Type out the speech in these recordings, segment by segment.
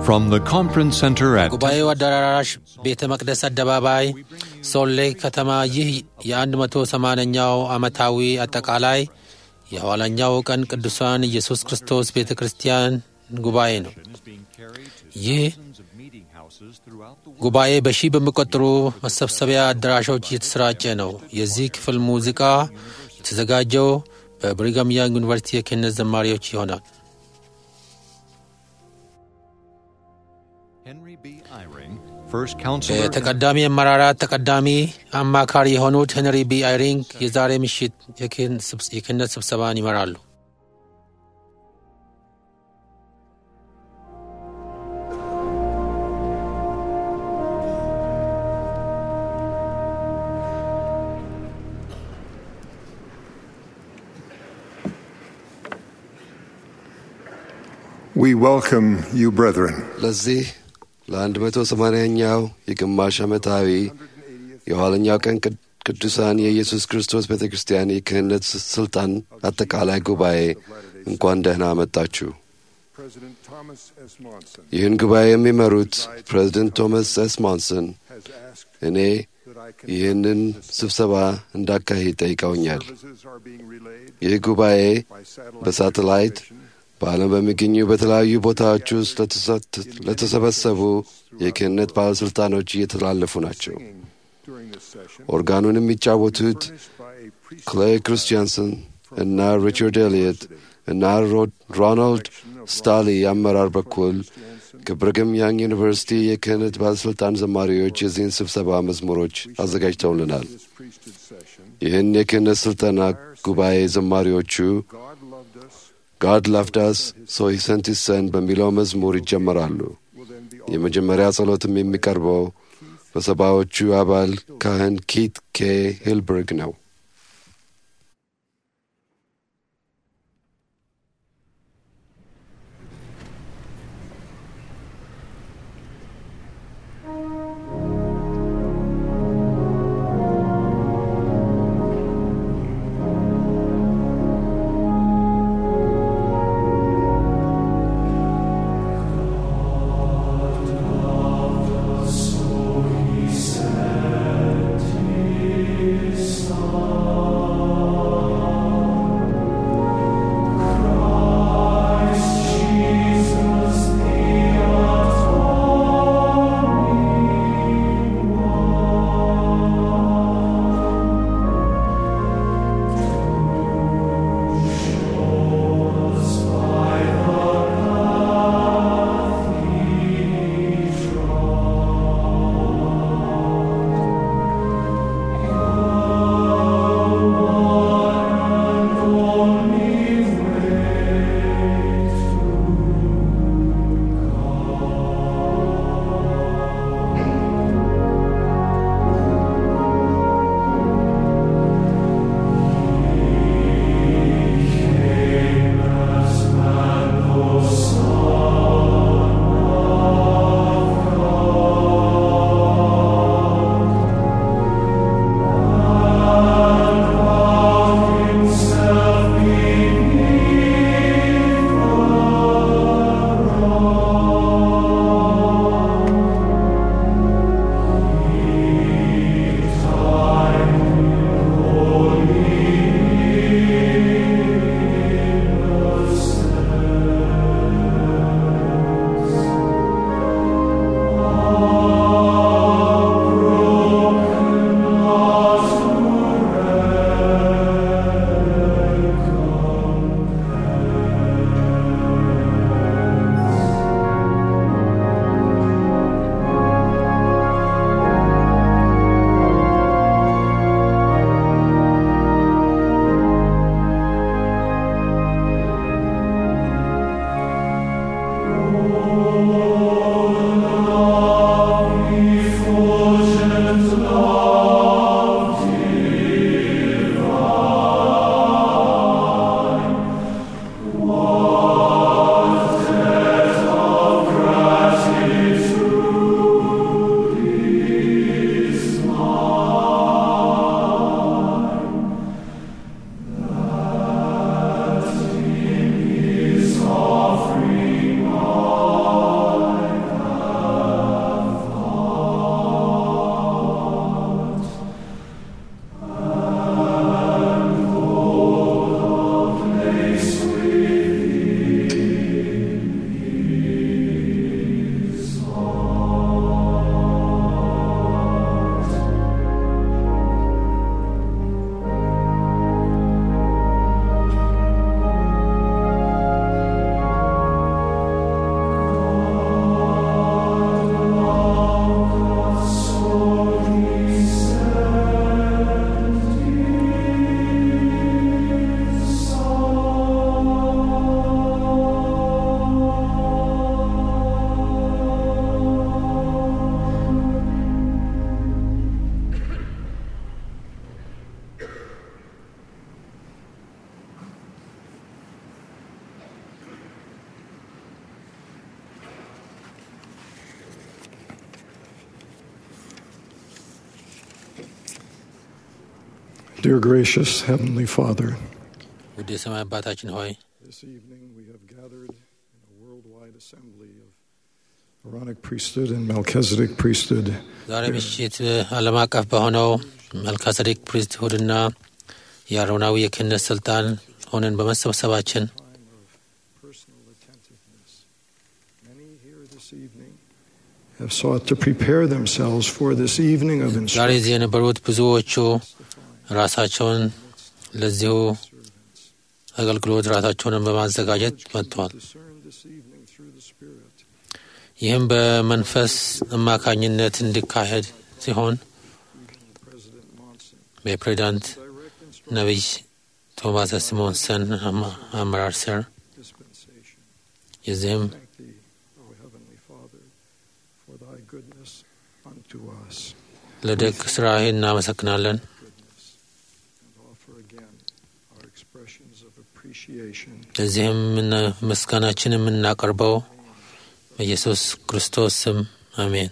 From the conference center at ጉባኤው አዳራሽ ቤተ መቅደስ አደባባይ ሶሌ ከተማ ይህ የ180ኛው ዓመታዊ አጠቃላይ የኋለኛው ቀን ቅዱሳን ኢየሱስ ክርስቶስ ቤተ ክርስቲያን ጉባኤ ነው። ይህ ጉባኤ በሺህ በሚቆጠሩ መሰብሰቢያ አዳራሾች እየተሰራጨ ነው። የዚህ ክፍል ሙዚቃ የተዘጋጀው በብሪጋም ያንግ ዩኒቨርሲቲ የክህነት ዘማሪዎች ይሆናል። የተቀዳሚ አመራራት ተቀዳሚ አማካሪ የሆኑት ሄንሪ ቢ አይሪንግ የዛሬ ምሽት የክህነት ስብሰባን ይመራሉ። We welcome you, brethren. ለዚህ ለአንድ መቶ ሰማንያኛው የግማሽ ዓመታዊ የኋለኛው ቀን ቅዱሳን የኢየሱስ ክርስቶስ ቤተ ክርስቲያን የክህነት ስልጣን አጠቃላይ ጉባኤ እንኳን ደህና መጣችሁ። ይህን ጉባኤ የሚመሩት ፕሬዚደንት ቶማስ ኤስ ሞንሰን እኔ ይህንን ስብሰባ እንዳካሂድ ጠይቀውኛል። ይህ ጉባኤ በሳተላይት በዓለም በሚገኙ በተለያዩ ቦታዎች ውስጥ ለተሰበሰቡ የክህነት ባለሥልጣኖች እየተላለፉ ናቸው። ኦርጋኑን የሚጫወቱት ክሌይ ክርስቲያንሰን እና ሪቻርድ ኤልየት እና ሮናልድ ስታሊ አመራር በኩል ከብርግም ያንግ ዩኒቨርሲቲ የክህነት ባለሥልጣን ዘማሪዎች የዚህን ስብሰባ መዝሙሮች አዘጋጅተውልናል። ይህን የክህነት ሥልጠና ጉባኤ ዘማሪዎቹ ጋድ ላፍዳስ ሶ ሂ ሰንት ሂዝ ሰን በሚለው መዝሙር ይጀመራሉ። የመጀመሪያ ጸሎትም የሚቀርበው በሰባዎቹ አባል ካህን ኪት ኬ ሂልበርግ ነው። Son Dear gracious Heavenly Father, ውድ የሰማይ አባታችን ሆይ this evening we have gathered in a worldwide assembly of Aaronic priesthood and Melchizedek priesthood. ዛሬ ምሽት ዓለም አቀፍ በሆነው መልካሰዴቅ ፕሪስትሁድና የአሮናዊ የክህነት ስልጣን ሆነን በመሰብሰባችን Time of personal attentiveness. Many here this evening have sought to prepare themselves for this evening of ዛሬ instruction. እዚህ የነበሩት ብዙዎቹ ራሳቸውን ለዚሁ አገልግሎት ራሳቸውንን በማዘጋጀት መጥተዋል። Discern this evening through the Spirit. ይህም በመንፈስ አማካኝነት እንዲካሄድ ሲሆን President Monson. በፕሬዚዳንት Direct instruction ነቢይ ቶማስ ሲሞንሰን አማ- አመራር ስር dispensation. የዚህም Thank thee, O Heavenly Father, for thy goodness unto us. ለደግ ስራህ እናመሰግናለን። Goodness. And offer again our expressions of appreciation ለዚህም ምና- ምስጋናችን የምናቀርበው በኢየሱስ ክርስቶስ ስም አሜን።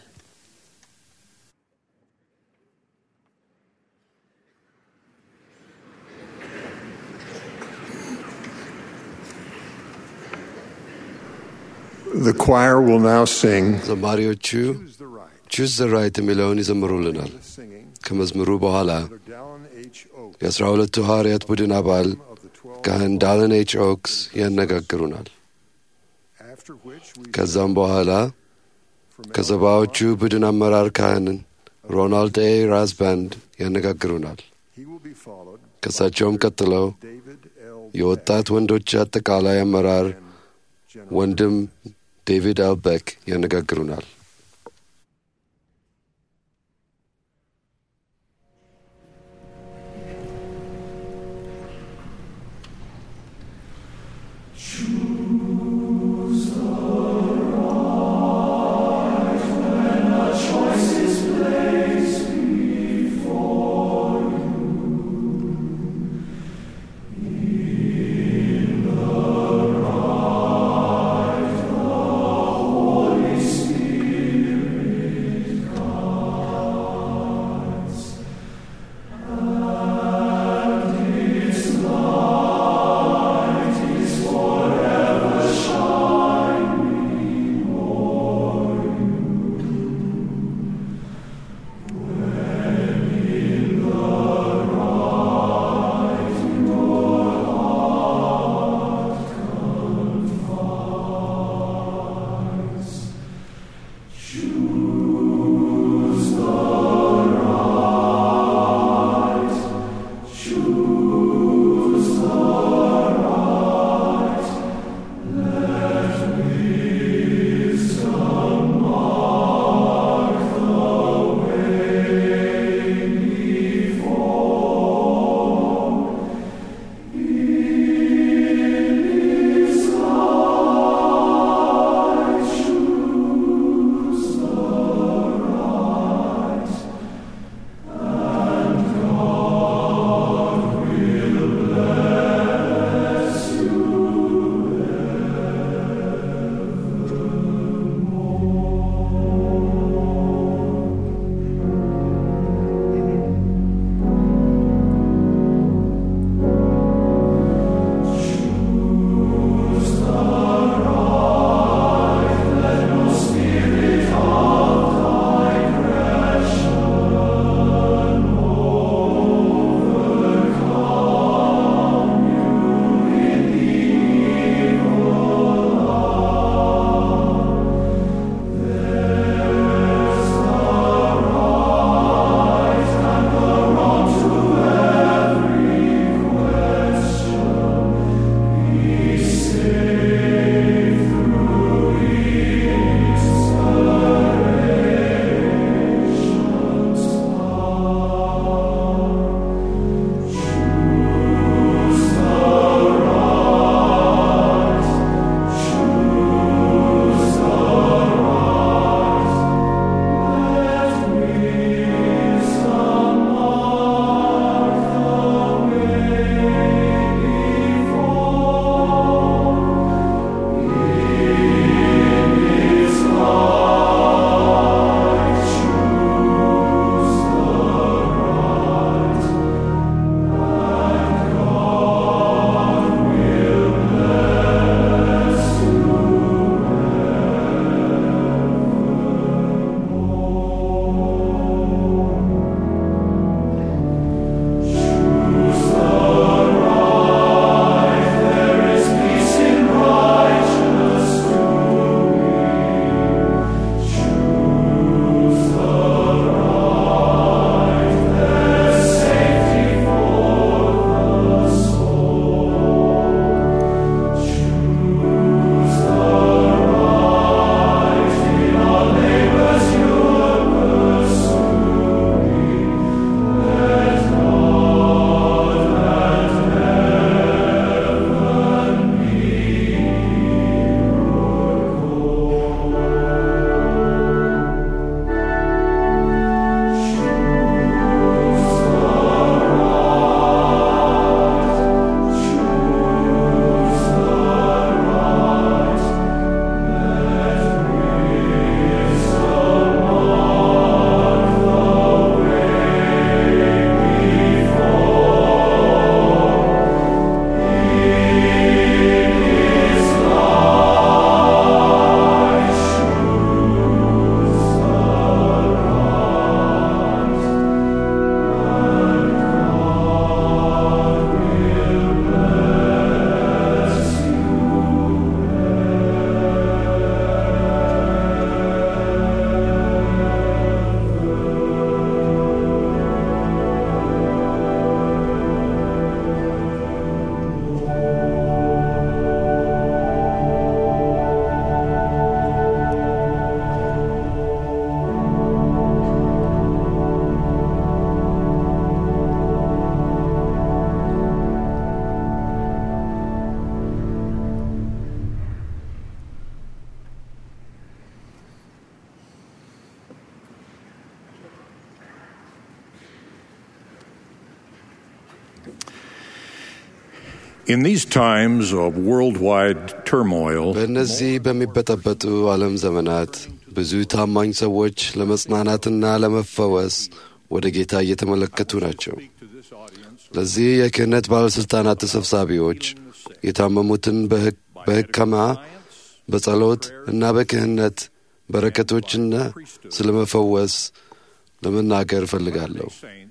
The choir will now sing ዘማሪዎቹ Choose the Right. ቹዝ ዘ ራይት የሚለውን ይዘምሩልናል። The singing ከመዝሙሩ በኋላ Brother Dallin H. Oak የአስራ ሁለቱ ሐዋርያት ቡድን አባል of the twelve, ካህን ዳለን ኤች ኦክስ ያነጋግሩናል። after which we ከዛም በኋላ from ከሰባዎቹ ቡድን አመራር ካህንን ሮናልድ ኤ ራዝባንድ ያነጋግሩናል። he will be followed ከእሳቸውም ቀጥለው David L. የወጣት ወንዶች አጠቃላይ አመራር General ወንድም ዴቪድ አልቤክ ያነጋግሩናል። Holy Spirit. In these times of worldwide turmoil, በእነዚህ በሚበጠበጡ ዓለም ዘመናት ብዙ ታማኝ ሰዎች ለመጽናናትና ለመፈወስ ወደ ጌታ እየተመለከቱ ናቸው። ለዚህ የክህነት ባለሥልጣናት ተሰብሳቢዎች የታመሙትን በሕክምና በጸሎት እና በክህነት በረከቶችና ስለ መፈወስ ለመናገር እፈልጋለሁ።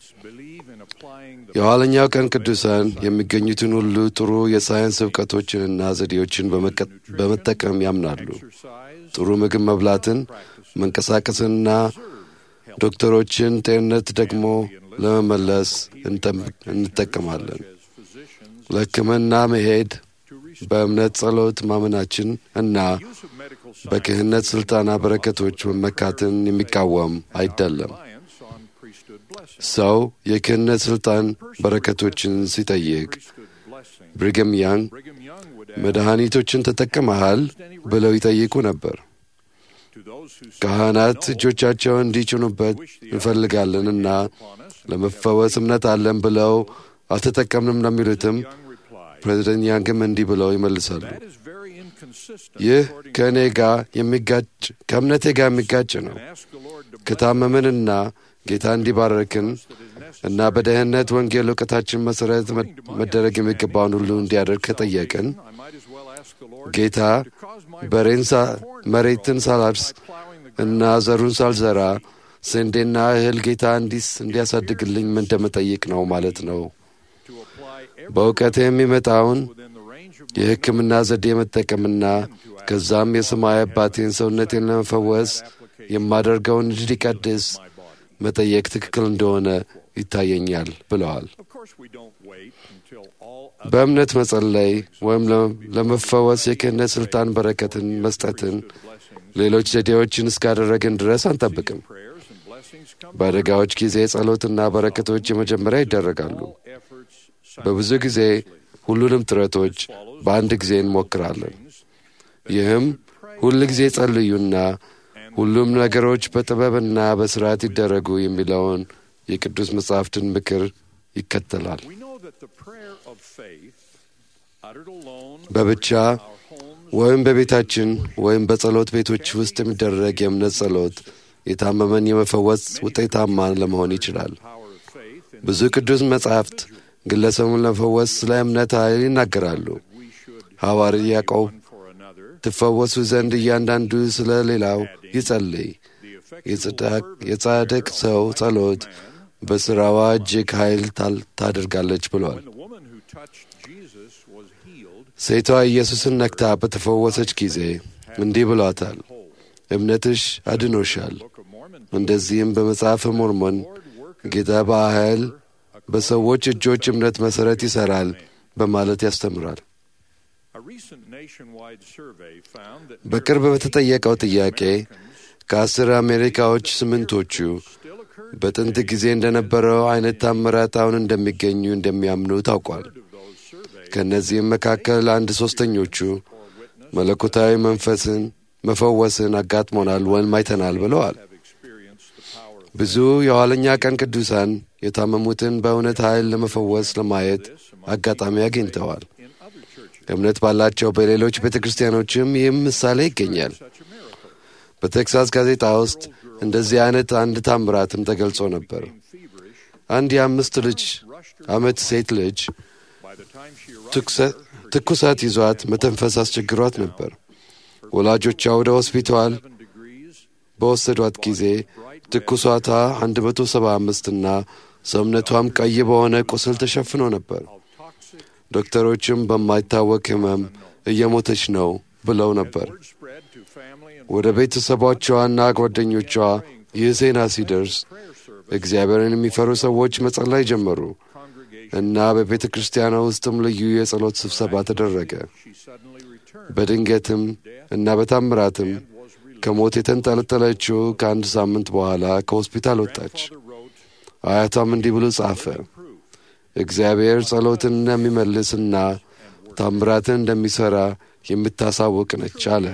የኋለኛው ቀን ቅዱሳን የሚገኙትን ሁሉ ጥሩ የሳይንስ እውቀቶችንና ዘዴዎችን በመጠቀም ያምናሉ። ጥሩ ምግብ መብላትን፣ መንቀሳቀስንና ዶክተሮችን ጤንነት ደግሞ ለመመለስ እንጠቀማለን። ለሕክምና መሄድ በእምነት ጸሎት ማመናችን እና በክህነት ሥልጣና በረከቶች መመካትን የሚቃወም አይደለም። ሰው የክህነት ሥልጣን በረከቶችን ሲጠይቅ ብሪግም ያንግ መድኃኒቶችን ተጠቅመሃል ብለው ይጠይቁ ነበር። ካህናት እጆቻቸውን እንዲጭኑበት እንፈልጋለንና ለመፈወስ እምነት አለን ብለው አልተጠቀምንም ለሚሉትም ፕሬዚደንት ያንግም እንዲህ ብለው ይመልሳሉ። ይህ ከእኔ ጋር የሚጋጭ ከእምነቴ ጋር የሚጋጭ ነው። ከታመምንና ጌታ እንዲባረክን እና በደህንነት ወንጌል እውቀታችን መሠረት መደረግ የሚገባውን ሁሉ እንዲያደርግ ከጠየቅን ጌታ በሬን መሬትን ሳላርስ እና ዘሩን ሳልዘራ ስንዴና እህል ጌታ እንዲስ እንዲያሳድግልኝ ምን እንደምጠይቅ ነው ማለት ነው። በእውቀት የሚመጣውን የሕክምና ዘዴ መጠቀምና ከዛም የሰማይ አባቴን ሰውነቴን ለመፈወስ የማደርገውን እንዲቀድስ መጠየቅ ትክክል እንደሆነ ይታየኛል ብለዋል። በእምነት መጸለይ ወይም ለመፈወስ የክህነት ሥልጣን በረከትን መስጠትን ሌሎች ዘዴዎችን እስካደረግን ድረስ አንጠብቅም። በአደጋዎች ጊዜ ጸሎትና በረከቶች የመጀመሪያ ይደረጋሉ። በብዙ ጊዜ ሁሉንም ጥረቶች በአንድ ጊዜ እንሞክራለን። ይህም ሁል ጊዜ ጸልዩና ሁሉም ነገሮች በጥበብና በሥርዓት ይደረጉ የሚለውን የቅዱስ መጻሕፍትን ምክር ይከተላል። በብቻ ወይም በቤታችን ወይም በጸሎት ቤቶች ውስጥ የሚደረግ የእምነት ጸሎት የታመመን የመፈወስ ውጤታማ ለመሆን ይችላል። ብዙ ቅዱስ መጻሕፍት ግለሰቡን ለመፈወስ ስለ እምነት ኃይል ይናገራሉ። ሐዋርያ ያዕቆብ ትፈወሱ ዘንድ እያንዳንዱ ስለ ሌላው ይጸልይ፣ የጻድቅ ሰው ጸሎት በሥራዋ እጅግ ኃይል ታደርጋለች ብሏል። ሴቷ ኢየሱስን ነክታ በተፈወሰች ጊዜ እንዲህ ብሏታል፣ እምነትሽ አድኖሻል። እንደዚህም በመጽሐፈ ሞርሞን ጌታ በኃይል በሰዎች እጆች እምነት መሠረት ይሠራል በማለት ያስተምራል። በቅርብ በተጠየቀው ጥያቄ ከአስር አሜሪካዎች ስምንቶቹ በጥንት ጊዜ እንደነበረው አይነት ታምራት አሁን እንደሚገኙ እንደሚያምኑ ታውቋል። ከእነዚህም መካከል አንድ ሦስተኞቹ መለኮታዊ መንፈስን መፈወስን አጋጥሞናል ወይም አይተናል ብለዋል። ብዙ የኋለኛ ቀን ቅዱሳን የታመሙትን በእውነት ኃይል ለመፈወስ ለማየት አጋጣሚ አግኝተዋል። እምነት ባላቸው በሌሎች ቤተ ክርስቲያኖችም ይህም ምሳሌ ይገኛል። በቴክሳስ ጋዜጣ ውስጥ እንደዚህ አይነት አንድ ታምራትም ተገልጾ ነበር። አንድ የአምስት ልጅ ዓመት ሴት ልጅ ትኩሳት ይዟት መተንፈስ አስቸግሯት ነበር። ወላጆቿ ወደ ሆስፒታል በወሰዷት ጊዜ ትኩሳቷ 175 እና ሰውነቷም ቀይ በሆነ ቁስል ተሸፍኖ ነበር። ዶክተሮችም በማይታወቅ ሕመም እየሞተች ነው ብለው ነበር። ወደ ቤተሰቦቿና ጓደኞቿ ይህ ዜና ሲደርስ እግዚአብሔርን የሚፈሩ ሰዎች መጸለይ ጀመሩ እና በቤተ ክርስቲያኗ ውስጥም ልዩ የጸሎት ስብሰባ ተደረገ። በድንገትም እና በታምራትም ከሞት የተንጠለጠለችው ከአንድ ሳምንት በኋላ ከሆስፒታል ወጣች። አያቷም እንዲህ ብሎ ጻፈ። እግዚአብሔር ጸሎትን እንደሚመልስና ታምራትን እንደሚሠራ የምታሳውቅ ነች አለ።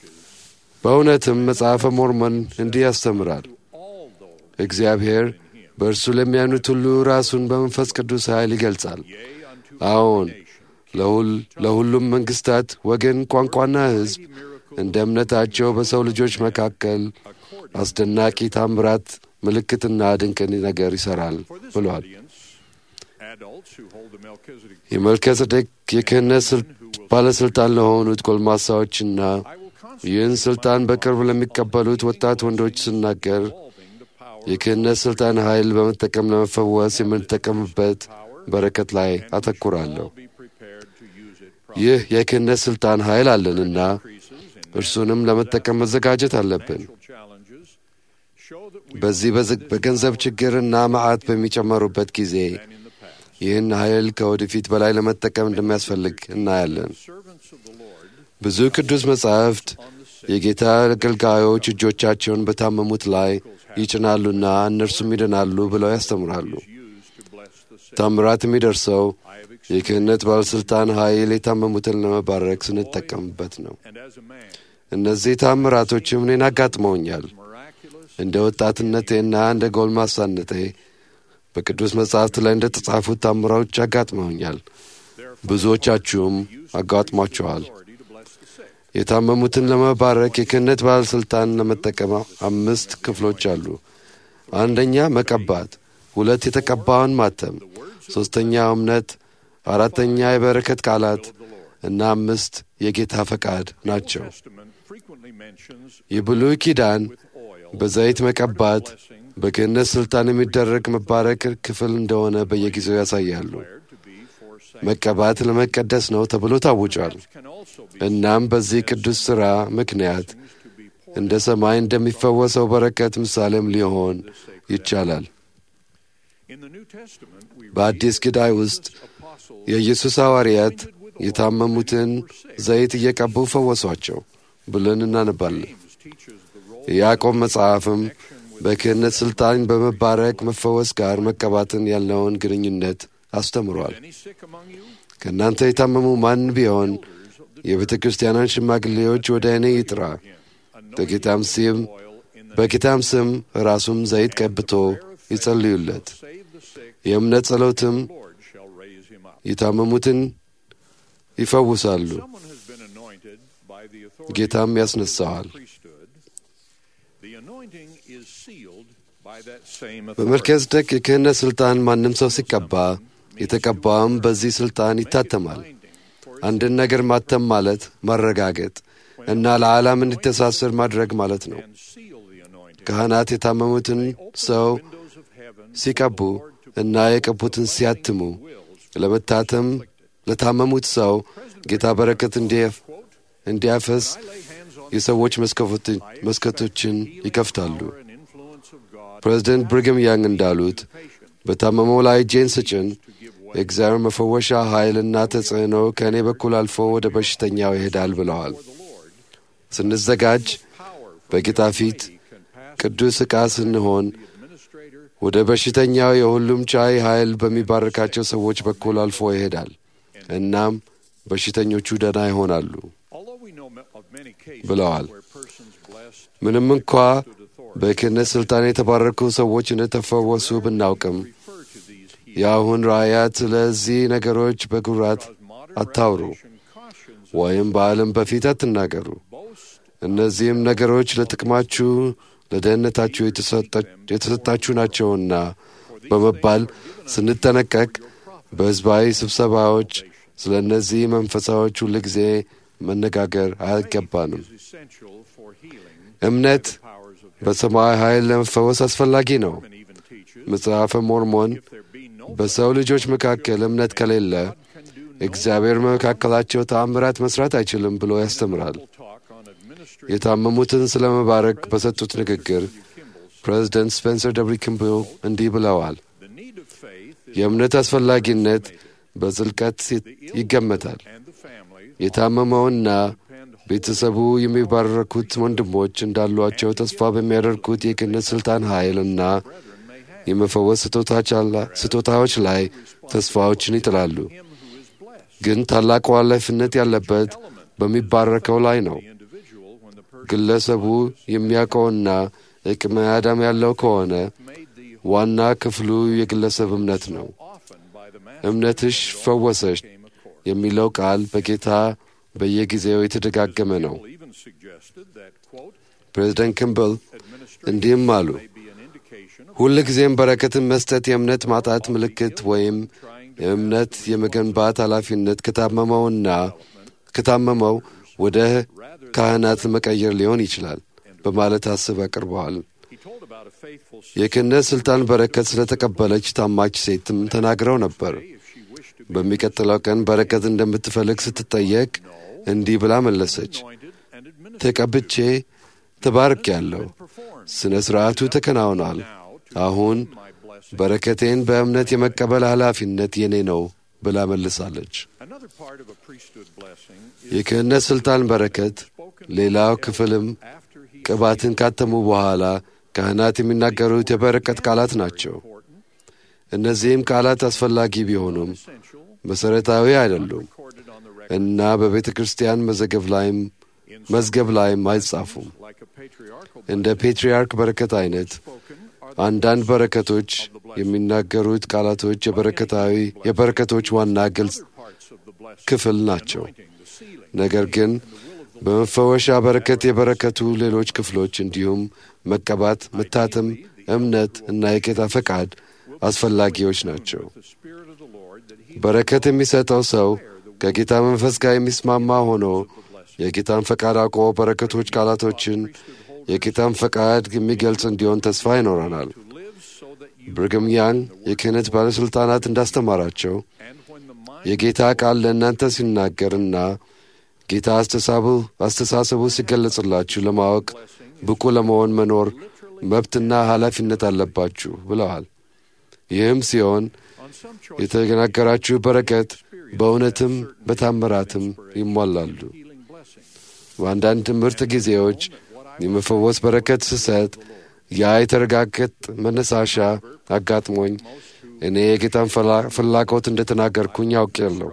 በእውነትም መጽሐፈ ሞርሞን እንዲህ ያስተምራል። እግዚአብሔር በእርሱ ለሚያምኑት ሁሉ ራሱን በመንፈስ ቅዱስ ኃይል ይገልጻል። አዎን ለሁሉም መንግሥታት፣ ወገን፣ ቋንቋና ሕዝብ እንደ እምነታቸው በሰው ልጆች መካከል አስደናቂ ታምራት፣ ምልክትና ድንቅ ነገር ይሠራል ብሏል። የመልከጼዴቅ የክህነት ባለሥልጣን ለሆኑት ጎልማሳዎችና ይህን ሥልጣን በቅርብ ለሚቀበሉት ወጣት ወንዶች ስናገር የክህነት ሥልጣን ኃይል በመጠቀም ለመፈወስ የምንጠቀምበት በረከት ላይ አተኩራለሁ። ይህ የክህነት ሥልጣን ኃይል አለንና እርሱንም ለመጠቀም መዘጋጀት አለብን። በዚህ በገንዘብ ችግርና መዓት በሚጨመሩበት ጊዜ ይህን ኃይል ከወደፊት በላይ ለመጠቀም እንደሚያስፈልግ እናያለን። ብዙ ቅዱስ መጻሕፍት የጌታ አገልጋዮች እጆቻቸውን በታመሙት ላይ ይጭናሉና እነርሱም ይድናሉ ብለው ያስተምራሉ። ታምራት የሚደርሰው የክህነት ባለሥልጣን ኃይል የታመሙትን ለመባረክ ስንጠቀምበት ነው። እነዚህ ታምራቶችም እኔን አጋጥመውኛል። እንደ ወጣትነቴና እንደ ጎልማሳነቴ በቅዱስ መጻሕፍት ላይ እንደ ተጻፉት ታምራዎች አጋጥመውኛል። ብዙዎቻችሁም አጋጥሟቸዋል። የታመሙትን ለመባረክ የክህነት ባለሥልጣን ለመጠቀም አምስት ክፍሎች አሉ። አንደኛ መቀባት፣ ሁለት የተቀባውን ማተም፣ ሦስተኛ እምነት፣ አራተኛ የበረከት ቃላት እና አምስት የጌታ ፈቃድ ናቸው። የብሉይ ኪዳን በዘይት መቀባት በክህነት ሥልጣን የሚደረግ መባረክ ክፍል እንደሆነ በየጊዜው ያሳያሉ። መቀባት ለመቀደስ ነው ተብሎ ታውጇል። እናም በዚህ ቅዱስ ሥራ ምክንያት እንደ ሰማይ እንደሚፈወሰው በረከት ምሳሌም ሊሆን ይቻላል። በአዲስ ኪዳን ውስጥ የኢየሱስ ሐዋርያት የታመሙትን ዘይት እየቀቡ ፈወሷቸው ብለን እናነባለን። የያዕቆብ መጽሐፍም በክህነት ሥልጣን በመባረክ መፈወስ ጋር መቀባትን ያለውን ግንኙነት አስተምሯል። ከእናንተ የታመሙ ማን ቢሆን የቤተ ክርስቲያናን ሽማግሌዎች ወደ እኔ ይጥራ፣ በጌታም ስም በጌታም ስም ራሱም ዘይት ቀብቶ ይጸልዩለት። የእምነት ጸሎትም የታመሙትን ይፈውሳሉ፣ ጌታም ያስነሳዋል። በመልከጼዴቅ የክህነት ሥልጣን ማንም ሰው ሲቀባ የተቀባውም በዚህ ሥልጣን ይታተማል። አንድን ነገር ማተም ማለት ማረጋገጥ እና ለዓላም እንዲተሳሰር ማድረግ ማለት ነው። ካህናት የታመሙትን ሰው ሲቀቡ እና የቀቡትን ሲያትሙ ለመታተም ለታመሙት ሰው ጌታ በረከት እንዲያፈስ የሰዎች መስኮቶችን ይከፍታሉ። ፕሬዚደንት ብሪግም ያንግ እንዳሉት በታመመው ላይ እጄን ስጭን የእግዚአብሔር መፈወሻ ኃይልና ተጽዕኖ ከእኔ በኩል አልፎ ወደ በሽተኛው ይሄዳል ብለዋል። ስንዘጋጅ በጌታ ፊት ቅዱስ ዕቃ ስንሆን ወደ በሽተኛው የሁሉም ቻይ ኃይል በሚባርካቸው ሰዎች በኩል አልፎ ይሄዳል። እናም በሽተኞቹ ደህና ይሆናሉ ብለዋል። ምንም እንኳ በክህነት ሥልጣን የተባረኩ ሰዎች እንደተፈወሱ ብናውቅም የአሁን ራእያት ስለዚህ ነገሮች በኩራት አታውሩ ወይም በዓለም በፊት አትናገሩ። እነዚህም ነገሮች ለጥቅማችሁ፣ ለደህንነታችሁ የተሰጣችሁ ናቸውና በመባል ስንጠነቀቅ በሕዝባዊ ስብሰባዎች ስለ እነዚህ መንፈሳዎች ሁል ጊዜ መነጋገር አይገባንም። እምነት በሰማያዊ ኃይል ለመፈወስ አስፈላጊ ነው። መጽሐፈ ሞርሞን በሰው ልጆች መካከል እምነት ከሌለ እግዚአብሔር በመካከላቸው ተአምራት መስራት አይችልም ብሎ ያስተምራል። የታመሙትን ስለ መባረክ በሰጡት ንግግር ፕሬዚደንት ስፔንሰር ደብሪ ኪምብል እንዲህ ብለዋል። የእምነት አስፈላጊነት በጥልቀት ይገመታል። የታመመውና ቤተሰቡ የሚባረኩት ወንድሞች እንዳሏቸው ተስፋ በሚያደርጉት የክህነት ሥልጣን ኃይልና የመፈወስ ስጦታዎች ላይ ተስፋዎችን ይጥላሉ። ግን ታላቁ ኃላፊነት ያለበት በሚባረከው ላይ ነው። ግለሰቡ የሚያውቀውና ዕቅመ አዳም ያለው ከሆነ ዋና ክፍሉ የግለሰብ እምነት ነው። often by the mass እምነትሽ ፈወሰሽ came a course. የሚለው ቃል በጌታ በየጊዜው የተደጋገመ ነው። even suggested that, quote, ፕሬዚደንት ክምብል administration እንዲህም አሉ፣ may be an indication of ሁል ጊዜም በረከትን መስጠት የእምነት ማጣት ምልክት ወይም የእምነት የመገንባት ኃላፊነት ከታመመውና ከታመመው ወደ ካህናት መቀየር ሊሆን ይችላል በማለት አስብ አቅርበዋል። he told about a faithful የክህነት ሥልጣን በረከት ስለተቀበለች ታማች ሴትም ተናግረው ነበር። if she wished to be በሚቀጥለው ቀን በረከት እንደምትፈልግ ስትጠየቅ እንዲህ ብላ መለሰች፣ anointed and administered ተቀብቼ ተባርክ ያለው performed. ሥነ ሥርዓቱ ተከናውኗል። Now, to አሁን my blessing. በረከቴን በእምነት የመቀበል ኃላፊነት የኔ ነው ብላ መልሳለች። Another part of a priesthood blessing is የክህነት ሥልጣን በረከት ሌላው ክፍልም after he ቅባትን ካተሙ በኋላ ካህናት የሚናገሩት የበረከት ቃላት ናቸው። important, እነዚህም ቃላት አስፈላጊ ቢሆኑም essential, መሠረታዊ አይደሉም recorded on the record እና በቤተ ክርስቲያን መዘገብ ላይም መዝገብ ላይም አይጻፉም። like a patriarchal እንደ ፔትርያርክ በረከት አይነት spoken are አንዳንድ በረከቶች የሚናገሩት ቃላቶች የበረከታዊ የበረከቶች ዋና ግልጽ parts of the blessing, ክፍል ናቸው። the sealing, ነገር ግን በመፈወሻ በረከት የበረከቱ ሌሎች ክፍሎች እንዲሁም መቀባት፣ መታተም፣ እምነት እና የጌታ ፈቃድ አስፈላጊዎች ናቸው። the Spirit of the Lord that he በረከት የሚሰጠው ሰው ከጌታ መንፈስ ጋር የሚስማማ ሆኖ የጌታን ፈቃድ አውቆ በረከቶች ቃላቶችን የጌታን ፈቃድ የሚገልጽ እንዲሆን ተስፋ ይኖረናል። lives so that you ብርግም ያንግ የክህነት ባለሥልጣናት እንዳስተማራቸው and when the mind የጌታ ቃል ለእናንተ ሲናገርና ጌታ አስተሳቡ- አስተሳሰቡ ሲገለጽላችሁ ለማወቅ ብቁ ለመሆን መኖር መብትና ኃላፊነት አለባችሁ ብለዋል። ይህም ሲሆን on some choice የተናገራችሁ በረከት በእውነትም በታምራትም ይሟላሉ። healing blessing, በአንዳንድ ምርጥ ጊዜዎች የመፈወስ በረከት ስሰጥ ያ የተረጋገጥ መነሳሻ አጋጥሞኝ እኔ የጌታን ፈላ- ፍላጎት እንደተናገርኩኝ አውቄያለሁ።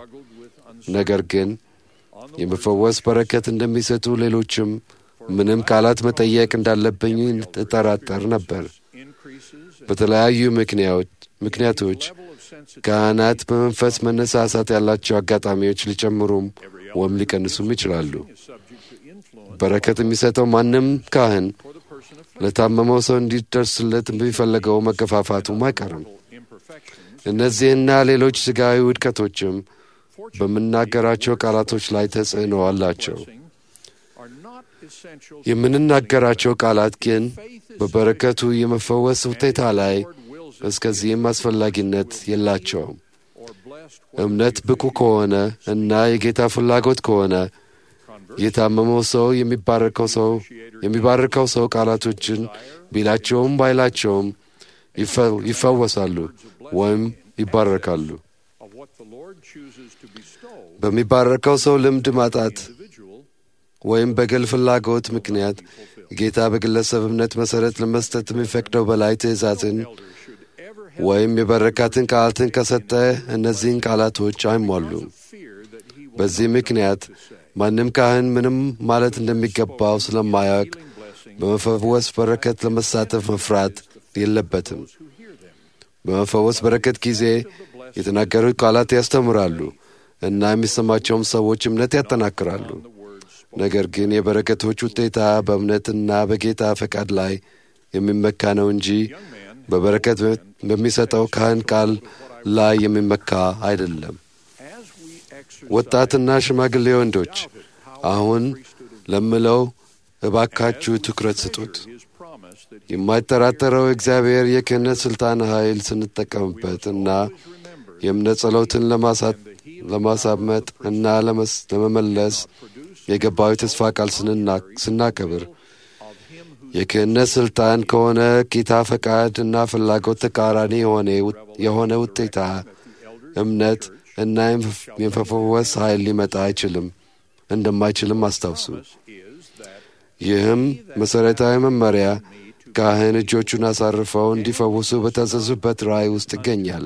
ነገር ግን የመፈወስ በረከት እንደሚሰጡ ሌሎችም ምንም ቃላት መጠየቅ እንዳለብኝ እጠራጠር ነበር። increases በተለያዩ ምክንያት ምክንያቶች level of sensitivity ካህናት በመንፈስ መነሳሳት ያላቸው አጋጣሚዎች ሊጨምሩም ወይም ሊቀንሱም ይችላሉ። is subject to influence በረከት የሚሰጠው ማንም ካህን for the person of ለታመመው ሰው እንዲደርስለት የሚፈለገው መገፋፋቱም አይቀርም። imperfections እነዚህና ሌሎች ሥጋዊ ውድቀቶችም በምናገራቸው ቃላቶች ላይ ተጽዕኖ አላቸው። blessing are not essential የምንናገራቸው ቃላት ግን በበረከቱ የመፈወስ ውጤታ ላይ እስከዚህም አስፈላጊነት የላቸውም። or blessed እምነት ብቁ ከሆነ እና የጌታ ፍላጎት ከሆነ የታመመው ሰው የሚባረከው ሰው የሚባርከው ሰው ቃላቶችን ቢላቸውም ባይላቸውም ይፈ- ይፈወሳሉ ወይም ይባረካሉ። of what the Lord chooses to bestow በሚባረከው ሰው ልምድ ማጣት individual ወይም በግል ፍላጎት ምክንያት ጌታ በግለሰብ እምነት መሠረት ለመስጠት የሚፈቅደው በላይ ትእዛዝን should ever ወይም የበረካትን ቃላትን ከሰጠ እነዚህን ቃላቶች አይሟሉም። fear that he will በዚህ ምክንያት ማንም ካህን ምንም ማለት እንደሚገባው ስለማያውቅ በመፈወስ በረከት ለመሳተፍ መፍራት የለበትም። በመፈወስ በረከት ጊዜ የተናገሩት ቃላት ያስተምራሉ እና የሚሰማቸውም ሰዎች እምነት ያጠናክራሉ። ነገር ግን የበረከቶች ውጤታ በእምነትና በጌታ ፈቃድ ላይ የሚመካ ነው እንጂ በበረከት በሚሰጠው ካህን ቃል ላይ የሚመካ አይደለም። as we exercise ወጣትና ሽማግሌ ወንዶች አሁን ለምለው እባካችሁ ትኩረት ስጡት። his promise that የማይጠራጠረው እግዚአብሔር የክህነት ሥልጣን ኃይል ስንጠቀምበት እና የእምነት ጸሎትን ለማሳ- ለማሳመጥ እና ለመስ- ለመመለስ የገባው የተስፋ ቃል ስንና- ስናከብር የክህነት ሥልጣን ከሆነ ጌታ ፈቃድ እና ፍላጎት ተቃራኒ የሆነ የሆነ ውጤታ እምነት እና የመፈወስ ኃይል ሊመጣ አይችልም እንደማይችልም አስታውሱ። ይህም መሠረታዊ መመሪያ ካህን እጆቹን አሳርፈው እንዲፈውሱ በታዘዙበት ራእይ ውስጥ ይገኛል።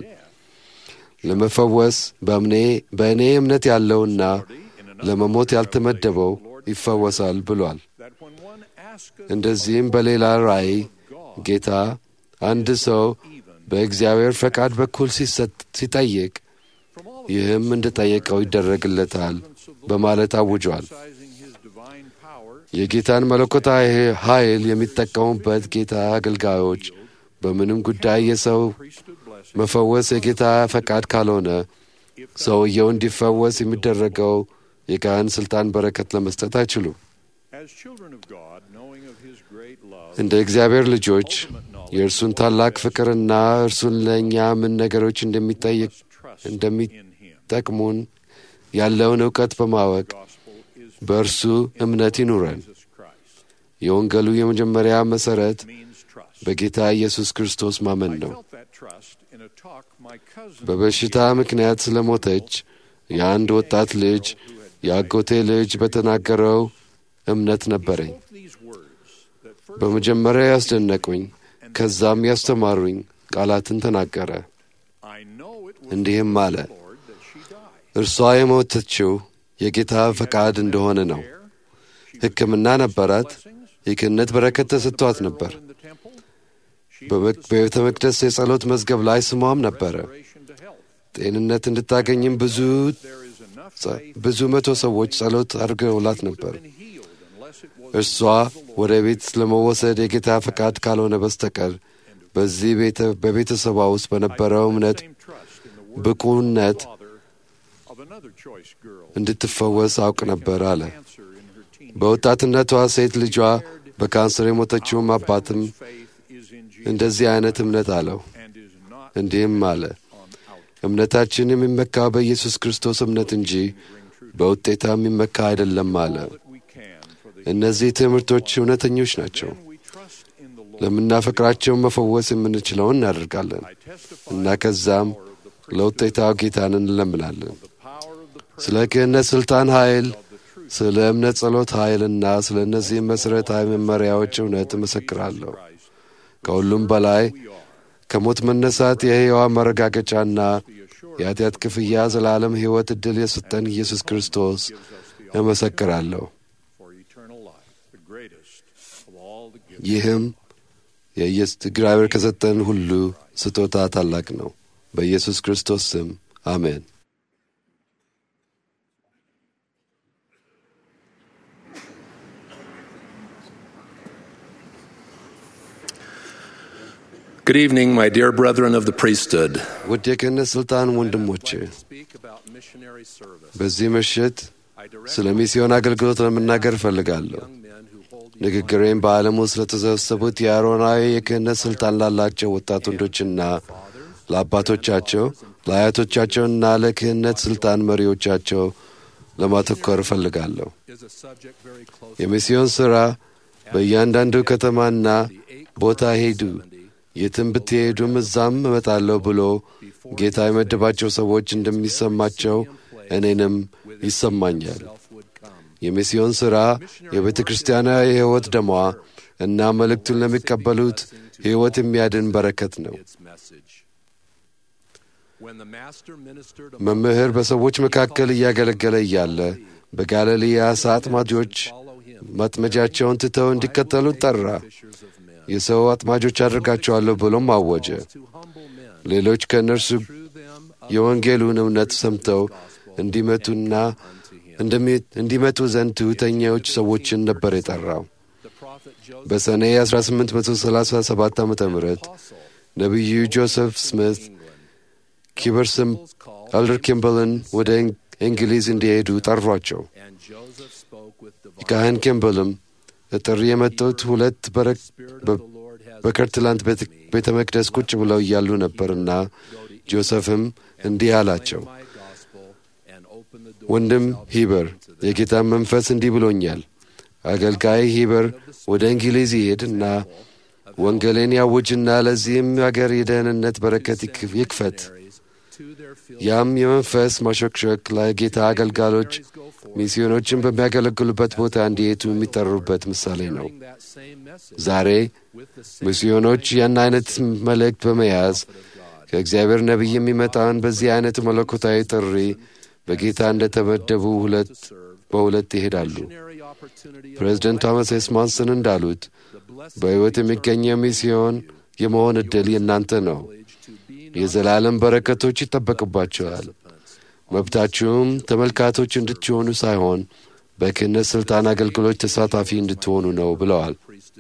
ለመፈወስ በእምኔ በእኔ እምነት ያለውና ለመሞት ያልተመደበው ይፈወሳል ብሏል። that when one asketh እንደዚህም በሌላ ራእይ ጌታ አንድ ሰው በእግዚአብሔር ፈቃድ በኩል ሲሰጥ ሲጠይቅ ይህም እንደጠየቀው ይደረግለታል በማለት አውጇል። የጌታን መለኮታዊ ኃይል የሚጠቀሙበት ጌታ አገልጋዮች በምንም ጉዳይ የሰው መፈወስ የጌታ ፈቃድ ካልሆነ ሰውየው እንዲፈወስ የሚደረገው የካህን ሥልጣን በረከት ለመስጠት አይችሉም። እንደ እግዚአብሔር ልጆች የእርሱን ታላቅ ፍቅርና እርሱን ለእኛ ምን ነገሮች እንደሚጠይቅ እንደሚጠቅሙን ያለውን እውቀት በማወቅ በእርሱ እምነት ይኑረን። የወንጌሉ የመጀመሪያ መሠረት በጌታ ኢየሱስ ክርስቶስ ማመን ነው። በበሽታ ምክንያት ስለሞተች የአንድ ወጣት ልጅ የአጎቴ ልጅ በተናገረው እምነት ነበረኝ። በመጀመሪያ ያስደነቁኝ፣ ከዛም ያስተማሩኝ ቃላትን ተናገረ። እንዲህም አለ፣ እርሷ የሞተችው የጌታ ፈቃድ እንደሆነ ነው። ሕክምና ነበራት። የክህነት በረከት ተሰጥቷት ነበር። በቤተ መቅደስ የጸሎት መዝገብ ላይ ስሟም ነበረ። ጤንነት እንድታገኝም ብዙ ብዙ መቶ ሰዎች ጸሎት አድርገውላት ነበር። እርሷ ወደ ቤት ለመወሰድ የጌታ ፈቃድ ካልሆነ በስተቀር በዚህ በቤተሰቧ ውስጥ በነበረው እምነት ብቁነት እንድትፈወስ አውቅ ነበር አለ። በወጣትነቷ ሴት ልጇ በካንሰር የሞተችውም አባትም እንደዚህ አይነት እምነት አለው። እንዲህም አለ፣ እምነታችን የሚመካ በኢየሱስ ክርስቶስ እምነት እንጂ በውጤታ የሚመካ አይደለም አለ። እነዚህ ትምህርቶች እውነተኞች ናቸው። ለምናፈቅራቸው መፈወስ የምንችለውን እናደርጋለን እና ከዛም ለውጤታው ጌታን እንለምናለን። ስለ ክህነት ሥልጣን ኃይል፣ ስለ እምነት ጸሎት ኃይልና ስለ እነዚህ መሠረታዊ መመሪያዎች እውነት እመሰክራለሁ። ከሁሉም በላይ ከሞት መነሳት የሕያዋ መረጋገጫና የኃጢአት ክፍያ ዘላለም ሕይወት ዕድል የሰጠን ኢየሱስ ክርስቶስ እመሰክራለሁ። ይህም እግዚአብሔር ከሰጠን ሁሉ ስጦታ ታላቅ ነው። በኢየሱስ ክርስቶስ ስም አሜን። Good evening, my dear brethren of the priesthood. ውድ የክህነት ሥልጣን ወንድሞቼ በዚህ ምሽት ስለ ሚስዮን አገልግሎት ለመናገር እፈልጋለሁ። ንግግሬም በዓለም ውስጥ ለተሰበሰቡት የአሮናዊ የክህነት ሥልጣን ላላቸው ወጣት ወንዶችና ለአባቶቻቸው ለአያቶቻቸውና ለክህነት ሥልጣን መሪዎቻቸው ለማተኮር እፈልጋለሁ። የሚስዮን ሥራ በእያንዳንዱ ከተማና ቦታ ሄዱ፣ የትም ብትሄዱም እዛም እመጣለሁ ብሎ ጌታ የመደባቸው ሰዎች እንደሚሰማቸው እኔንም ይሰማኛል። የሚስዮን ሥራ የቤተ ክርስቲያናዊ የሕይወት ደሟ እና መልእክቱን ለሚቀበሉት ሕይወት የሚያድን በረከት ነው። መምህር በሰዎች መካከል እያገለገለ እያለ በጋሊሌ የዓሣ አጥማጆች ማጥመጃቸውን ትተው እንዲከተሉት ጠራ። የሰው አጥማጆች አድርጋቸዋለሁ ብሎም አወጀ። ሌሎች ከእነርሱ የወንጌሉን እውነት ሰምተው እንዲመቱና እንዲመጡ ዘንድ ትሑተኛዎች ሰዎችን ነበር የጠራው። በሰኔ 1837 ዓ ም ነቢዩ ጆሴፍ ስሚት ኪበርስም አልደር ኪምበልን ወደ እንግሊዝ እንዲሄዱ ጠሯቸው። ካህን ኪምበልም ለጥሪ የመጡት ሁለት በከርትላንት ቤተ መቅደስ ቁጭ ብለው እያሉ ነበርና ጆሴፍም እንዲህ አላቸው፣ ወንድም ሂበር የጌታን መንፈስ እንዲህ ብሎኛል። አገልጋይ ሂበር ወደ እንግሊዝ ይሄድና ወንጌልን ያውጅና ለዚህም አገር የደህንነት በረከት ይክፈት። ያም የመንፈስ ማሾክሾክ ለጌታ አገልጋሎች ሚስዮኖችን በሚያገለግሉበት ቦታ እንዲሄዱ የሚጠሩበት ምሳሌ ነው። ዛሬ ሚስዮኖች ያን አይነት መልእክት በመያዝ ከእግዚአብሔር ነቢይ የሚመጣውን በዚህ አይነት መለኮታዊ ጥሪ በጌታ እንደተመደቡ ሁለት በሁለት ይሄዳሉ። ፕሬዚደንት ቶማስ ኤስ ማንሰን እንዳሉት በሕይወት የሚገኘው ሚስዮን የመሆን ዕድል የእናንተ ነው። የዘላለም በረከቶች ይጠበቅባቸዋል። መብታችሁም ተመልካቶች እንድትሆኑ ሳይሆን በክህነት ሥልጣን አገልግሎት ተሳታፊ እንድትሆኑ ነው ብለዋል።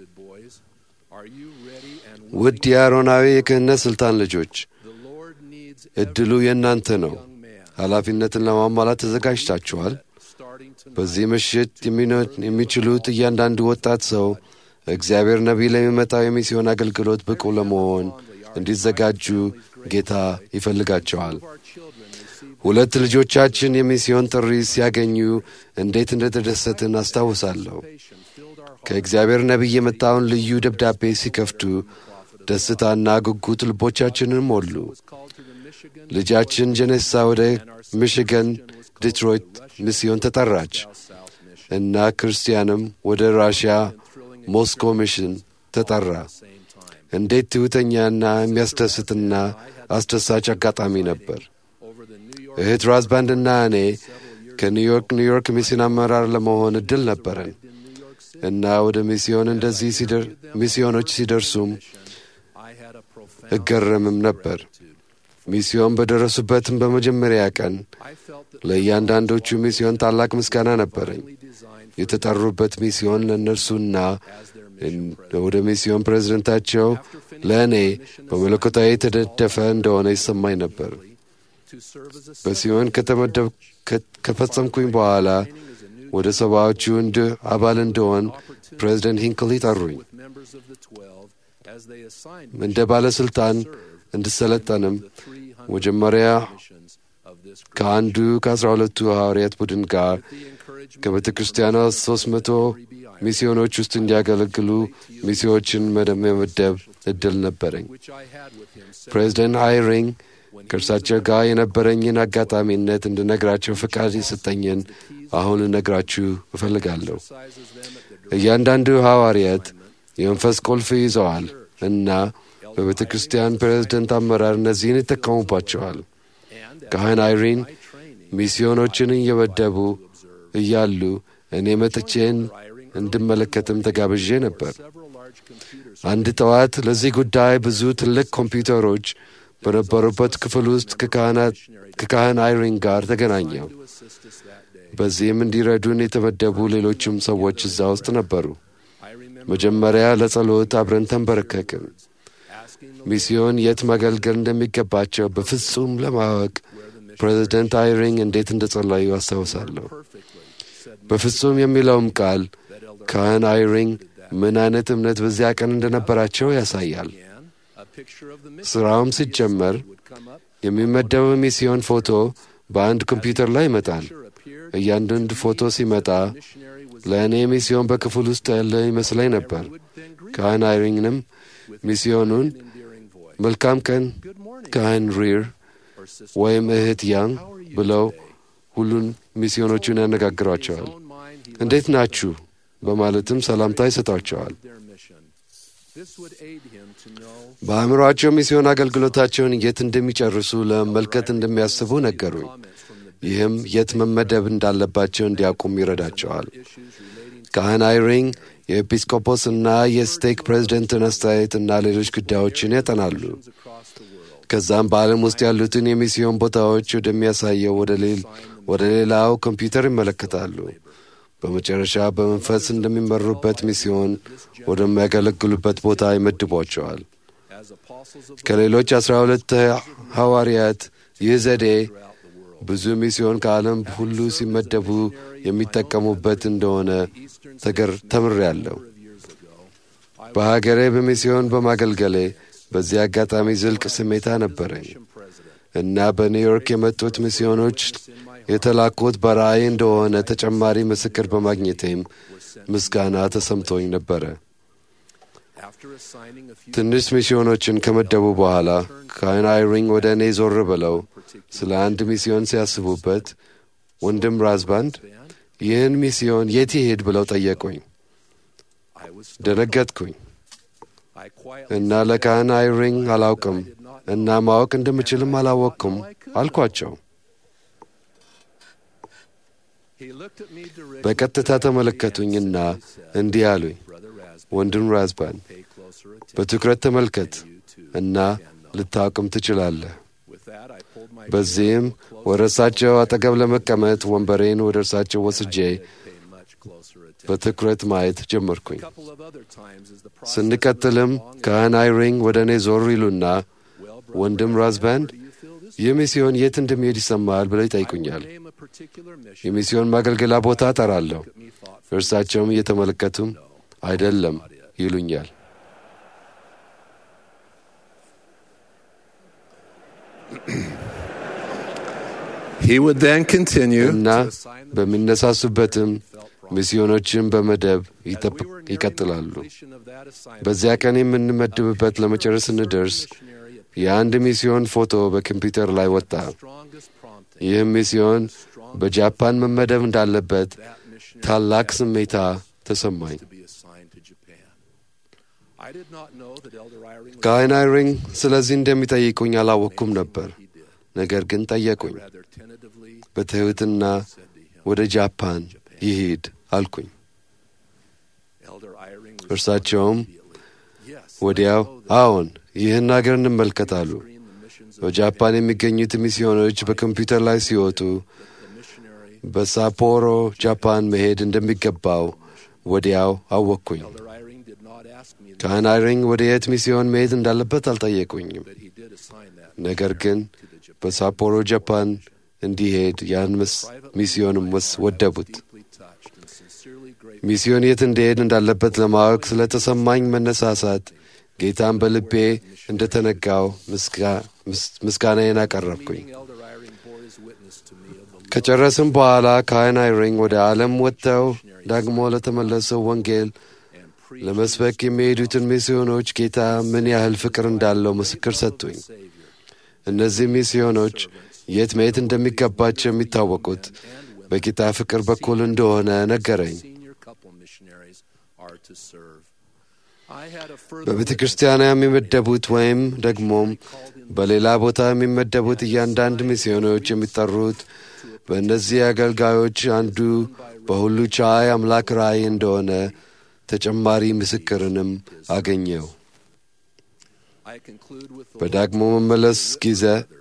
ውድ የአሮናዊ የክህነት ሥልጣን ልጆች ዕድሉ የእናንተ ነው። ኃላፊነትን ለማሟላት ተዘጋጅታችኋል። በዚህ ምሽት የሚችሉት እያንዳንዱ ወጣት ሰው እግዚአብሔር ነቢይ ለሚመጣው የሚስዮን አገልግሎት ብቁ ለመሆን እንዲዘጋጁ ጌታ ይፈልጋቸዋል። ሁለት ልጆቻችን የሚስዮን ጥሪ ሲያገኙ እንዴት እንደተደሰትን አስታውሳለሁ። ከእግዚአብሔር ነቢይ የመጣውን ልዩ ደብዳቤ ሲከፍቱ ደስታና ጉጉት ልቦቻችንን ሞሉ። ልጃችን ጀኔሳ ወደ ሚሽገን ዲትሮይት ሚስዮን ተጠራች እና ክርስቲያንም ወደ ራሽያ ሞስኮ ሚሽን ተጠራ። እንዴት ትሑተኛና የሚያስደስትና አስደሳች አጋጣሚ ነበር። እህት ራዝባንድና እኔ ከኒውዮርክ ኒውዮርክ ሚስዮን አመራር ለመሆን እድል ነበረን እና ወደ ሚስዮን እንደዚህ ሚስዮኖች ሲደርሱም እገረምም ነበር። ሚስዮን በደረሱበትም በመጀመሪያ ቀን ለእያንዳንዶቹ ሚስዮን ታላቅ ምስጋና ነበረኝ። የተጠሩበት ሚስዮን ለእነርሱና ወደ ሚስዮን ፕሬዝደንታቸው ለእኔ በመለኮታዊ የተደደፈ እንደሆነ ይሰማኝ ነበር። በሲዮን ከተመደብ ከፈጸምኩኝ በኋላ ወደ ሰባዎቹ እንድ አባል እንደሆን ፕሬዝደንት ሂንክሊ ጠሩኝ። እንደ ባለሥልጣን እንድሰለጠንም መጀመሪያ ከአንዱ ከአስራ ሁለቱ ሐዋርያት ቡድን ጋር ከቤተ ክርስቲያኗ ሦስት መቶ ሚስዮኖች ውስጥ እንዲያገለግሉ ሚስዮችን መመደብ እድል ነበረኝ። ፕሬዚደንት ሃይሪንግ ከእርሳቸው ጋር የነበረኝን አጋጣሚነት እንድነግራቸው ፈቃድ የሰጠኝን አሁን ልነግራችሁ እፈልጋለሁ። እያንዳንዱ ሐዋርያት የመንፈስ ቁልፍ ይዘዋል እና በቤተ ክርስቲያን ፕሬዝደንት አመራር እነዚህን ይጠቀሙባቸዋል። ካህን አይሪን ሚስዮኖችን እየመደቡ እያሉ እኔ መጥቼን እንድመለከትም ተጋብዤ ነበር። አንድ ጠዋት ለዚህ ጉዳይ ብዙ ትልቅ ኮምፒውተሮች በነበሩበት ክፍል ውስጥ ከካህን አይሪን ጋር ተገናኘው። በዚህም እንዲረዱን የተመደቡ ሌሎችም ሰዎች እዛ ውስጥ ነበሩ። መጀመሪያ ለጸሎት አብረን ተንበረከክን። ሚስዮን የት ማገልገል እንደሚገባቸው በፍጹም ለማወቅ ፕሬዚደንት አይሪንግ እንዴት እንደጸለዩ አስታውሳለሁ። በፍጹም የሚለውም ቃል ካህን አይሪንግ ምን አይነት እምነት በዚያ ቀን እንደነበራቸው ያሳያል። ሥራውም ሲጀመር የሚመደበው ሚስዮን ፎቶ በአንድ ኮምፒውተር ላይ ይመጣል። እያንዳንዱ ፎቶ ሲመጣ ለእኔ ሚስዮን በክፍል ውስጥ ያለ ይመስለኝ ነበር። ካህን አይሪንግንም ሚስዮኑን መልካም ቀን ካህን ሪር ወይም እህት ያንግ ብለው ሁሉን ሚስዮኖቹን ያነጋግሯቸዋል። እንዴት ናችሁ በማለትም ሰላምታ ይሰጧቸዋል። በአእምሮአቸው ሚስዮን አገልግሎታቸውን የት እንደሚጨርሱ ለመመልከት እንደሚያስቡ ነገሩኝ። ይህም የት መመደብ እንዳለባቸው እንዲያውቁም ይረዳቸዋል። ካህን አይሪንግ የኤጲስቆጶስ እና የስቴክ ፕሬዝደንትን አስተያየት እና ሌሎች ጉዳዮችን ያጠናሉ። ከዛም በዓለም ውስጥ ያሉትን የሚስዮን ቦታዎች ወደሚያሳየው ወደ ሌላው ኮምፒውተር ይመለከታሉ። በመጨረሻ በመንፈስ እንደሚመሩበት ሚስዮን ወደሚያገለግሉበት ቦታ ይመድቧቸዋል። ከሌሎች አስራ ሁለት ሐዋርያት ይህ ዘዴ ብዙ ሚስዮን ከዓለም ሁሉ ሲመደቡ የሚጠቀሙበት እንደሆነ ተምሬያለሁ። በሀገሬ በሚስዮን በማገልገሌ በዚህ አጋጣሚ ዝልቅ ስሜታ ነበረኝ እና በኒውዮርክ የመጡት ሚስዮኖች የተላኩት በራእይ እንደሆነ ተጨማሪ ምስክር በማግኘቴም ምስጋና ተሰምቶኝ ነበረ። ትንሽ ሚስዮኖችን ከመደቡ በኋላ ካህን አይሪንግ ወደ እኔ ዞር ብለው ስለ አንድ ሚስዮን ሲያስቡበት ወንድም ራዝባንድ ይህን ሚስዮን የት ይሄድ ብለው ጠየቁኝ። ደነገጥኩኝ እና ለካህን አይሪንግ አላውቅም እና ማወቅ እንደምችልም አላወቅኩም አልኳቸው። በቀጥታ ተመለከቱኝና እንዲህ አሉኝ፣ ወንድም ራዝባን በትኩረት ተመልከት። እና ልታውቅም ትችላለህ። በዚህም ወደ እርሳቸው አጠገብ ለመቀመጥ ወንበሬን ወደ እርሳቸው ወስጄ በትኩረት ማየት ጀመርኩኝ። ስንቀጥልም ካህን አይሪንግ ወደ እኔ ዞር ይሉና ወንድም ራዝባንድ ይህ ሚስዮን የት እንደሚሄድ ይሰማል ብለው ይጠይቁኛል። የሚስዮን ማገልገላ ቦታ እጠራለሁ። እርሳቸውም እየተመለከቱም አይደለም ይሉኛል። He would then continue እና በሚነሳሱበትም ሚስዮኖችን በመደብ ይቀጥላሉ። በዚያ ቀን የምንመድብበት ለመጨረስ ስንደርስ የአንድ ሚስዮን ፎቶ በኮምፒውተር ላይ ወጣ። ይህም ሚስዮን በጃፓን መመደብ እንዳለበት ታላቅ ስሜታ ተሰማኝ። ካህን አይሪንግ ስለዚህ እንደሚጠይቁኝ አላወቅኩም ነበር። ነገር ግን ጠየቁኝ። በትሕትና ወደ ጃፓን ይሂድ አልኩኝ። እርሳቸውም ወዲያው አዎን፣ ይህን አገር እንመልከታሉ። በጃፓን የሚገኙት ሚስዮኖች በኮምፒውተር ላይ ሲወጡ በሳፖሮ ጃፓን መሄድ እንደሚገባው ወዲያው አወቅኩኝ። ካህን አይሪንግ ወደ የት ሚስዮን መሄድ እንዳለበት አልጠየቁኝም። ነገር ግን በሳፖሮ ጃፓን እንዲሄድ ያን ሚስዮንም ወደቡት። ሚስዮን የት እንዲሄድ እንዳለበት ለማወቅ ስለተሰማኝ መነሳሳት ጌታን በልቤ እንደተነጋው ምስጋናዬን አቀረብኩኝ። ከጨረስም በኋላ ካህን አይሪንግ ወደ ዓለም ወጥተው ዳግሞ ለተመለሰው ወንጌል ለመስበክ የሚሄዱትን ሚስዮኖች ጌታ ምን ያህል ፍቅር እንዳለው ምስክር ሰጡኝ። እነዚህ ሚስዮኖች የት መሄድ እንደሚገባቸው የሚታወቁት በጌታ ፍቅር በኩል እንደሆነ ነገረኝ። በቤተ ክርስቲያኗ የሚመደቡት ወይም ደግሞም በሌላ ቦታ የሚመደቡት እያንዳንድ ሚስዮኖች የሚጠሩት በእነዚህ አገልጋዮች አንዱ በሁሉ ቻይ አምላክ ራእይ እንደሆነ ተጨማሪ ምስክርንም አገኘው። በዳግሞ መመለስ ጊዜ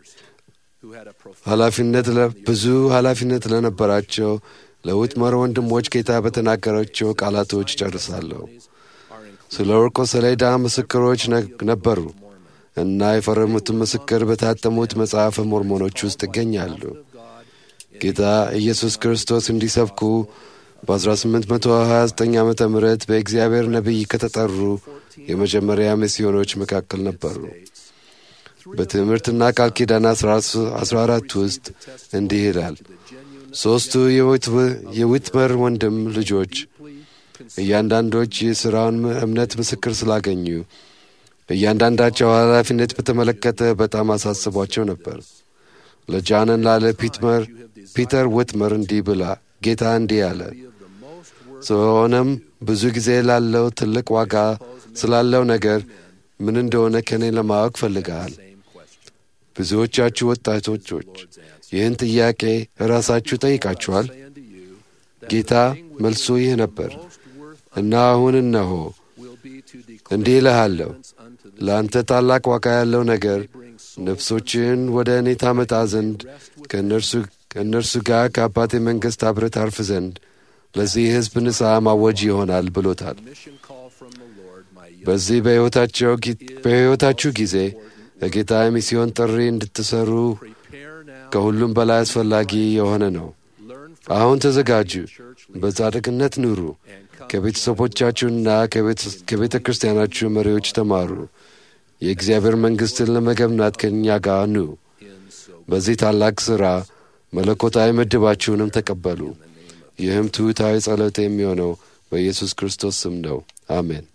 ኃላፊነት ብዙ ኃላፊነት ለነበራቸው ለውትመር ወንድሞች ጌታ በተናገራቸው ቃላቶች ጨርሳለሁ። ስለ ወርቆ ሰሌዳ ምስክሮች ነበሩ እና የፈረሙትን ምስክር በታተሙት መጽሐፈ ሞርሞኖች ውስጥ ይገኛሉ። ጌታ ኢየሱስ ክርስቶስ እንዲሰብኩ በ1829 ዓ ም በእግዚአብሔር ነቢይ ከተጠሩ የመጀመሪያ ሚስዮኖች መካከል ነበሩ። በትምህርትና ቃል ኪዳን 14 ውስጥ እንዲህ ይላል። ሦስቱ የዊትመር ወንድም ልጆች እያንዳንዶች የሥራውን እምነት ምስክር ስላገኙ እያንዳንዳቸው ኃላፊነት በተመለከተ በጣም አሳስቧቸው ነበር። ለጃንን ላለ ፒትመር ፒተር ዊትመር እንዲህ ብላ ጌታ እንዲህ አለ። ስለሆነም ብዙ ጊዜ ላለው ትልቅ ዋጋ ስላለው ነገር ምን እንደሆነ ከእኔ ለማወቅ ፈልገሃል። ብዙዎቻችሁ ወጣቶች ይህን ጥያቄ ራሳችሁ ጠይቃችኋል። ጌታ መልሱ ይህ ነበር እና አሁን እነሆ እንዲህ እልሃለሁ ለአንተ ታላቅ ዋጋ ያለው ነገር ነፍሶችን ወደ እኔ ታመጣ ዘንድ ከእነርሱ ጋር ከአባቴ መንግሥት አብረህ ታርፍ ዘንድ ለዚህ ሕዝብ ንስሐ ማወጅ ይሆናል ብሎታል። በዚህ በሕይወታችሁ ጊዜ ለጌታ የሚስዮን ጥሪ እንድትሰሩ ከሁሉም በላይ አስፈላጊ የሆነ ነው። አሁን ተዘጋጁ፣ በጻድቅነት ኑሩ፣ ከቤተሰቦቻችሁና ከቤተ ክርስቲያናችሁ መሪዎች ተማሩ። የእግዚአብሔር መንግሥትን ለመገምናት ከእኛ ጋር ኑ። በዚህ ታላቅ ሥራ መለኮታዊ ምድባችሁንም ተቀበሉ። ይህም ትሑታዊ ጸሎት የሚሆነው በኢየሱስ ክርስቶስ ስም ነው። አሜን።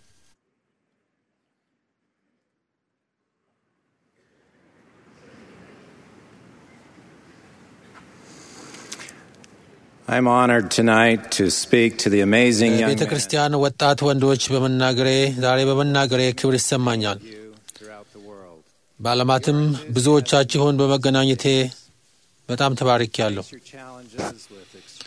I'm honored tonight to speak to the amazing young ቤተ ክርስቲያን ወጣት ወንዶች በመናገሬ ዛሬ በመናገሬ ክብር ይሰማኛል። በዓለማትም ብዙዎቻችሁን በመገናኘቴ በጣም ተባርኬያለሁ።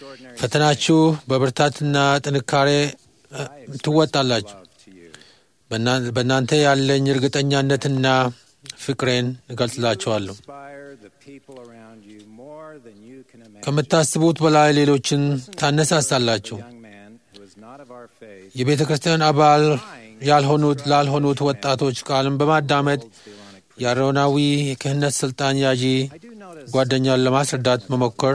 ፈተናችሁ በብርታትና ጥንካሬ ትወጣላችሁ። በእና- በእናንተ ያለኝ እርግጠኛነትና ፍቅሬን እገልጽላችኋለሁ። inspire the people around you more than you can imagine. ከምታስቡት በላይ ሌሎችን ታነሳሳላችሁ። young man who is not of our faith የቤተ ክርስቲያን አባል ያልሆኑት ላልሆኑት ወጣቶች ቃልን በማዳመጥ የአሮናዊ የክህነት ስልጣን ያዢ I do notice ጓደኛን ለማስረዳት መሞከር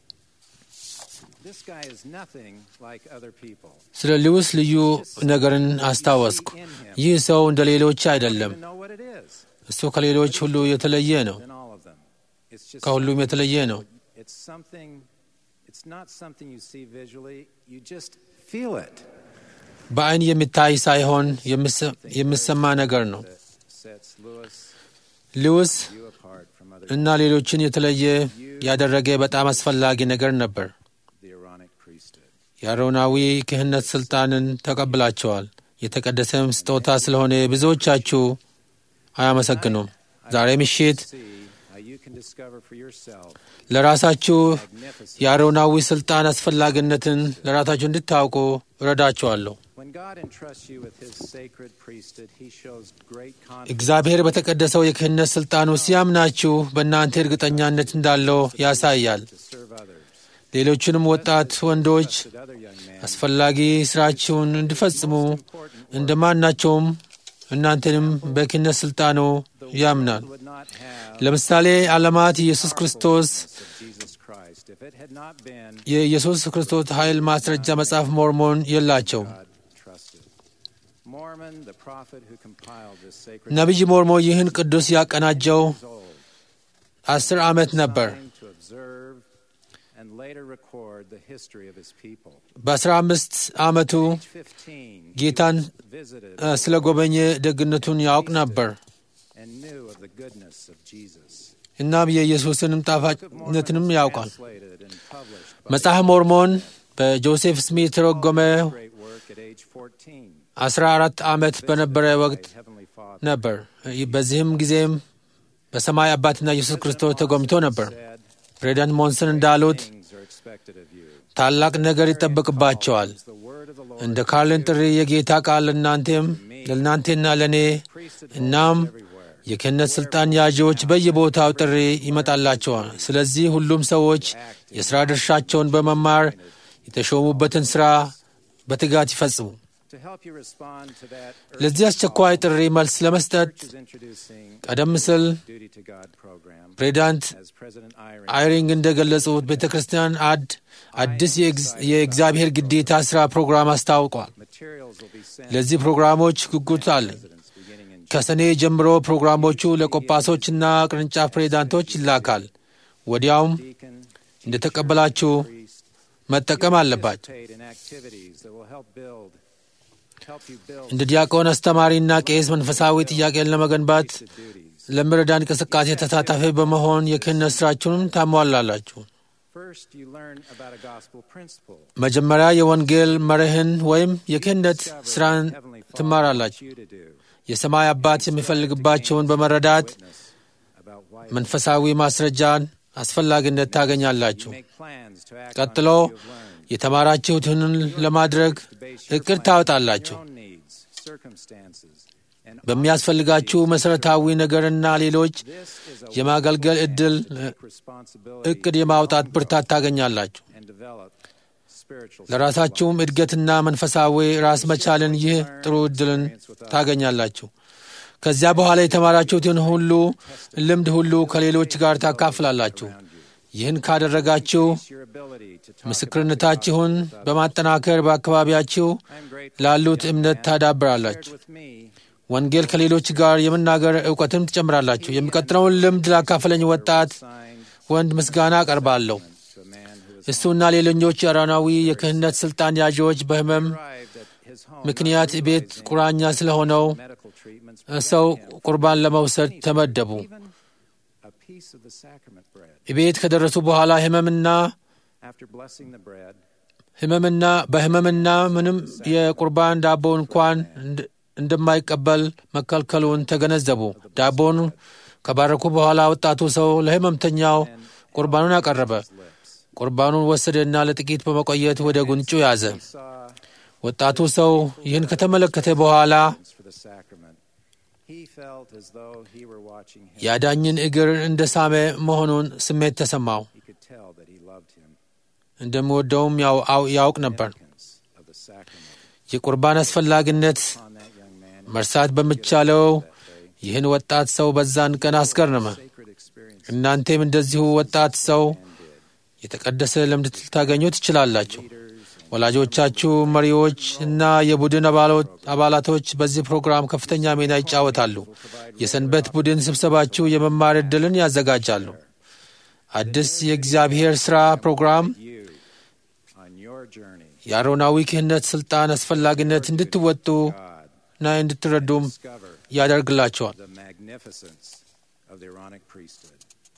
this guy is nothing like other people. ስለ ሉዊስ ልዩ ነገርን አስታወስኩ። ይህ ሰው እንደ ሌሎች አይደለም። Even know what it is እሱ ከሌሎች ሁሉ የተለየ ነው። than all of them. It's just ከሁሉም የተለየ ነው። it's something it's not something you see visually, you just feel it. በአይን የሚታይ ሳይሆን የሚሰ- የሚሰማ ነገር ነው። That sets Lewis ሉዊስ you apart from other እና ሌሎችን የተለየ ያደረገ በጣም አስፈላጊ ነገር ነበር። the Aaronic priesthood. የአሮናዊ ክህነት ስልጣንን ተቀብላቸዋል። የተቀደሰም ስጦታ ስለሆነ ብዙዎቻችሁ አያመሰግኑም። ዛሬ ምሽት See how you can discover for yourself ለራሳችሁ magnificent የአሮናዊ ስልጣን አስፈላጊነትን ለራሳችሁ እንድታውቁ እረዳችኋለሁ። when God entrusts you with his sacred priesthood, he shows great confidence እግዚአብሔር በተቀደሰው የክህነት ስልጣኑ ሲያምናችሁ በእናንተ እርግጠኛነት እንዳለው ያሳያል። to serve others. ሌሎችንም ወጣት ወንዶች That other young man አስፈላጊ ስራችሁን እንዲፈጽሙ እንደማናቸውም እናንተንም በክህነት ስልጣኑ ያምናል። would not have ለምሳሌ ዓለማት ኢየሱስ ክርስቶስ of Jesus Christ if it had not been የኢየሱስ ክርስቶስ ኃይል ማስረጃ መጽሐፍ ሞርሞን የላቸውም። God trusted. Mormon, the prophet who compiled this sacred ነቢይ ሞርሞ ይህን ቅዱስ ያቀናጀው years old, አስር ዓመት ነበር። designed to observe and later record the history of his people. በአስራ አምስት ዓመቱ Age 15, ጌታን visited እ፣ ስለ ጎበኘ ደግነቱን ያውቅ ነበር። and knew of the goodness of Jesus. እናም የኢየሱስንም Book of Mormon ጣፋጭነትንም was ያውቃል። translated and published by መጽሐፍ ሞርሞን በጆሴፍ ስሚት የተረጎመ great work at age 14 አስራ አራት ዓመት በነበረ ወቅት by Heavenly Father. ነበር። በዚህም ጊዜም በሰማይ አባትና ኢየሱስ ክርስቶስ ተጎምቶ ነበር። Said, ፕሬዚዳንት ሞንሰን እንዳሉት things are expected of you. ታላቅ ነገር ይጠበቅባቸዋል። Is the word of the Lord እንደ ካርልን ጥሪ የጌታ ቃል ለእናንተም ለእናንቴና ለእኔ priesthood እናም everywhere. የክህነት ሥልጣን ያዢዎች በየቦታው ጥሪ ይመጣላቸዋል። ስለዚህ ሁሉም ሰዎች የሥራ ድርሻቸውን በመማር የተሾሙበትን ሥራ በትጋት ይፈጽሙ። To help you respond to that ለዚህ አስቸኳይ ጥሪ መልስ ለመስጠት church is introducing ቀደም ሲል Duty to God program ፕሬዚዳንት as President Eyring አይሪንግ እንደገለጹት ቤተ ክርስቲያን አድ አዲስ የእግዝ- የእግዚአብሔር ግዴታ ሥራ ፕሮግራም አስታውቋል። materials will be sent ለዚህ ፕሮግራሞች ጉጉት አለኝ። residents beginning in ከሰኔ ጀምሮ ፕሮግራሞቹ ለቆጳሶችና ቅርንጫፍ ፕሬዚዳንቶች ይላካል። ወዲያውም deacon, እንደተቀበላችሁ priest, መጠቀም አለባቸው። participate in activities that will help build help you build እንደ ዲያቆን፣ አስተማሪና ቄስ መንፈሳዊ ጥያቄን ለመገንባት the duties. ለሚረዳ እንቅስቃሴ ተሳታፊ በመሆን የክህነት ሥራችሁንም ታሟላላችሁ። First, you learn about a gospel principle. መጀመሪያ የወንጌል መርህን ወይም የክህነት Discover ሥራን what Heavenly Father ትማራላችሁ። wants you to do. የሰማይ አባት የሚፈልግባቸውን በመረዳት Witness about why መንፈሳዊ ማስረጃን አስፈላጊነት ታገኛላችሁ። make plans to act ቀጥሎ on what you have learned. የተማራችሁትን ለማድረግ To base your እቅድ plans ታወጣላችሁ። on your own needs, circumstances, and በሚያስፈልጋችሁ መሠረታዊ ነገርና ሌሎች this is a የማገልገል ዕድል take responsibility እቅድ የማውጣት ብርታት ታገኛላችሁ። and develop spiritual ለራሳችሁም እድገትና መንፈሳዊ ራስ መቻልን ይህ ጥሩ ዕድልን ታገኛላችሁ። ከዚያ በኋላ የተማራችሁትን ሁሉ ልምድ ሁሉ ከሌሎች ጋር ታካፍላላችሁ። ይህን ካደረጋችሁ your ability to talk ምስክርነታችሁን በማጠናከር በአካባቢያችሁ I'm grateful ላሉት እምነት shared ታዳብራላችሁ። with me ወንጌል ከሌሎች ጋር የመናገር እውቀትም ትጨምራላችሁ። የሚቀጥለውን ልምድ ላካፈለኝ ወጣት signed ወንድ ምስጋና አቀርባለሁ። to a man who was እሱና ሌሎኞች አሮናዊ የክህነት ሥልጣን ያዢዎች በሕመም arrived at his home ምክንያት not ቤት realizing ቁራኛ ስለሆነው medical treatments ሰው prevented him ቁርባን ለመውሰድ ተመደቡ። even a piece of the sacrament bread. ቤት ከደረሱ በኋላ ሕመምና After blessing the bread, ሕመምና በሕመምና ምንም የቁርባን ዳቦ እንኳን እንድ- እንደማይቀበል መከልከሉን ተገነዘቡ። ዳቦን ከባረኩ በኋላ ወጣቱ ሰው ለሕመምተኛው ቁርባኑን አቀረበ። ቁርባኑን ወሰደና ለጥቂት በመቆየት ወደ ጉንጩ ያዘ። saw ወጣቱ ሰው ይህን ከተመለከተ በኋላ for the sacrament. He felt as though he were watching him. የአዳኝን እግር እንደ ሳመ መሆኑን ስሜት ተሰማው። He could tell that he loved him. እንደሚወደውም ያው- አው- ያውቅ ነበር። Significance of the sacrament የቁርባን አስፈላጊነት on that young man. መርሳት በሚቻለው ይህን ወጣት ሰው በዛን ቀን አስገረመ። Sacred experience እናንተም እንደዚሁ ወጣት ሰው የተቀደሰ ልምድ ልታገኙ ትችላላችሁ። ወላጆቻችሁ፣ መሪዎች እና የቡድን አባሎ- አባላቶች በዚህ ፕሮግራም ከፍተኛ ሚና ይጫወታሉ። የሰንበት ቡድን ስብሰባችሁ የመማር ዕድልን ያዘጋጃሉ። አዲስ የእግዚአብሔር ሥራ ፕሮግራም you on your journey. የአሮናዊ ክህነት ሥልጣን አስፈላጊነት እንድትወጡ God እና እንድትረዱም discover ያደርግላቸዋል። the magnificence of the Aaronic priesthood.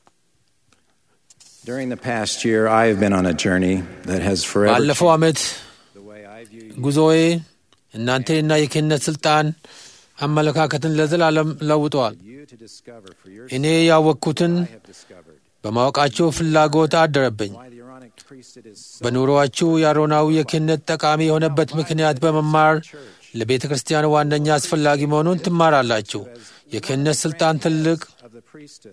During the past year, I have been on a journey that has forever ባለፈው changed ዓመት the way I view you. ጉዞዬ እናንተንና የክህነት ሥልጣን አመለካከትን ለዘላለም ለውጠዋል። You to discover for እኔ yourself ያወቅኩትን I have discovered በማወቃችሁ ፍላጎት አደረብኝ። why the Aaronic priesthood is so በኑሮአችሁ የአሮናዊ የክህነት ጠቃሚ የሆነበት ምክንያት በመማር ለቤተ ክርስቲያን ዋነኛ አስፈላጊ መሆኑን ትማራላችሁ። የክህነት ሥልጣን ትልቅ of the priesthood.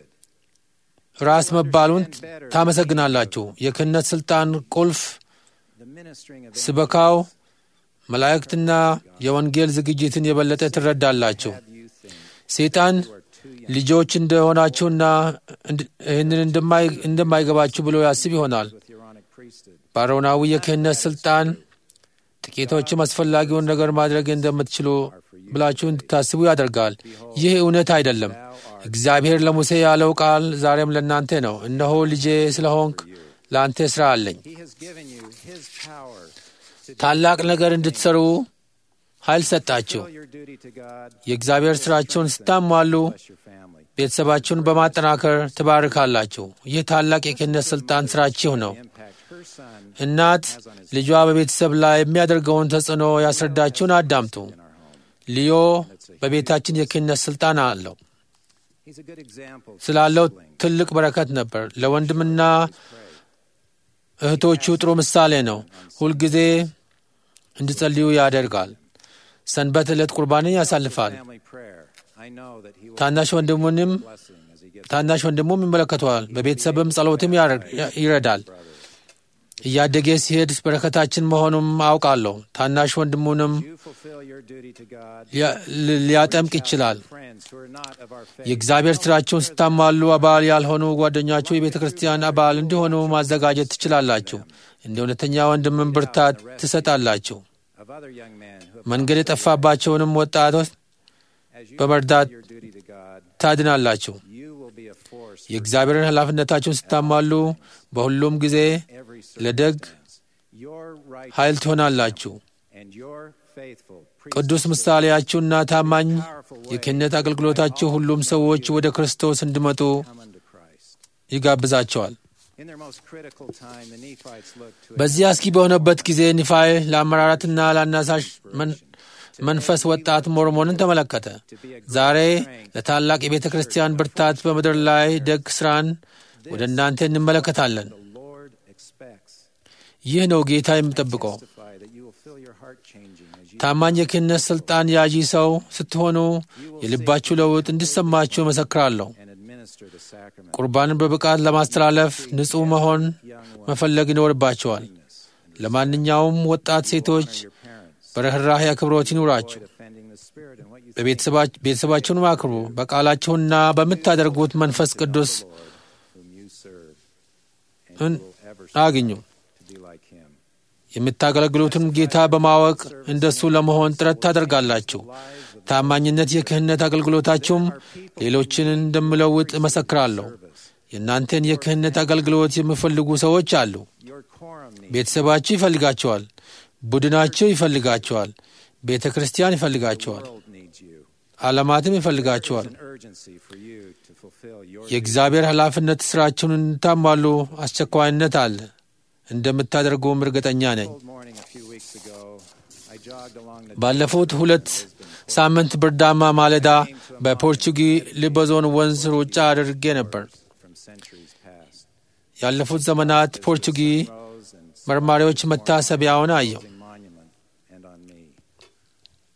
ራስ መባሉን ታመሰግናላችሁ። የክህነት ሥልጣን ቁልፍ The ministering of ስበካው መላእክትና የወንጌል ዝግጅትን የበለጠ ትረዳላችሁ። you think ሰይጣን ልጆች እንደሆናችሁና እንድ- ይህንን እንደማይ- እንደማይገባችሁ ብሎ ያስብ ይሆናል። with the Aaronic priesthood. በአሮናዊ የክህነት ሥልጣን ጥቂቶችም አስፈላጊውን ነገር ማድረግ እንደምትችሉ ብላችሁ እንድታስቡ ያደርጋል። ይህ እውነት አይደለም። እግዚአብሔር ለሙሴ ያለው ቃል ዛሬም ለእናንተ ነው። እነሆ ልጄ ስለሆንክ ለአንተ ሥራ አለኝ። He has given you his power to ታላቅ ነገር እንድትሠሩ ኃይል ሰጣችሁ። fulfill your duty to God, የእግዚአብሔር ሥራቸውን ስታሟሉ bless your family. ቤተሰባችሁን በማጠናከር ትባርካላችሁ። ይህ ታላቅ የክህነት ሥልጣን ሥራችሁ ነው። Impact her son እናት ልጇ በቤተሰብ ላይ የሚያደርገውን ተጽዕኖ ያስረዳችሁን አዳምጡ። in our home. ልዮ በቤታችን የክህነት ሥልጣን አለው He's a good example for ስላለው siblings. ትልቅ በረከት ነበር። ለወንድምና እህቶቹ ጥሩ ምሳሌ ነው። ሁልጊዜ እንዲጸልዩ ያደርጋል። ሰንበት ዕለት ቁርባንን ያሳልፋል። Family prayer. I know that he will ታናሽ ወንድሙንም blessing as he gets ታናሽ ወንድሙም ይመለከተዋል። በቤተሰብም ጸሎትም ያረ- ይረዳል። እያደገ ሲሄድ በረከታችን መሆኑም አውቃለሁ። ታናሽ ወንድሙንም you fulfill your duty to God. ሊያ- ሊ- ሊያጠምቅ ይችላል። Friends who are not of our faith. የእግዚአብሔር ሥራችሁን ስታሟሉ አባል ያልሆኑ ጓደኛችሁ የቤተ ክርስቲያን አባል እንዲሆኑ ማዘጋጀት ትችላላችሁ። እንደ እውነተኛ ወንድምን ብርታት ትሰጣላችሁ። of other young men who have መንገድ የጠፋባቸውንም ወጣቶች as you በመርዳት fulfill your duty to God, ታድናላችሁ። you will be a force for የእግዚአብሔርን ኃላፊነታችሁን ስታሟሉ በሁሉም ጊዜ every ለደግ circumstance. Your right ኃይል ትሆናላችሁ። and your faithful ቅዱስ ምሳሌያችሁና ታማኝ የክህነት አገልግሎታችሁ ሁሉም ሰዎች ወደ ክርስቶስ እንዲመጡ come unto Christ. ይጋብዛቸዋል። In their most critical time, the Nephites looked to በዚህ አስጊ በሆነበት ጊዜ ኒፋይ ለአመራራትና ለአናሳሽ መን- መንፈስ ወጣት ሞርሞንን ተመለከተ። ዛሬ ለታላቅ የቤተ ክርስቲያን ብርታት በምድር ላይ ደግ ሥራን ወደ እናንተ እንመለከታለን። the Lord expects ይህ ነው ጌታ የሚጠብቀው። testify that you will feel your heart changing as you ታማኝ የክህነት ሥልጣን ያዢ ሰው ስትሆኑ የልባችሁ ለውጥ እንዲሰማችሁ እመሰክራለሁ። and administer the sacrament. ቁርባንን በብቃት ለማስተላለፍ ንጹሕ መሆን መፈለግ ይኖርባቸዋል። ለማንኛውም ወጣት ሴቶች Your parents በርኅራኄ አክብሮት ይኑራችሁ። avoid offending the Spirit and what you think በቤተሰባ- ቤተሰባችሁን አክብሩ። በቃላችሁና በምታደርጉት መንፈስ ቅዱስ whom you serve, and እን- you will ever አግኙ። strive to be like Him. የምታገለግሉትን ጌታ በማወቅ እንደሱ ለመሆን ጥረት ታደርጋላችሁ። ታማኝነት የክህነት አገልግሎታችሁም ሌሎችን እንደምለውጥ እመሰክራለሁ። የእናንተን የክህነት አገልግሎት የሚፈልጉ ሰዎች አሉ። Your quorum needs ቤተሰባችሁ ይፈልጋቸዋል። ቡድናችሁ ይፈልጋቸዋል። ቤተ ክርስቲያን ይፈልጋቸዋል። the world needs you. ዓለማትም ይፈልጋቸዋል። There's an urgency for you to fulfill your የእግዚአብሔር ኃላፊነት ሥራችሁን እንድታሟሉ አስቸኳይነት አለ። እንደምታደርጉም እርግጠኛ ነኝ። cold morning a few weeks ago. I jogged along the ባለፉት ሁለት ሳምንት ብርዳማ ማለዳ በፖርቹጊ ሊበዞን ወንዝ ሩጫ አድርጌ ነበር። from centuries past. ያለፉት ዘመናት ፖርቹጊ Rose and መርማሪዎች መታሰቢያውን አየው። monument and on me. I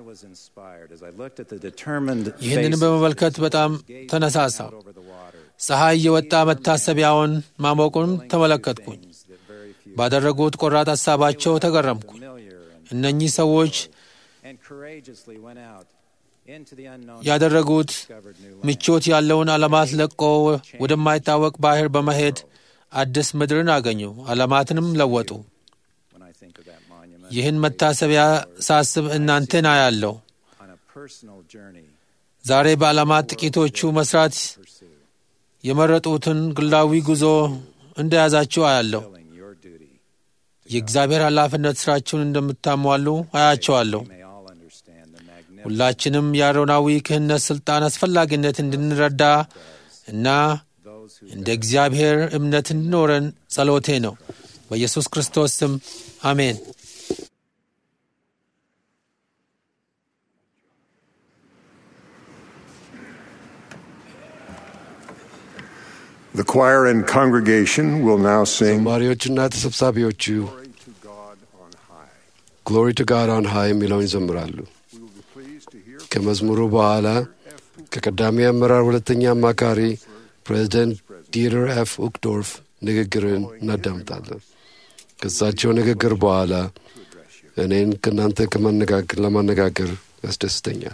was inspired as I looked at the determined ይህንን faces በመመልከት of በጣም those gazing ተነሳሳው። out over the water, ፀሐይ እየወጣ መታሰቢያውን ማሞቁን willing to do ተመለከትኩኝ። things that very few ባደረጉት ቆራጥ ሀሳባቸው ተገረምኩኝ። familiar and እነኚህ ሰዎች and courageously went out into the unknown ያደረጉት discovered new land. ምቾት ያለውን ዓለማት ለቆ ወደማይታወቅ ባህር በመሄድ አዲስ ምድርን አገኙ፣ ዓለማትንም ለወጡ። When I think of that monument, ይህን መታሰቢያ ሳስብ እናንተን አያለሁ። on a personal journey ዛሬ በዓለማት ጥቂቶቹ መስራት pursue, የመረጡትን ግላዊ ጉዞ እንደያዛችሁ አያለሁ። fulfilling your duty. የእግዚአብሔር ኃላፊነት ሥራችሁን እንደምታሟሉ አያቸዋለሁ። We may all understand the magnificent ሁላችንም የአሮናዊ ክህነት ሥልጣን አስፈላጊነት እንድንረዳ እና those who እንደ እግዚአብሔር እምነት እንዲኖረን ጸሎቴ ነው። በኢየሱስ ክርስቶስ ስም አሜን። The choir and congregation will now sing ዘማሪዎችና ተሰብሳቢዎቹ Glory to God on high. ግሎሪ ቱ ጋድ ኦን ሃይ የሚለውን ይዘምራሉ። We will be pleased to hear ከመዝሙሩ በኋላ ከቀዳሚ አመራር ሁለተኛ አማካሪ ፕሬዚደንት ዲተር ኤፍ ኡክዶርፍ ንግግርን እናዳምጣለን። ከእሳቸው ንግግር በኋላ እኔን ከእናንተ ከማነጋገር ለማነጋገር ያስደስተኛል።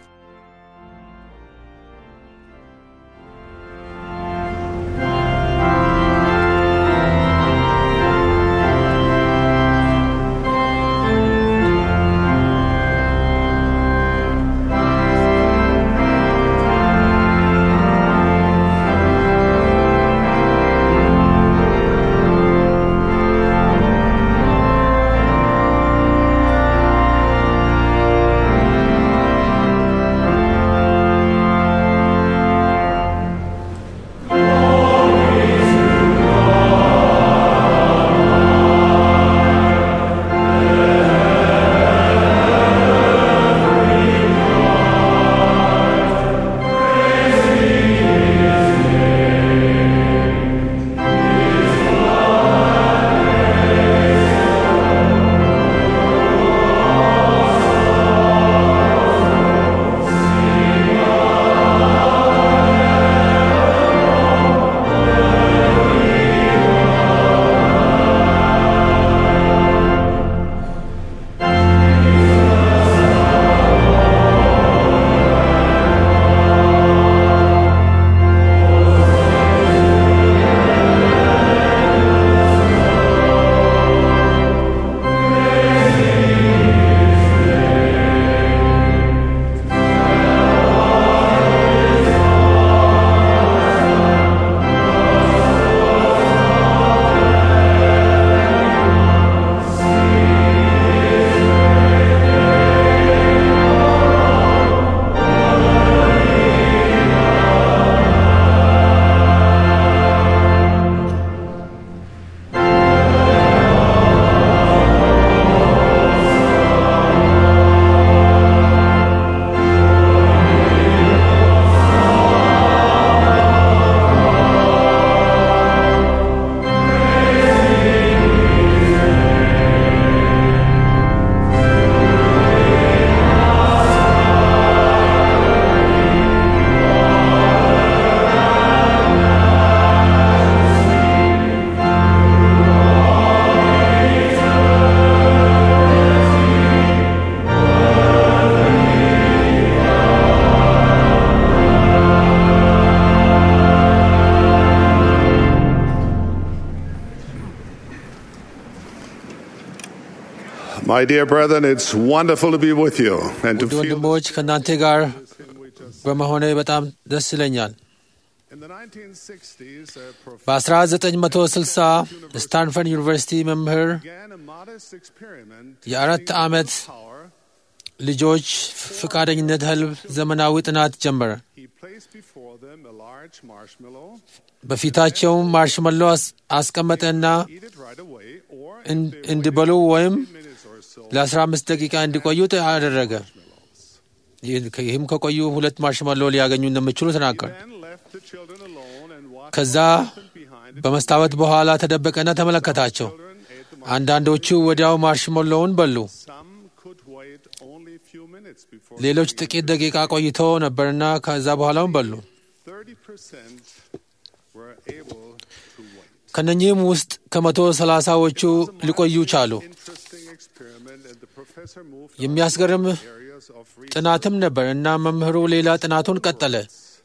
My dear brethren, it's wonderful to be with you and to ውድ feel ወንድሞች ከእናንተ ጋር በመሆኔ በጣም ደስ ይለኛል። in the 1960s a prof- በ1960 ስታንፈርድ ዩኒቨርሲቲ መምህር began a modest experiment የአራት ዓመት power. ልጆች ፈቃደኝነት ህልብ ዘመናዊ ጥናት ጀመረ። He placed before them a large marshmallow, በፊታቸውም ማርሽመሎ አስ- አስቀመጠና eat it right away, or እን- እንዲበሉ ወይም minutes or so, ለ15 ደቂቃ እንዲቆዩ አደረገ። ይህ- ይህም ከቆዩ ሁለት ማርሽመሎ ሊያገኙ እንደሚችሉ ተናገረ። then left the children alone and watched ከዛ what happened behind it. በመስታወት በኋላ ተደበቀና ተመለከታቸው። Children ate the አንዳንዶቹ ወዲያው ማርሽመሎውን በሉ። Some could wait only a few minutes. minutes before ሌሎች ጥቂት ደቂቃ ቆይቶ ነበርና ከዛ በኋላውን በሉ። 30% were able to wait. ከነኚህም ውስጥ ከመቶ ሰላሳዎቹ ሊቆዩ ቻሉ። Interesting experiment, and the professor moved የሚያስገርም on areas of research. ጥናትም ነበር እና መምህሩ ሌላ ጥናቱን ቀጠለ።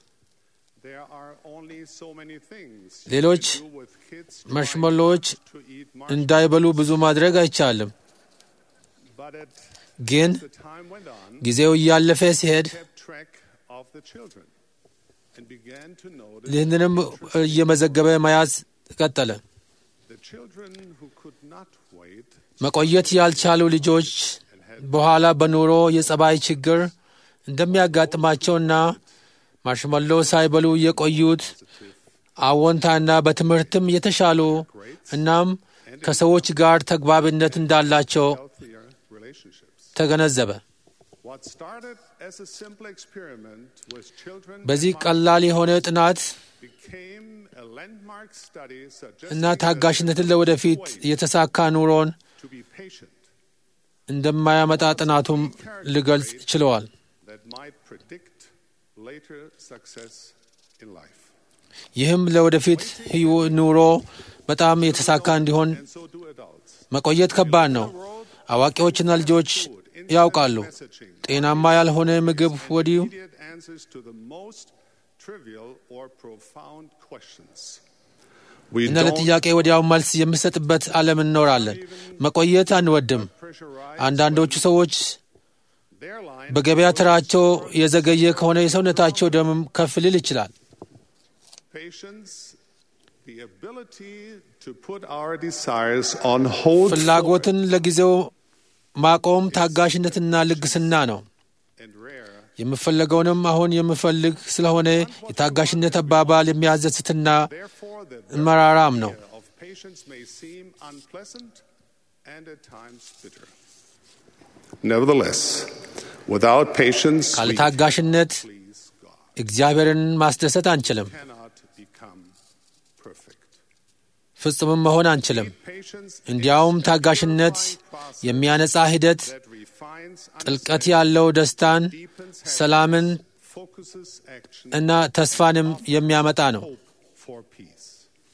There are only so many things you ሌሎች can do with kids trying መርሽመሎዎች to eat እንዳይበሉ ብዙ ማድረግ አይቻልም። But as ግን the time went on, ጊዜው እያለፈ ሲሄድ kept track of the children and began to notice ይህንንም እየመዘገበ መያዝ ቀጠለ። the children who could not wait መቆየት ያልቻሉ ልጆች በኋላ በኑሮ የጸባይ ችግር እንደሚያጋጥማቸውና ማርሽመሎ ሳይበሉ የቆዩት አዎንታና በትምህርትም የተሻሉ እናም ከሰዎች ጋር ተግባቢነት እንዳላቸው healthier relationships. ተገነዘበ። What started as a simple experiment with children በዚህ ቀላል የሆነ ጥናት became a landmark study suggesting እና that ታጋሽነትን ለወደፊት የተሳካ ኑሮን to be patient እንደማያመጣ ጥናቱም ሊገልጽ ችለዋል። that might predict later success in life. ይህም ለወደፊት ህይወ- ኑሮ በጣም የተሳካ እንዲሆን And so do adults. መቆየት ከባድ ነው። አዋቂዎችና ልጆች ያውቃሉ። Messaging ጤናማ ያልሆነ ምግብ ወዲሁ immediate answers to the most trivial or profound questions. We እና ለጥያቄ ወዲያው መልስ የምሰጥበት ዓለም እንኖራለን። መቆየት አንወድም። pressurize አንዳንዶቹ ሰዎች their line በገበያ ተራቸው የዘገየ ከሆነ የሰውነታቸው ደምም ከፍ ሊል ይችላል። patience, the ability to put our desires on hold ፍላጎትን ለጊዜው ማቆም ታጋሽነትና ልግስና ነው። and rare. የምፈለገውንም አሁን የምፈልግ ስለሆነ የታጋሽነት አባባል የሚያስደስትና Therefore, the መራራም ነው። idea of patience may seem unpleasant and at times bitter. Nevertheless, without patience, ካለ we ታጋሽነት please God እግዚአብሔርን ማስደሰት አንችልም። cannot become perfect. ፍጹምም መሆን አንችልም። Patience እንዲያውም ታጋሽነት የሚያነጻ ሂደት፣ that refines, ጥልቀት ያለው ደስታን፣ deepens, ሰላምን focuses action እና ተስፋንም የሚያመጣ ነው። hope for peace.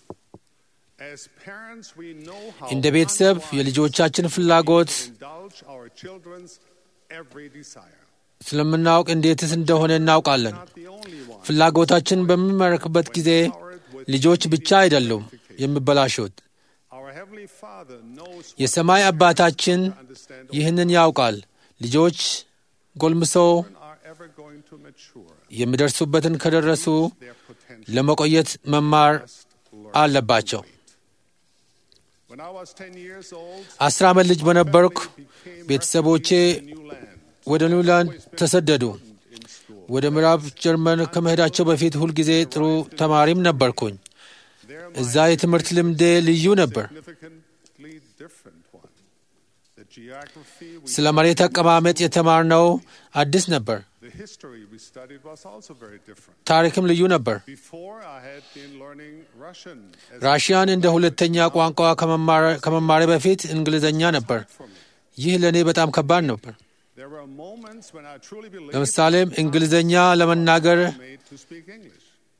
As parents, we know how እንደ ቤተሰብ unwise የልጆቻችን ፍላጎት to indulge our children's every desire. ስለምናውቅ እንዴትስ እንደሆነ እናውቃለን። Not the only one. ፍላጎታችን በሚመረክበት ጊዜ ልጆች ብቻ አይደሉም የሚበላሹት። Our Heavenly Father knows what የሰማይ አባታችን understand ይህንን ያውቃል። ልጆች ጎልምሰው children are ever going to mature. የሚደርሱበትን ከደረሱ Their potential ለመቆየት መማር must learn አለባቸው። to wait. When I was 10 years old, አስር ዓመት ልጅ በነበርኩ became ቤተሰቦቼ refugees in new land. ወደ ኒውላንድ ተሰደዱ። In school. ወደ ምዕራብ ጀርመን ከመሄዳቸው በፊት ሁልጊዜ ጥሩ ተማሪም ነበርኩኝ። There እዛ የትምህርት ልምዴ ልዩ ነበር። significantly different one. The geography we ስለ መሬት አቀማመጥ የተማርነው አዲስ ነበር። the history we studied was also very different. ታሪክም ልዩ ነበር። Before I had been learning Russian as ራሽያን እንደ ሁለተኛ ቋንቋ ከመማር- ከመማሬ በፊት እንግሊዝኛ ነበር። for me. ይህ ለእኔ በጣም ከባድ ነበር። There were moments when I truly believed ለምሳሌም እንግሊዝኛ ለመናገር I was made to speak English.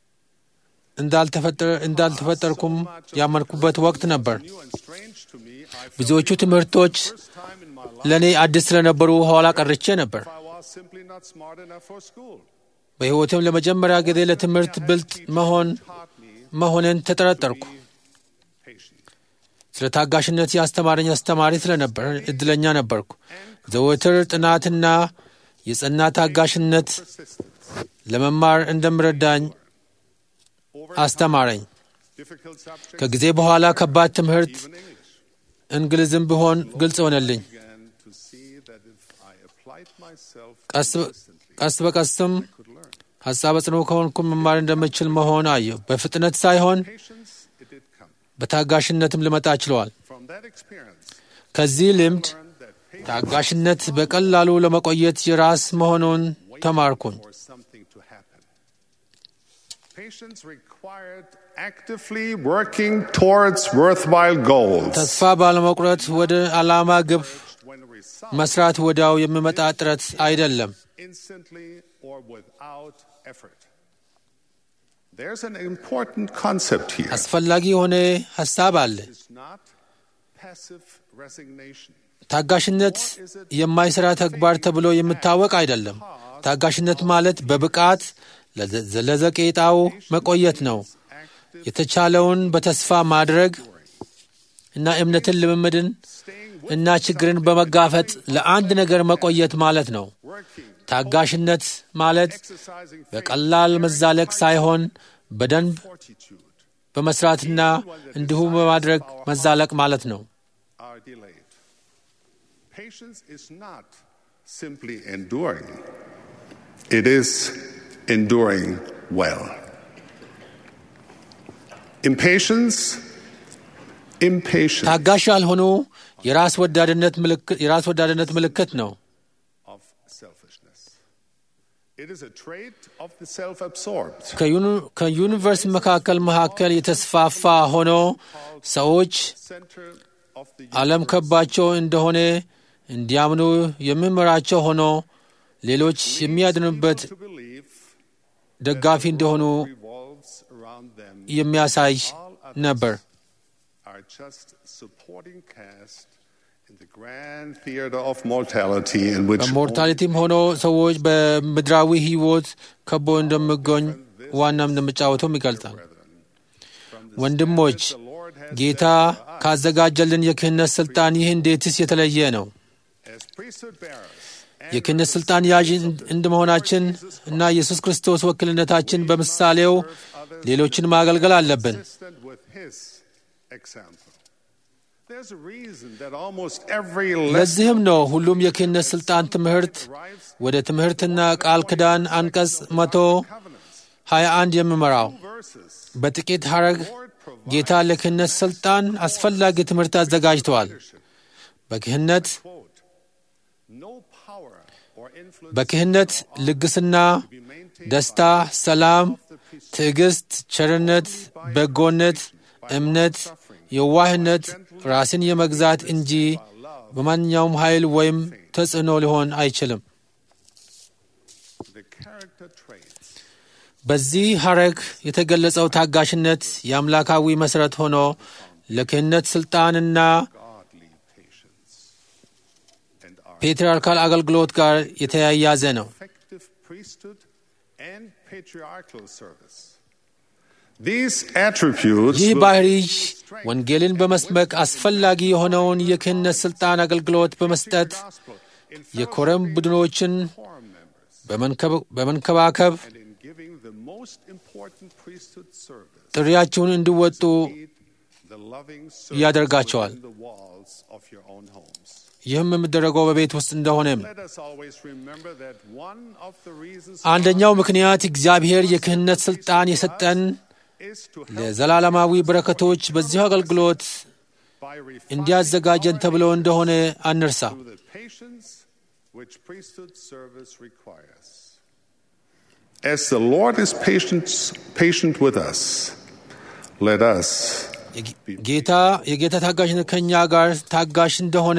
እንዳልተፈጠረ- እንዳልተፈጠርኩም ያመንኩበት ወቅት ነበር። New and strange to me, I felt ብዙዎቹ the ትምህርቶች first time in my life ለእኔ አዲስ ስለነበሩ ኋላ ቀርቼ ነበር። I was simply not smart enough for school. በሕይወቴም ለመጀመሪያ ጊዜ ለትምህርት ብልጥ መሆን Taught me መሆንን ተጠረጠርኩ። be patient. ስለ ታጋሽነት የአስተማረኝ አስተማሪ ስለነበር እድለኛ ነበርኩ። ዘወትር ጥናትና የጸና ታጋሽነት Persistence. ለመማር እንደምረዳኝ Over አስተማረኝ። difficult subjects, ከጊዜ በኋላ ከባድ ትምህርት even English. እንግሊዝም ቢሆን ግልጽ ሆነልኝ። began to see that if I applied myself ቀስ በ- consistently, ቀስ በቀስም I could learn. ሀሳብ ጽኑ ከሆንኩ መማር እንደምችል መሆን አየሁ። በፍጥነት ሳይሆን Patience, it did come. በታጋሽነትም ልመጣ ችለዋል። From that experience, ከዚህ ልምድ learned that patience ታጋሽነት በቀላሉ ለመቆየት የራስ መሆኑን ተማርኩኝ። for something to happen. Patience required actively working towards worthwhile goals. ተስፋ ባለመቁረጥ ወደ ዓላማ ግብ when results መስራት ወዲያው የሚመጣ ጥረት አይደለም። instantly or without effort. There's an important concept here. አስፈላጊ የሆነ ሐሳብ አለ። It's not passive resignation. ታጋሽነት የማይሰራ ተግባር ተብሎ የሚታወቅ አይደለም። ታጋሽነት ማለት በብቃት ለዘ- ለዘቄጣው መቆየት ነው። Active የተቻለውን በተስፋ ማድረግ እና እምነትን፣ ልምምድን እና ችግርን በመጋፈጥ ለአንድ ነገር መቆየት ማለት ነው። working, ታጋሽነት ማለት exercising faith, በቀላል መዛለቅ ሳይሆን በደንብ fortitude በመስራትና እንዲሁም በማድረግ መዛለቅ ማለት ነው። are delayed. Patience is not simply enduring, it is enduring well. Impatience, impatience ታጋሽ ያልሆኑ የራስ ወዳድነት ምልክት የራስ ወዳድነት ምልክት ነው። of selfishness. It is a trait of the self absorbed. ከዩኒ- ከዩኒቨርስ መካከል መካከል የተስፋፋ ሆኖ ሰዎች Center of the ዓለም ከባቸው እንደሆነ እንዲያምኑ የሚመራቸው ሆኖ ሌሎች የሚያድኑበት to believe ደጋፊ እንደሆኑ revolves around them የሚያሳይ all ነበር። others are just supporting cast in the grand theater of mortality in which በሞርታሊቲም ሆኖ ሰዎች በምድራዊ ሕይወት ከቦ እንደሚገኝ ዋናም እንደሚጫወቱም ይገልጻል። ወንድሞች the Lord has ጌታ ካዘጋጀልን የክህነት ሥልጣን ይህ እንዴትስ የተለየ ነው? as priesthood bearers and የክህነት ሥልጣን ያዥ እንደመሆናችን እና ኢየሱስ ክርስቶስ ወክልነታችን በምሳሌው ሌሎችን ማገልገል አለብን። consistent with his example. There's a reason that almost every lesson ለዚህም ነው ሁሉም የክህነት ሥልጣን ትምህርት ወደ ትምህርትና ቃል ኪዳን አንቀጽ መቶ covenants, 21 የሚመራው verses, በጥቂት ሐረግ ጌታ ለክህነት ሥልጣን አስፈላጊ ትምህርት አዘጋጅተዋል። በክህነት quote, no power or influence በክህነት ልግስና፣ be maintained ደስታ፣ ሰላም፣ ትዕግስት፣ ቸርነት፣ በጎነት፣ እምነት፣ የዋህነት፣ ራስን የመግዛት እንጂ በማንኛውም ኃይል ወይም ተጽዕኖ ሊሆን አይችልም። the character traits በዚህ ሐረግ የተገለጸው ታጋሽነት የአምላካዊ መሠረት ሆኖ ለክህነት ሥልጣንና godly patience and our ፔትርያርካል አገልግሎት ጋር የተያያዘ ነው። effective priesthood and patriarchal service. These attributes ይህ will ባህሪ ወንጌልን በመስበክ አስፈላጊ የሆነውን የክህነት ሥልጣን አገልግሎት በመስጠት gospel in የኮረም ቡድኖችን forum members በመንከብ- በመንከባከብ and in giving the most important priesthood service. ጥሪያችሁን እንዲወጡ Lead the loving ያደርጋቸዋል። service within the walls of your own homes. ይህም የሚደረገው በቤት ውስጥ እንደሆነም Let us always remember that one of the reasons አንደኛው ምክንያት እግዚአብሔር የክህነት ሥልጣን የሰጠን is to help ለዘላለማዊ በረከቶች በዚሁ አገልግሎት by refining እንዲያዘጋጀን ተብሎ እንደሆነ አንርሳ። through the patience which priesthood service requires. As the Lord is patient, patient with us, let us ጌታ የጌታ ታጋሽነት ከእኛ ጋር ታጋሽ እንደሆነ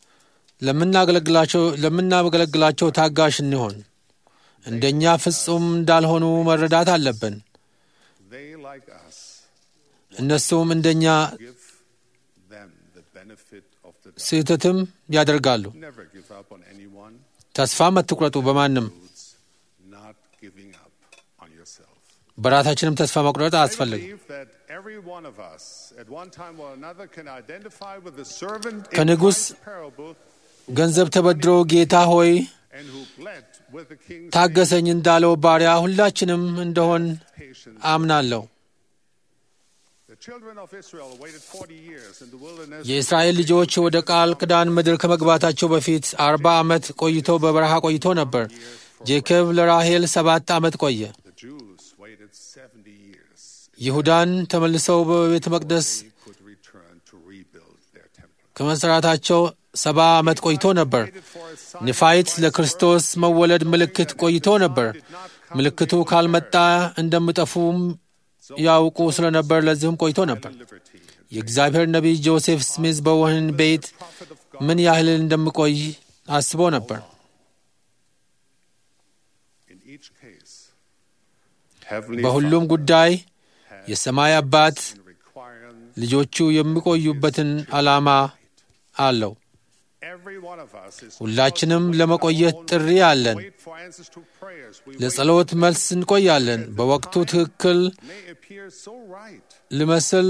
ለምናገለግላቸው ለምናገለግላቸው ታጋሽ እንሆን። እንደኛ ፍጹም እንዳልሆኑ መረዳት አለብን። they like us እነሱም እንደኛ give them the benefit of the doubt. ስህተትም ያደርጋሉ። Never give up on anyone, ተስፋም አትቁረጡ በማንም It's not giving up on yourself. በራሳችንም ተስፋ መቁረጥ I አያስፈልግም። believe that every one of us, at one time or another, can identify with the servant in ከንጉሥ Christ's parable ገንዘብ ተበድሮ ጌታ ሆይ and who bled with the king's ታገሰኝ እንዳለው ባሪያ ሁላችንም እንደሆን patience. አምናለሁ። The children of Israel waited 40 years in the wilderness. የእስራኤል ልጆች ወደ ቃል ኪዳን ምድር ከመግባታቸው በፊት አርባ ዓመት ቆይቶ በበረሃ ቆይቶ ነበር። ጄኮብ ለራሔል ሰባት ዓመት ቆየ። The Jews waited 70 years. ይሁዳን ተመልሰው በቤተ መቅደስ They could return to rebuild their temple. ከመሠራታቸው ሰባ ዓመት ቆይቶ ነበር። Waited for a sign ንፋይት ለክርስቶስ መወለድ ምልክት ቆይቶ ነበር። ምልክቱ ካልመጣ እንደሚጠፉም ያውቁ ስለነበር ለዚህም ቆይቶ ነበር። liberty. የእግዚአብሔር ነቢይ ጆሴፍ ስሚዝ በወህኒ ቤት ምን ያህል እንደምቆይ አስቦ ነበር። በሁሉም ጉዳይ የሰማይ አባት ልጆቹ የሚቆዩበትን ዓላማ አለው። ሁላችንም ለመቆየት ጥሪ አለን። ለጸሎት መልስ እንቆያለን። በወቅቱ ትክክል ልመስል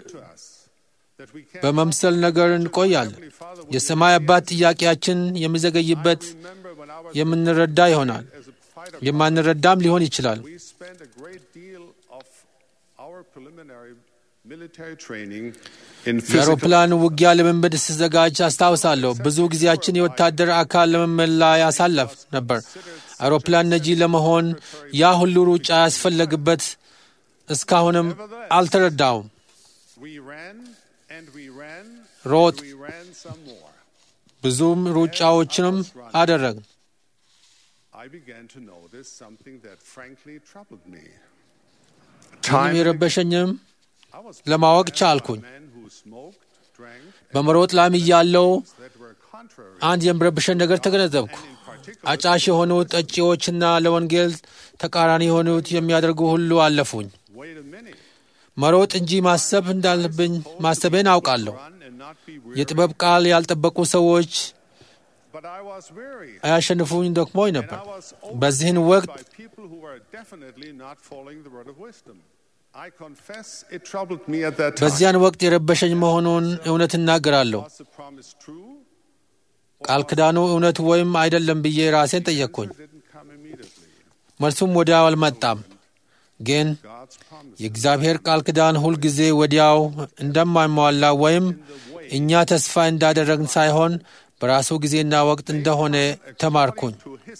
በመምሰል ነገር እንቆያለን። የሰማይ አባት ጥያቄያችን የሚዘገይበት የምንረዳ ይሆናል፣ የማንረዳም ሊሆን ይችላል። የአውሮፕላን ውጊያ ልምምድ ስዘጋጅ አስታውሳለሁ። ብዙ ጊዜያችን የወታደር አካል ልምምድ ላይ ያሳለፍ ነበር። አውሮፕላን ነጂ ለመሆን ያ ሁሉ ሩጫ ያስፈለግበት እስካሁንም አልተረዳውም። ሮጥ ብዙም ሩጫዎችንም አደረግን። ምንም የረበሸኝም ለማወቅ ቻልኩኝ። በመሮጥ ላም እያለው አንድ የሚረብሸን ነገር ተገነዘብኩ። አጫሽ የሆኑት ጠጪዎችና ለወንጌል ተቃራኒ የሆኑት የሚያደርጉ ሁሉ አለፉኝ። መሮጥ እንጂ ማሰብ እንዳለብኝ ማሰቤን አውቃለሁ። የጥበብ ቃል ያልጠበቁ ሰዎች አያሸንፉኝ ደክሞኝ ነበር። በዚህን ወቅት በዚያን ወቅት የረበሸኝ መሆኑን እውነት እናገራለሁ። ቃል ክዳኑ እውነት ወይም አይደለም ብዬ ራሴን ጠየቅኩኝ። መልሱም ወዲያው አልመጣም። ግን የእግዚአብሔር ቃል ክዳን ሁልጊዜ ወዲያው እንደማይሟላ ወይም እኛ ተስፋ እንዳደረግን ሳይሆን በራሱ ጊዜና ወቅት እንደሆነ ተማርኩኝ።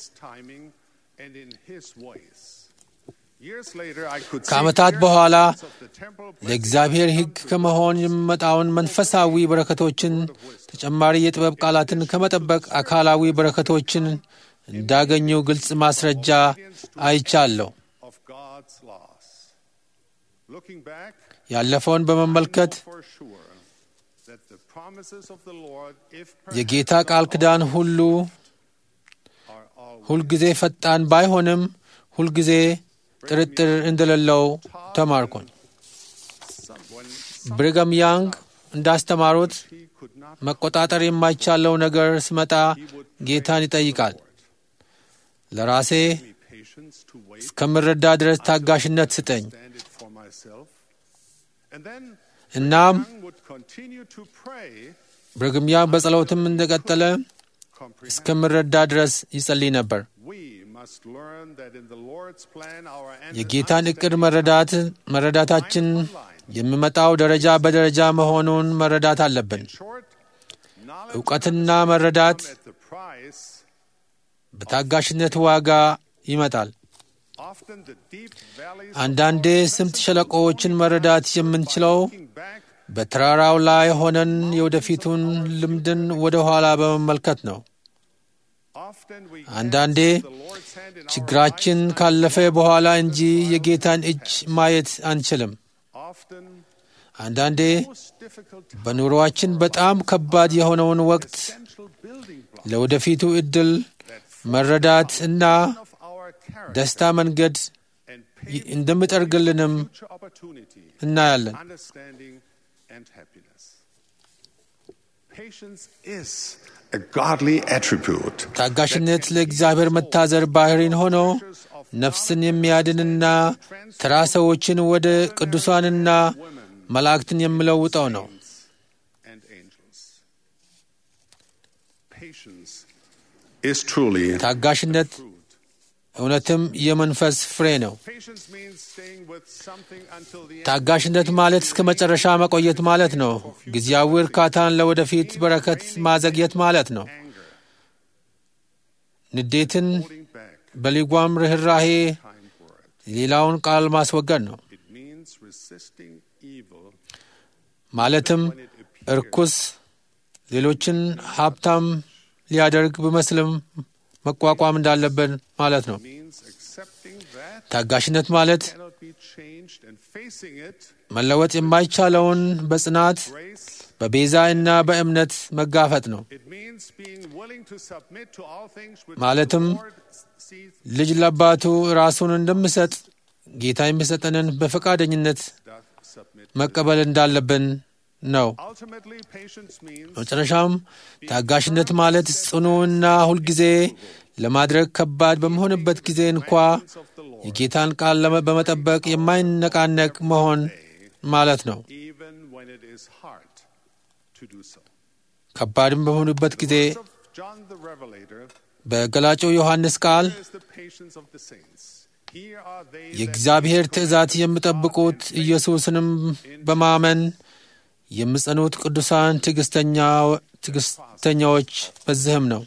ከዓመታት በኋላ ለእግዚአብሔር ሕግ ከመሆን የሚመጣውን መንፈሳዊ በረከቶችን ተጨማሪ የጥበብ ቃላትን ከመጠበቅ አካላዊ በረከቶችን እንዳገኙ ግልጽ ማስረጃ አይቻለሁ። ያለፈውን በመመልከት የጌታ ቃል ክዳን ሁሉ ሁልጊዜ ፈጣን ባይሆንም ሁልጊዜ ጥርጥር እንደሌለው ተማርኩኝ። ብሪገም ያንግ እንዳስተማሩት መቆጣጠር የማይቻለው ነገር ሲመጣ ጌታን ይጠይቃል። ለራሴ እስከምረዳ ድረስ ታጋሽነት ስጠኝ። እናም ብሪግም ያንግ በጸሎትም እንደቀጠለ እስከምረዳ ድረስ ይጸልይ ነበር። የጌታን ዕቅድ መረዳት መረዳታችን የሚመጣው ደረጃ በደረጃ መሆኑን መረዳት አለብን። እውቀትና መረዳት በታጋሽነት ዋጋ ይመጣል። አንዳንዴ ስምጥ ሸለቆዎችን መረዳት የምንችለው በተራራው ላይ ሆነን የወደፊቱን ልምድን ወደ ኋላ በመመልከት ነው። አንዳንዴ ችግራችን ካለፈ በኋላ እንጂ የጌታን እጅ ማየት አንችልም። አንዳንዴ በኑሮአችን በጣም ከባድ የሆነውን ወቅት ለወደፊቱ ዕድል መረዳት እና ደስታ መንገድ እንደምጠርግልንም እናያለን። ታጋሽነት ለእግዚአብሔር መታዘር ባህሪን ሆኖ ነፍስን የሚያድንና ተራ ሰዎችን ወደ ቅዱሳንና መላእክትን የሚለውጠው ነው። ታጋሽነት እውነትም የመንፈስ ፍሬ ነው። ታጋሽነት ማለት እስከ መጨረሻ መቆየት ማለት ነው። ጊዜያዊ እርካታን ለወደፊት በረከት ማዘግየት ማለት ነው። ንዴትን በሊጓም ርኅራሄ ሌላውን ቃል ማስወገድ ነው። ማለትም እርኩስ ሌሎችን ሀብታም ሊያደርግ ቢመስልም መቋቋም እንዳለብን ማለት ነው። ታጋሽነት ማለት unchanged and facing it, መለወጥ የማይቻለውን በጽናት grace, በቤዛ እና በእምነት መጋፈጥ ነው። it means being willing to submit to all things which ማለትም the Lord sees ልጅ ለአባቱ ራሱን እንደምሰጥ ጌታ የሚሰጠንን በፈቃደኝነት doth submit. መቀበል እንዳለብን ነው። Ultimately, patience means በመጨረሻም ታጋሽነት ማለት ጽኑና ሁልጊዜ ለማድረግ ከባድ በሚሆንበት ጊዜ እንኳ of the Lord, የጌታን ቃል ለመ- በመጠበቅ የማይነቃነቅ መሆን ማለት ነው። even when it is hard to do so. ከባድም በሚሆኑበት ጊዜ Words of John the Revelator በገላጩ ዮሐንስ ቃል is the patience of the saints. Here are they that የእግዚአብሔር wait ትእዛዝ for የሚጠብቁት God and ኢየሱስንም በማመን የሚጸኑት ቅዱሳን ትዕግስተኛ- ትዕግስተኛዎች በዚህም ነው።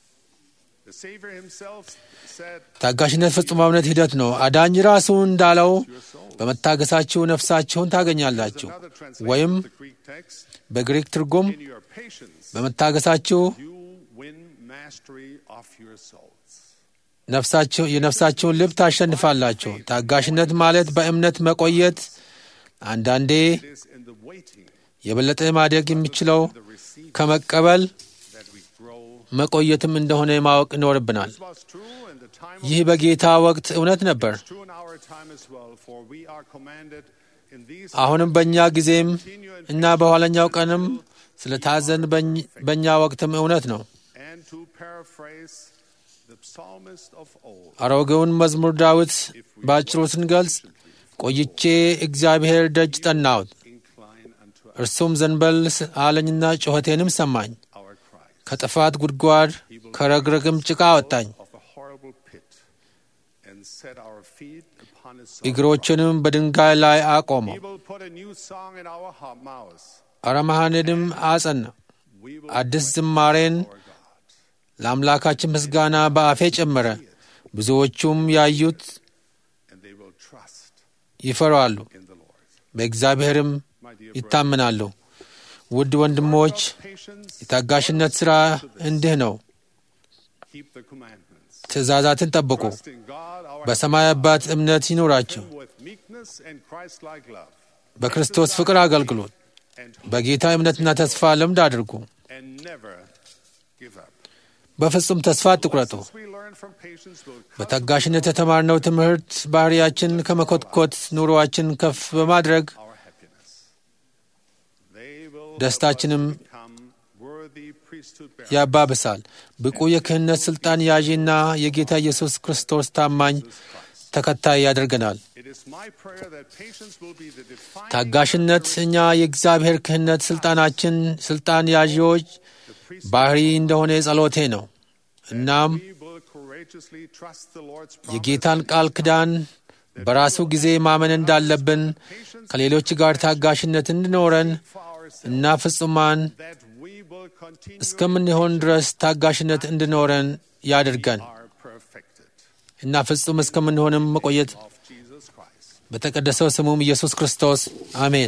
The Savior himself said, ታጋሽነት ፍጹማዊነት ሂደት ነው። አዳኝ ራሱ እንዳለው በመታገሳችሁ ነፍሳችሁን ታገኛላችሁ፣ another translation ወይም of the Greek text, በግሪክ ትርጉም in your patience በመታገሳችሁ you win mastery of your souls. ነፍሳችሁ የነፍሳችሁን ልብ ታሸንፋላችሁ። ታጋሽነት ማለት በእምነት መቆየት፣ አንዳንዴ It is in the waiting, የበለጠ ማደግ የሚችለው the receiving ከመቀበል that we grow. መቆየትም እንደሆነ ማወቅ ይኖርብናል። This was true in the time ይህ of በጌታ ወቅት እውነት ነበር። true in our time as well, for we are commanded in these አሁንም በእኛ ጊዜም እና በኋለኛው ቀንም ስለ ታዘን በኝ- በእኛ ወቅትም እውነት ነው። and to paraphrase the psalmist of old, አሮጌውን መዝሙር ዳዊት በአጭሩ ስንገልጽ ቆይቼ እግዚአብሔር ደጅ ጠናሁት፣ incline unto እርሱም ዘንበል አለኝና ጩኸቴንም ሰማኝ። our cry ከጥፋት ጉድጓድ ከረግረግም ጭቃ አወጣኝ፣ of a horrible pit, and set our feet upon his እግሮችንም በድንጋይ ላይ አቆመው፣ He will put a new song in our ha- mouths. አረማሃንንም አጸና። We will አዲስ ዝማሬን our God. ለአምላካችን ምስጋና በአፌ ጨመረ። ብዙዎቹም ያዩት and they will trust ይፈራሉ፣ in the Lord. በእግዚአብሔርም My dear ይታመናሉ። ውድ ወንድሞች brothers, patience, የታጋሽነት ሥራ እንዲህ ነው። keep the commandments. ትእዛዛትን ጠብቁ። Trust in God, our በሰማይ አባት እምነት ይኑራችሁ። Him with meekness and Christ-like love, በክርስቶስ ፍቅር አገልግሎት። and በጌታ እምነትና ተስፋ ልምድ አድርጉ። and never give up. በፍጹም ተስፋ አትቁረጡ። Lessons we learn from patience will በታጋሽነት የተማርነው ትምህርት ባህሪያችን ከመኮትኮት ኑሮአችን ከፍ በማድረግ our happiness. They will ደስታችንም help us become worthy priesthood bearers. ያባብሳል። ብቁ የክህነት ሥልጣን ያዢና የጌታ ኢየሱስ ክርስቶስ ታማኝ ተከታይ ያደርገናል። It is my prayer that patience will be the defining ታጋሽነት እኛ የእግዚአብሔር ክህነት ሥልጣናችን ሥልጣን ያዢዎች ባህሪ እንደሆነ ጸሎቴ ነው። እናም we will courageously trust the Lord's promise የጌታን ቃል ኪዳን በራሱ ጊዜ ማመን እንዳለብን ከሌሎች ጋር ታጋሽነት እንዲኖረን for ourselves, እና ፍጹማን that we will continue እስከምንሆን ድረስ ታጋሽነት እንዲኖረን ያድርገን are perfected እና ፍጹም እስከምንሆንም መቆየት of Jesus Christ. በተቀደሰው ስሙም ኢየሱስ ክርስቶስ አሜን።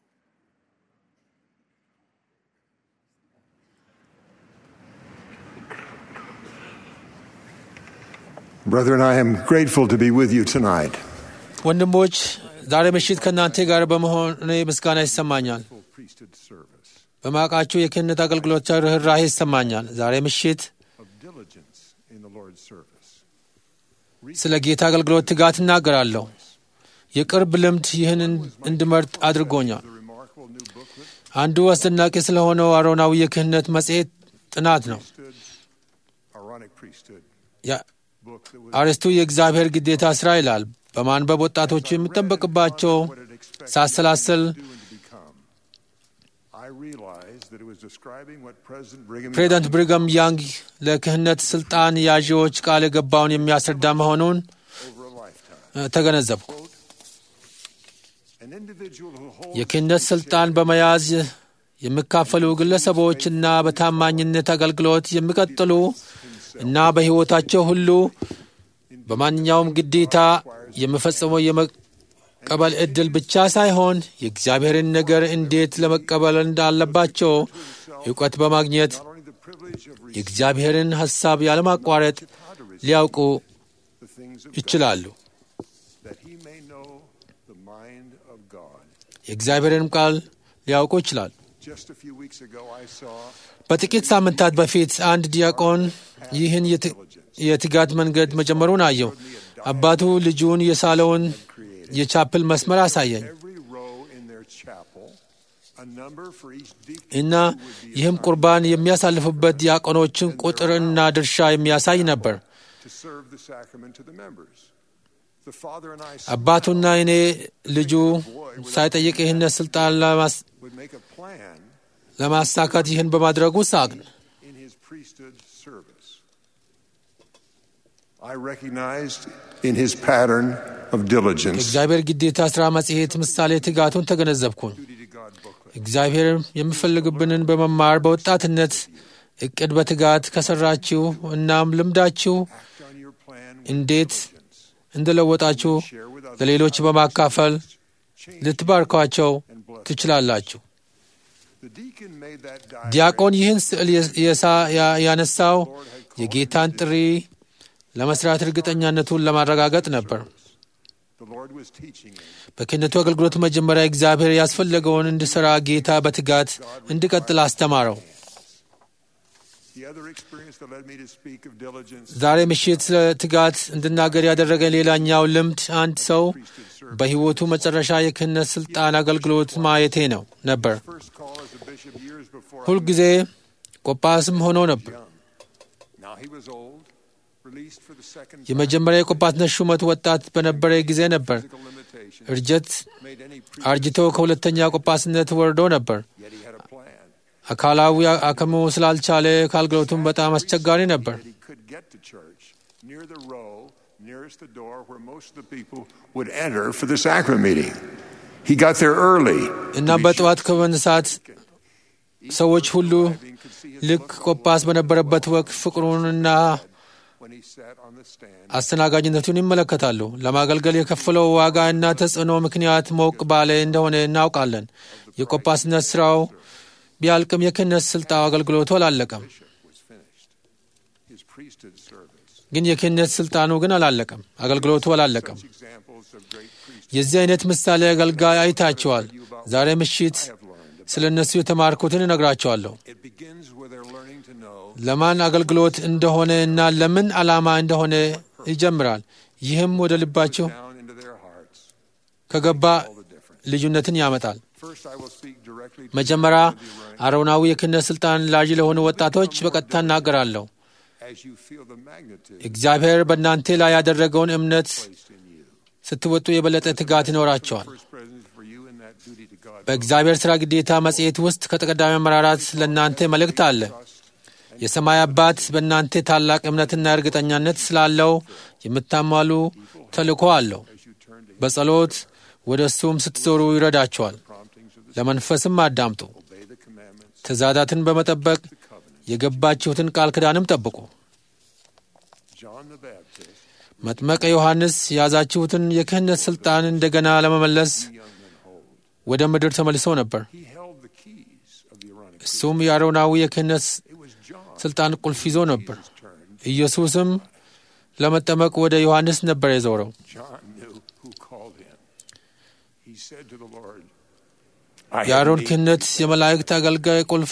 Brethren, I am grateful to be with you tonight. ወንድሞች ዛሬ ምሽት ከእናንተ ጋር በመሆኔ ምስጋና ይሰማኛል። Priesthood service በማቃችሁ የክህነት አገልግሎት ርኅራሄ ይሰማኛል። ዛሬ ምሽት of diligence in the Lord's service. ስለ ጌታ አገልግሎት ትጋት እናገራለሁ። የቅርብ ልምድ ይህን እንድመርጥ አድርጎኛል። The remarkable new booklet, አንዱ አስደናቂ ስለሆነው አሮናዊ የክህነት መጽሔት ጥናት ነው። Priesthood, Aaronic Priesthood ያ- book that was አርዕስቱ የእግዚአብሔር ግዴታ ሥራ ይላል። በማንበብ ወጣቶቹ የሚጠበቅባቸው what it expected ሳሰላስል to do and to become. I realized that it was describing what President Brigham ፕሬዚዳንት Young ብሪገም ያንግ ለክህነት ስልጣን ያዢዎች ቃል የገባውን የሚያስረዳ መሆኑን over a lifetime. እ፣ ተገነዘብኩ። An individual who holds የክህነት ስልጣን በመያዝ የሚካፈሉ ግለሰቦችና በታማኝነት አገልግሎት የሚቀጥሉ እና በሕይወታቸው ሁሉ በማንኛውም ግዴታ የሚፈጽመው የመቀበል ዕድል ብቻ ሳይሆን የእግዚአብሔርን ነገር እንዴት ለመቀበል እንዳለባቸው እውቀት በማግኘት not only the privilege of receiving የእግዚአብሔርን ሐሳብ ያለማቋረጥ ሊያውቁ the things of God, ይችላሉ። that he may know the mind of God. የእግዚአብሔርንም ቃል ሊያውቁ ይችላል። Just a few weeks ago, I saw በጥቂት ሳምንታት በፊት አንድ ዲያቆን ይህን የት- የትጋት መንገድ መጀመሩን አየው። አባቱ ልጁን የሳለውን የቻፕል መስመር አሳየኝ every row in their chapel, a number for each deacon እና ይህም ቁርባን የሚያሳልፉበት ዲያቆኖችን ቁጥርና ድርሻ የሚያሳይ ነበር። to serve the sacrament to the members. The father and I አባቱና እኔ ልጁ ሳይጠይቅ ይህን ስልጣን ለማስ- would make a plan ለማሳካት ይህን በማድረጉ ሳቅን። in his priesthood service. I recognized in his pattern of diligence የእግዚአብሔር ግዴታ ሥራ መጽሔት ምሳሌ ትጋቱን ተገነዘብኩኝ። duty to God booklet. እግዚአብሔር የሚፈልግብንን በመማር በወጣትነት እቅድ በትጋት ከሰራችሁ እናም ልምዳችሁ Act on your plan with እንዴት diligence. እንደለወጣችሁ Share with others ለሌሎች በማካፈል change ልትባርኳቸው and bless. ትችላላችሁ። The deacon made that diagram. ዲያቆን ይህን ስዕል የሳ- ያ- ያነሳው የጌታን ጥሪ ለመስራት እርግጠኛነቱን ለማረጋገጥ ነበር። The Lord was teaching him. በክህነቱ አገልግሎት መጀመሪያ እግዚአብሔር ያስፈለገውን እንዲሠራ ጌታ በትጋት እንዲቀጥል አስተማረው። The other experience that led me to speak of diligence ዛሬ ምሽት ስለ ትጋት እንድናገር ያደረገኝ ሌላኛው ልምድ አንድ ሰው በሕይወቱ መጨረሻ የክህነት ሥልጣን አገልግሎት ማየቴ ነው ነበር። first call as a bishop years before I ሁልጊዜ ቆጳስም ሆኖ ነበር። was young. Now he was old, released for the second time. የመጀመሪያ የቆጳስነት ሹመት ወጣት በነበረ ጊዜ ነበር። Physical limitations እርጀት made any pre- አርጅቶ ከሁለተኛ ቆጳስነት ወርዶ ነበር። yet he had a plan. አካላዊ አቅሙ ስላልቻለ ከአገልግሎቱም በጣም አስቸጋሪ ነበር። That he could get to church near the row nearest the door where most of the people would enter for the sacrament meeting. He got there early. እና በጠዋት ከመነሳት ሰዎች ሁሉ ልክ ቆጳስ በነበረበት ወቅት ፍቅሩንና when he sat on the stand. አስተናጋጅነቱን ይመለከታሉ። ለማገልገል የከፈለው ዋጋ እና ተጽዕኖ ምክንያት ሞቅ ባለ እንደሆነ እናውቃለን። የቆጳስነት ስራው ቢያልቅም የክህነት ስልጣው አገልግሎቱ አላለቀም። was finished. His priesthood service. ግን የክህነት ስልጣኑ ግን አላለቀም፣ አገልግሎቱ አላለቀም። Such examples of great priests የዚህ አይነት ምሳሌ አገልጋይ አይታቸዋል። ዛሬ ምሽት have learned. ስለ እነሱ የተማርኩትን እነግራቸዋለሁ። It begins with their learning to know ለማን አገልግሎት እንደሆነ እና ለምን ዓላማ እንደሆነ ይጀምራል። ይህም ወደ ልባቸው down into their hearts ከገባ all the difference. ልዩነትን ያመጣል። First, I will speak directly to መጀመሪያ the running አሮናዊ የክህነት ስልጣን ላዥ ለሆኑ ወጣቶች በቀጥታ እናገራለሁ። as you feel the magnitude እግዚአብሔር በእናንተ ላይ ያደረገውን እምነት placed in you. ስትወጡ የበለጠ ትጋት ይኖራቸዋል። First presence for you in that duty to God. በእግዚአብሔር ሥራ ግዴታ መጽሔት ውስጥ ከተቀዳሚ አመራራት ለእናንተ መልእክት አለ። የሰማይ አባት በእናንተ ታላቅ እምነትና እርግጠኛነት ስላለው የምታሟሉ ተልእኮ አለው። As you turn to በጸሎት ወደ እሱም ስትዞሩ ይረዳቸዋል። promptings of the ለመንፈስም አዳምጡ። obey the commandments, ትእዛዛትን በመጠበቅ the covenant. የገባችሁትን ቃል ኪዳንም ጠብቁ። John the Baptist, መጥመቀ ዮሐንስ የያዛችሁትን የክህነት ሥልጣን እንደገና ለመመለስ young and old, ወደ ምድር ተመልሶ ነበር። he held the keys of the Aaronic. እሱም የአሮናዊ የክህነት It was John. ሥልጣን ቁልፍ ይዞ ነበር። Jesus turned. ኢየሱስም ለመጠመቅ ወደ ዮሐንስ ነበር የዞረው። John knew who called him. He said to the Lord, I have የአሮን need ክህነት የመላእክት አገልጋይ ቁልፍ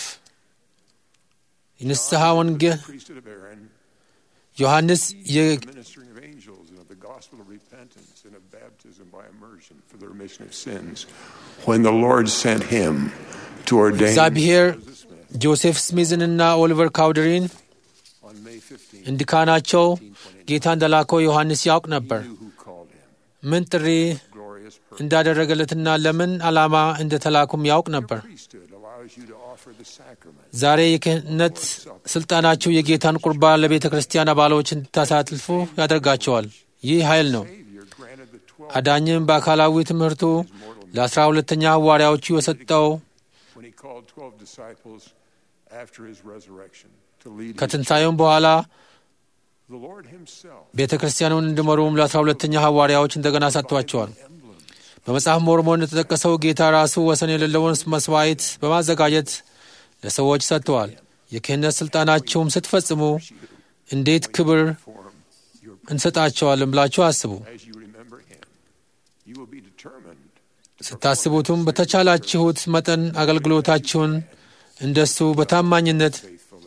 የንስሐ ወንጌል priesthood of Aaron, ዮሐንስ የ- the ministering of angels, and of the gospel of repentance, and of baptism by immersion for the remission of sins. When the Lord sent him to ordain እግዚአብሔር Joseph Smith ጆሴፍ ስሚዝንና ኦሊቨር ካውደሪን on May 15, እንዲካናቸው ጌታ እንደላከው ዮሐንስ ያውቅ ነበር። knew who called him. ምን ጥሪ Glorious purpose. እንዳደረገለትና ለምን ዓላማ እንደተላኩም ያውቅ ነበር። Priesthood allows you to offer the sacrament. ዛሬ የክህነት ስልጣናችሁ የጌታን ቁርባን ለቤተ ክርስቲያን አባሎች እንድታሳትፉ ያደርጋቸዋል። ይህ ኃይል ነው። Savior granted the twelve አዳኝም በአካላዊ ትምህርቱ ለአስራ ሁለተኛ ሐዋርያዎቹ የሰጠው when he called twelve disciples after his resurrection to lead his ከትንሣኤውም በኋላ The Lord himself ቤተ ክርስቲያኑን እንዲመሩም ለአስራ ሁለተኛ ሐዋርያዎች እንደገና ሰጥቷቸዋል። በመጽሐፍ ሞርሞን እንደተጠቀሰው ጌታ ራሱ ወሰን የሌለውን መስዋዕት በማዘጋጀት ለሰዎች ሰጥተዋል። የክህነት ሥልጣናችሁም ስትፈጽሙ እንዴት ክብር form your እንሰጣቸዋለን ብላችሁ አስቡ። as you remember him. You will be determined ስታስቡትም በተቻላችሁት መጠን አገልግሎታችሁን እንደሱ በታማኝነት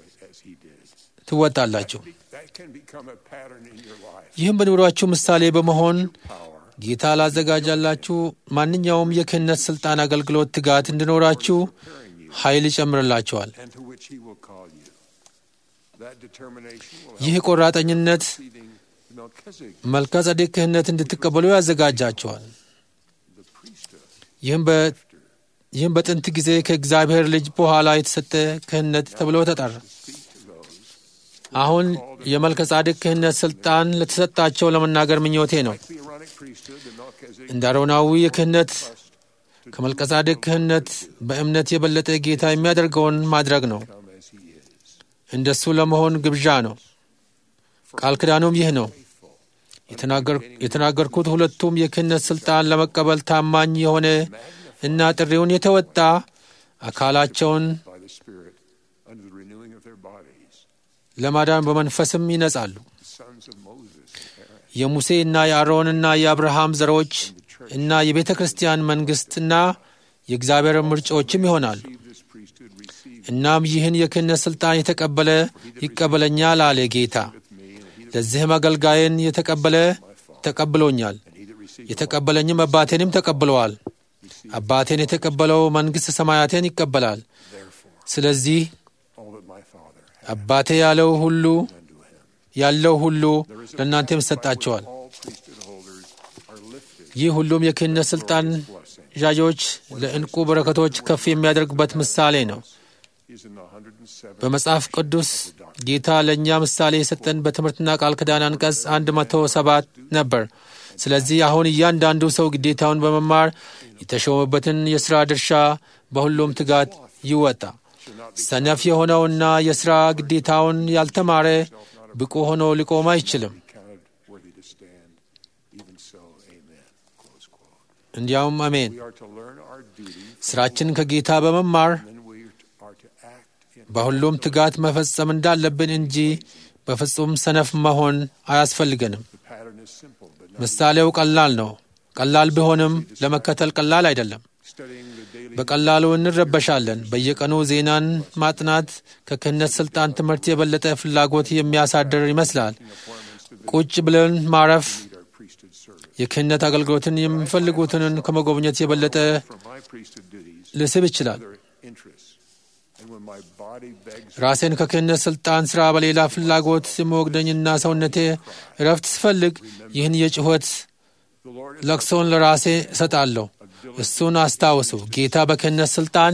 ትወጣላችሁ። That can become a pattern in your life. ይህም በኑሯችሁ ምሳሌ በመሆን ጌታ ላዘጋጃላችሁ ማንኛውም የክህነት ሥልጣን አገልግሎት ትጋት እንዲኖራችሁ ኃይል ይጨምርላችኋል። and to which he will call you. That determination will ይህ ቆራጠኝነት leading Melchizedek, መልከ ጸዴቅ ክህነት እንድትቀበሉ ያዘጋጃችኋል። the priesthood, ይህም በ- ይህም በጥንት ጊዜ ከእግዚአብሔር ልጅ በኋላ የተሰጠ ክህነት ተብሎ ተጠራ። አሁን የመልከ ጻድቅ ክህነት ሥልጣን ለተሰጣቸው ለመናገር ምኞቴ ነው። the Aaronic priesthood, the Melchizedek እንደ አሮናዊ የክህነት ከመልከ ጻድቅ ክህነት በእምነት የበለጠ ጌታ የሚያደርገውን ማድረግ ነው። come as he is. እንደሱ ለመሆን ግብዣ ነው። ቃል ኪዳኑም ይህ ነው። የተናገር- የተናገርኩት ሁለቱም የክህነት ሥልጣን ለመቀበል ታማኝ የሆነ እና ጥሪውን የተወጣ አካላቸውን by the Spirit under the renewing of their bodies. ለማዳን በመንፈስም ይነጻሉ። The sons of Moses and Aaron, የሙሴ እና የአሮንና የአብርሃም ዘሮች እና የቤተ ክርስቲያን መንግሥትና የእግዚአብሔር ምርጫዎችም ይሆናሉ። receive this priesthood, receive እናም ይህን የክህነት ሥልጣን የተቀበለ ይቀበለኛል አለ ጌታ። ለዚህም አገልጋይን የተቀበለ ተቀብሎኛል፣ he that receives የተቀበለኝም አባቴንም ተቀብለዋል። አባቴን የተቀበለው መንግሥተ ሰማያትን ይቀበላል። ስለዚህ all that my Father has አባቴ ያለው ሁሉ unto him. ያለው ሁሉ ለእናንተም ይሰጣቸዋል። All priesthood holders are lifted ይህ ሁሉም የክህነት ሥልጣን ዣዦች ለዕንቁ በረከቶች ከፍ የሚያደርጉበት ምሳሌ ነው። is in the 107 በመጽሐፍ ቅዱስ ጌታ ለእኛ ምሳሌ የሰጠን በትምህርትና ቃል ኪዳን አንቀጽ 107 ነበር። ስለዚህ አሁን እያንዳንዱ ሰው ግዴታውን በመማር የተሾመበትን የሥራ ድርሻ በሁሉም ትጋት ይወጣ። ሰነፍ የሆነውና የሥራ ግዴታውን ያልተማረ ብቁ ሆኖ ሊቆም አይችልም። counted worthy to stand. Even so, amen. Close quote. እንዲያውም አሜን። We are to learn our duty, ሥራችን ከጌታ በመማር and we are to act in በሁሉም ትጋት መፈጸም እንዳለብን እንጂ በፍጹም ሰነፍ መሆን አያስፈልገንም። the pattern is simple, but not ምሳሌው ቀላል ነው። ቀላል ቢሆንም ለመከተል ቀላል አይደለም። studying the daily በቀላሉ እንረበሻለን። በየቀኑ ዜናን ማጥናት ከክህነት ሥልጣን ትምህርት የበለጠ ፍላጎት የሚያሳድር ይመስላል። ቁጭ ብለን ማረፍ our priesthood service. የክህነት አገልግሎትን የሚፈልጉትን ከመጎብኘት የበለጠ From my priesthood duties, ልስብ ይችላል። other interests. And when my body begs ራሴን ከክህነት ሥልጣን ሥራ በሌላ ፍላጎት የመወግደኝና ሰውነቴ እረፍት ስፈልግ ይህን የጭሆት the Lord is ለቅሶን ለራሴ እሰጣለሁ። እሱን አስታውሱ። ጌታ በክህነት ሥልጣን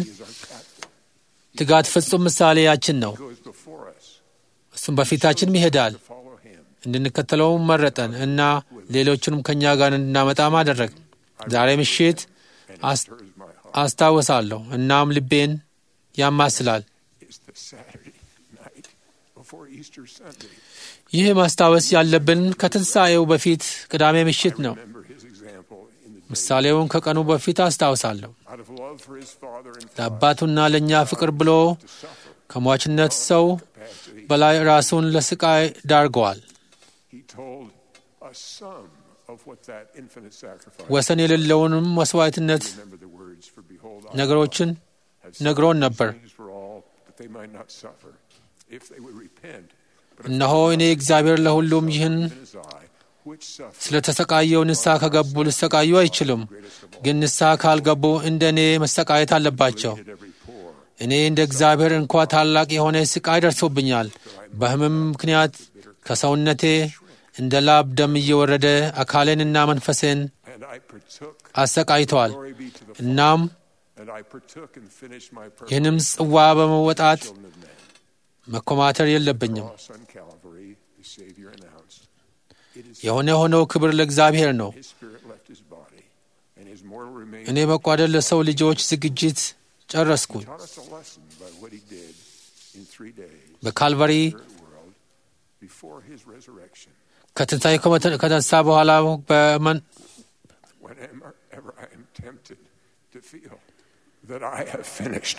ትጋት ፍጹም ምሳሌያችን ነው። goes before us. እሱም በፊታችንም ይሄዳል። Follow him. እንድንከተለውም መረጠን እና ሌሎቹንም ከእኛ ጋር እንድናመጣም አደረግ። ዛሬ ምሽት አስ- Stirs my heart. አስታውሳለሁ እናም ልቤን ያማስላል። It's the Saturday night before Easter Sunday. ይህ ማስታወስ ያለብን ከትንሣኤው በፊት ቅዳሜ ምሽት ነው። Remember his example in the ምሳሌውን ከቀኑ በፊት አስታውሳለሁ። out of love for his father and ለአባቱና ለእኛ ፍቅር ብሎ ከሟችነት ሰው በላይ ራሱን ለስቃይ ዳርገዋል። he told a sum of what that infinite sacrifice. ወሰን የሌለውንም መስዋዕትነት Remember the words for behold I ነገሮችን have ነግሮን ነበር። sins for all that they might not suffer if they would repent. But እነሆ እኔ እግዚአብሔር ለሁሉም ይህን even as I, which suffer ስለተሰቃየው ንስሐ ከገቡ ሊሰቃዩ አይችሉም። ግን ንስሐ ካልገቡ እንደ እኔ መሰቃየት አለባቸው። at every pore, እኔ እንደ እግዚአብሔር እንኳ ታላቅ የሆነ ስቃይ ደርሶብኛል። በሕመም ምክንያት ከሰውነቴ እንደ ላብ ደም እየወረደ አካሌንና መንፈሴን and I partook. አሰቃይተዋል። Glory be to the እናም and I partook and finished my purpose. ይህንም ጽዋ በመወጣት Children of men. መኮማተር የለብኝም። Cross on Calvary, the Savior announced. It is የሆነ ሆነው ክብር ለእግዚአብሔር ነው። his spirit left his body, and his mortal remains እኔ መቋደር ለሰው ልጆች ዝግጅት ጨረስኩኝ። taught us a lesson by what he did in three days በካልቫሪ spirit world before his resurrection. ከትንሣኤ ከመተ- ከተነሳ በኋላ በመን Whenever ever I am tempted to feel that I have finished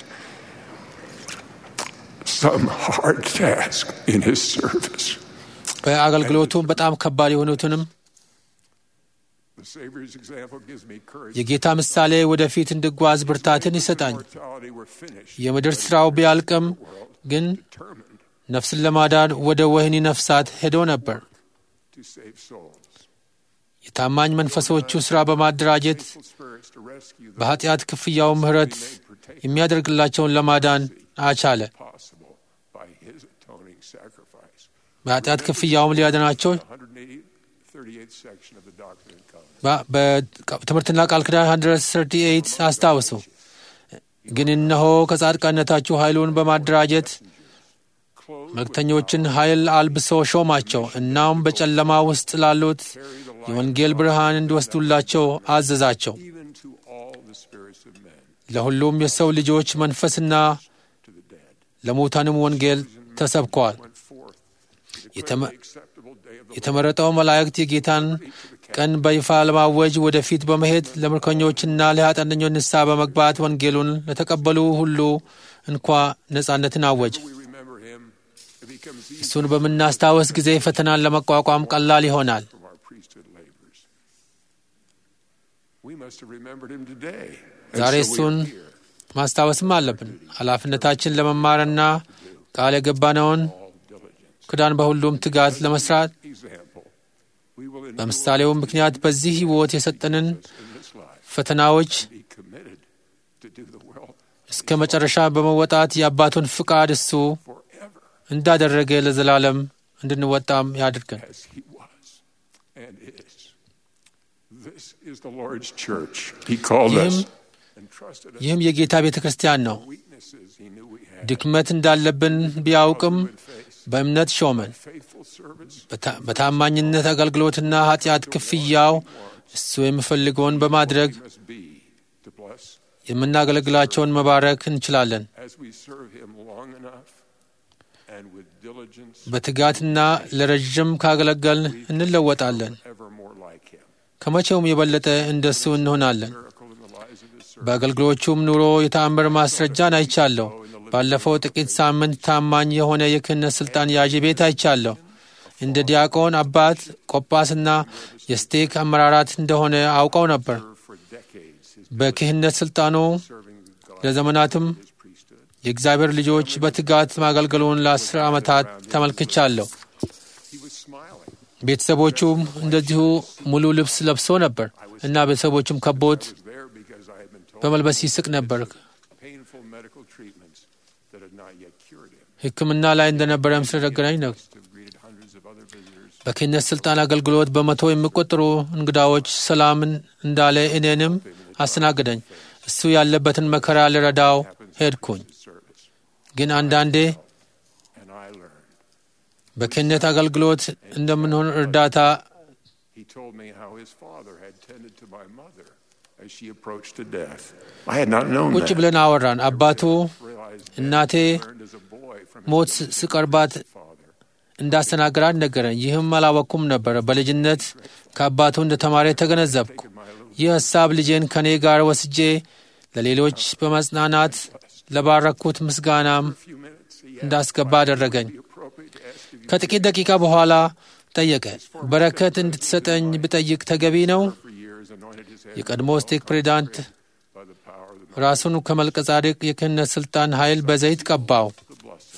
some hard task in his service, በአገልግሎቱ በጣም ከባድ የሆኑትንም the The Savior's example gives me courage. የጌታ ምሳሌ ወደፊት እንድጓዝ ብርታትን ይሰጣኝ። Mortality were finished. የምድር ሥራው ቢያልቅም ግን Determined ነፍስን ለማዳን ወደ ወህኒ ነፍሳት ሄዶ ነበር። to save souls. የታማኝ መንፈሶቹ ሥራ በማደራጀት Faithful spirits to rescue the በኃጢአት ክፍያው ምሕረት የሚያደርግላቸውን ለማዳን አቻለ። possible by His atoning sacrifice. በኃጢአት ክፍያውም ሊያድናቸው 138th section of the Doctrine and Covenants. በ- በትምህርትና ቃል ኪዳን 138 አስታውሱ። ግን እነሆ ከጻድቃነታችሁ ኃይሉን በማደራጀት መልእክተኞችን ኃይል አልብሶ ሾማቸው። እናም በጨለማ ውስጥ ላሉት የወንጌል ብርሃን እንዲወስዱላቸው አዘዛቸው። Even to all the spirits of men, ለሁሉም የሰው ልጆች መንፈስና to the dead, ለሙታንም ወንጌል ተሰብከዋል። went forth የተመ- the acceptable day of the የተመረጠው መላእክት የጌታን ቀን በይፋ ለማወጅ ወደፊት በመሄድ ለምርኮኞችና ለኃጢአተኞች ንስሐ በመግባት ወንጌሉን ለተቀበሉ ሁሉ እንኳ ነጻነትን አወጀ። we remember Him, it becomes easy እሱን በምናስታወስ ጊዜ ፈተናን ለመቋቋም ቀላል ይሆናል። from our priesthood labors. We must have remembered Him today. And ዛሬ so we እሱን are here. ማስታወስም አለብን። ኃላፊነታችን ለመማርና ቃል የገባነውን all diligence. ክዳን በሁሉም ትጋት ለመስራት Example. We will endure በምሳሌው ምክንያት በዚህ ሕይወት የሰጠንን in this life. ፈተናዎች Be committed to do the will እስከ መጨረሻ በመወጣት የአባቱን ፍቃድ እሱ forever እንዳደረገ ለዘላለም እንድንወጣም ያድርገን። as He was and is. This is the Lord's church. He called us ይህም- and trusted us ይህም የጌታ ቤተ ክርስቲያን ነው። weaknesses He knew we had. ድክመት እንዳለብን ቢያውቅም Good faith, በእምነት ሾመን። faithful service, በታ- በታማኝነት አገልግሎትና ኃጢአት ክፍያው እሱ የሚፈልገውን በማድረግ we must be to bless የምናገለግላቸውን መባረክ እንችላለን። as we serve Him long enough and with diligence, በትጋትና ለረዥም ካገለገልን እንለወጣለን። ever more like Him. ከመቼውም የበለጠ እንደሱ እንሆናለን። Miracle in the lives of His servants. በአገልግሎቹም ኑሮ የተአምር ማስረጃን አይቻለሁ። ባለፈው ጥቂት ሳምንት ታማኝ የሆነ የክህነት ሥልጣን ያዥ ቤት አይቻለሁ። እንደ ዲያቆን አባት፣ ቆጳስና የስቴክ አመራራት እንደሆነ አውቀው ነበር። For decades, His በክህነት ሥልጣኑ serving God, ለዘመናትም His priesthood. የእግዚአብሔር ልጆች በትጋት ማገልገሉን ለአስር ዓመታት ተመልክቻለሁ። He was smiling. ቤተሰቦቹም እንደዚሁ ሙሉ ልብስ ለብሶ ነበር እና ቤተሰቦቹም ከቦት I was there because I had been told በመልበስ ይስቅ ነበር። painful medical treatments that had not yet cured him. ሕክምና ላይ እንደነበረም ስለነገረኝ ነው። Must have greeted hundreds of other visitors. በክህነት ሥልጣን አገልግሎት በመቶ የሚቆጠሩ እንግዳዎች ሰላምን እንዳለ እኔንም አስተናግደኝ። እሱ ያለበትን መከራ ልረዳው ሄድኩኝ። Service. ግን አንዳንዴ And I learned. በክህነት አገልግሎት እንደምንሆን እርዳታ He told me how his father had tended to my mother as she approached to death. I had not known ቁጭ that. ብለን አወራን። አባቱ Realized that እናቴ I learned as a boy from his ሞት ስ- ስቀርባት father. እንዳስተናገራት ነገረኝ። ይህም አላወቅኩም ነበረ። በልጅነት ከአባቱ እንደ ተማሪ ተገነዘብኩ። ይህ ሐሳብ ልጄን ከእኔ ጋር ወስጄ ለሌሎች በመጽናናት ለባረኩት ምስጋናም A few minutes, he asked እንዳስገባ አደረገኝ። the appropriate to ask of you ከጥቂት ደቂቃ በኋላ ጠየቀ። በረከት እንድትሰጠኝ ብጠይቅ ተገቢ ነው? for years, anointed his head የቀድሞ ስቴክ ፕሬዚዳንት by the power of the, ራሱን ከመልከ ጻድቅ የክህነት ሥልጣን ኃይል በዘይት ቀባው። the blessing.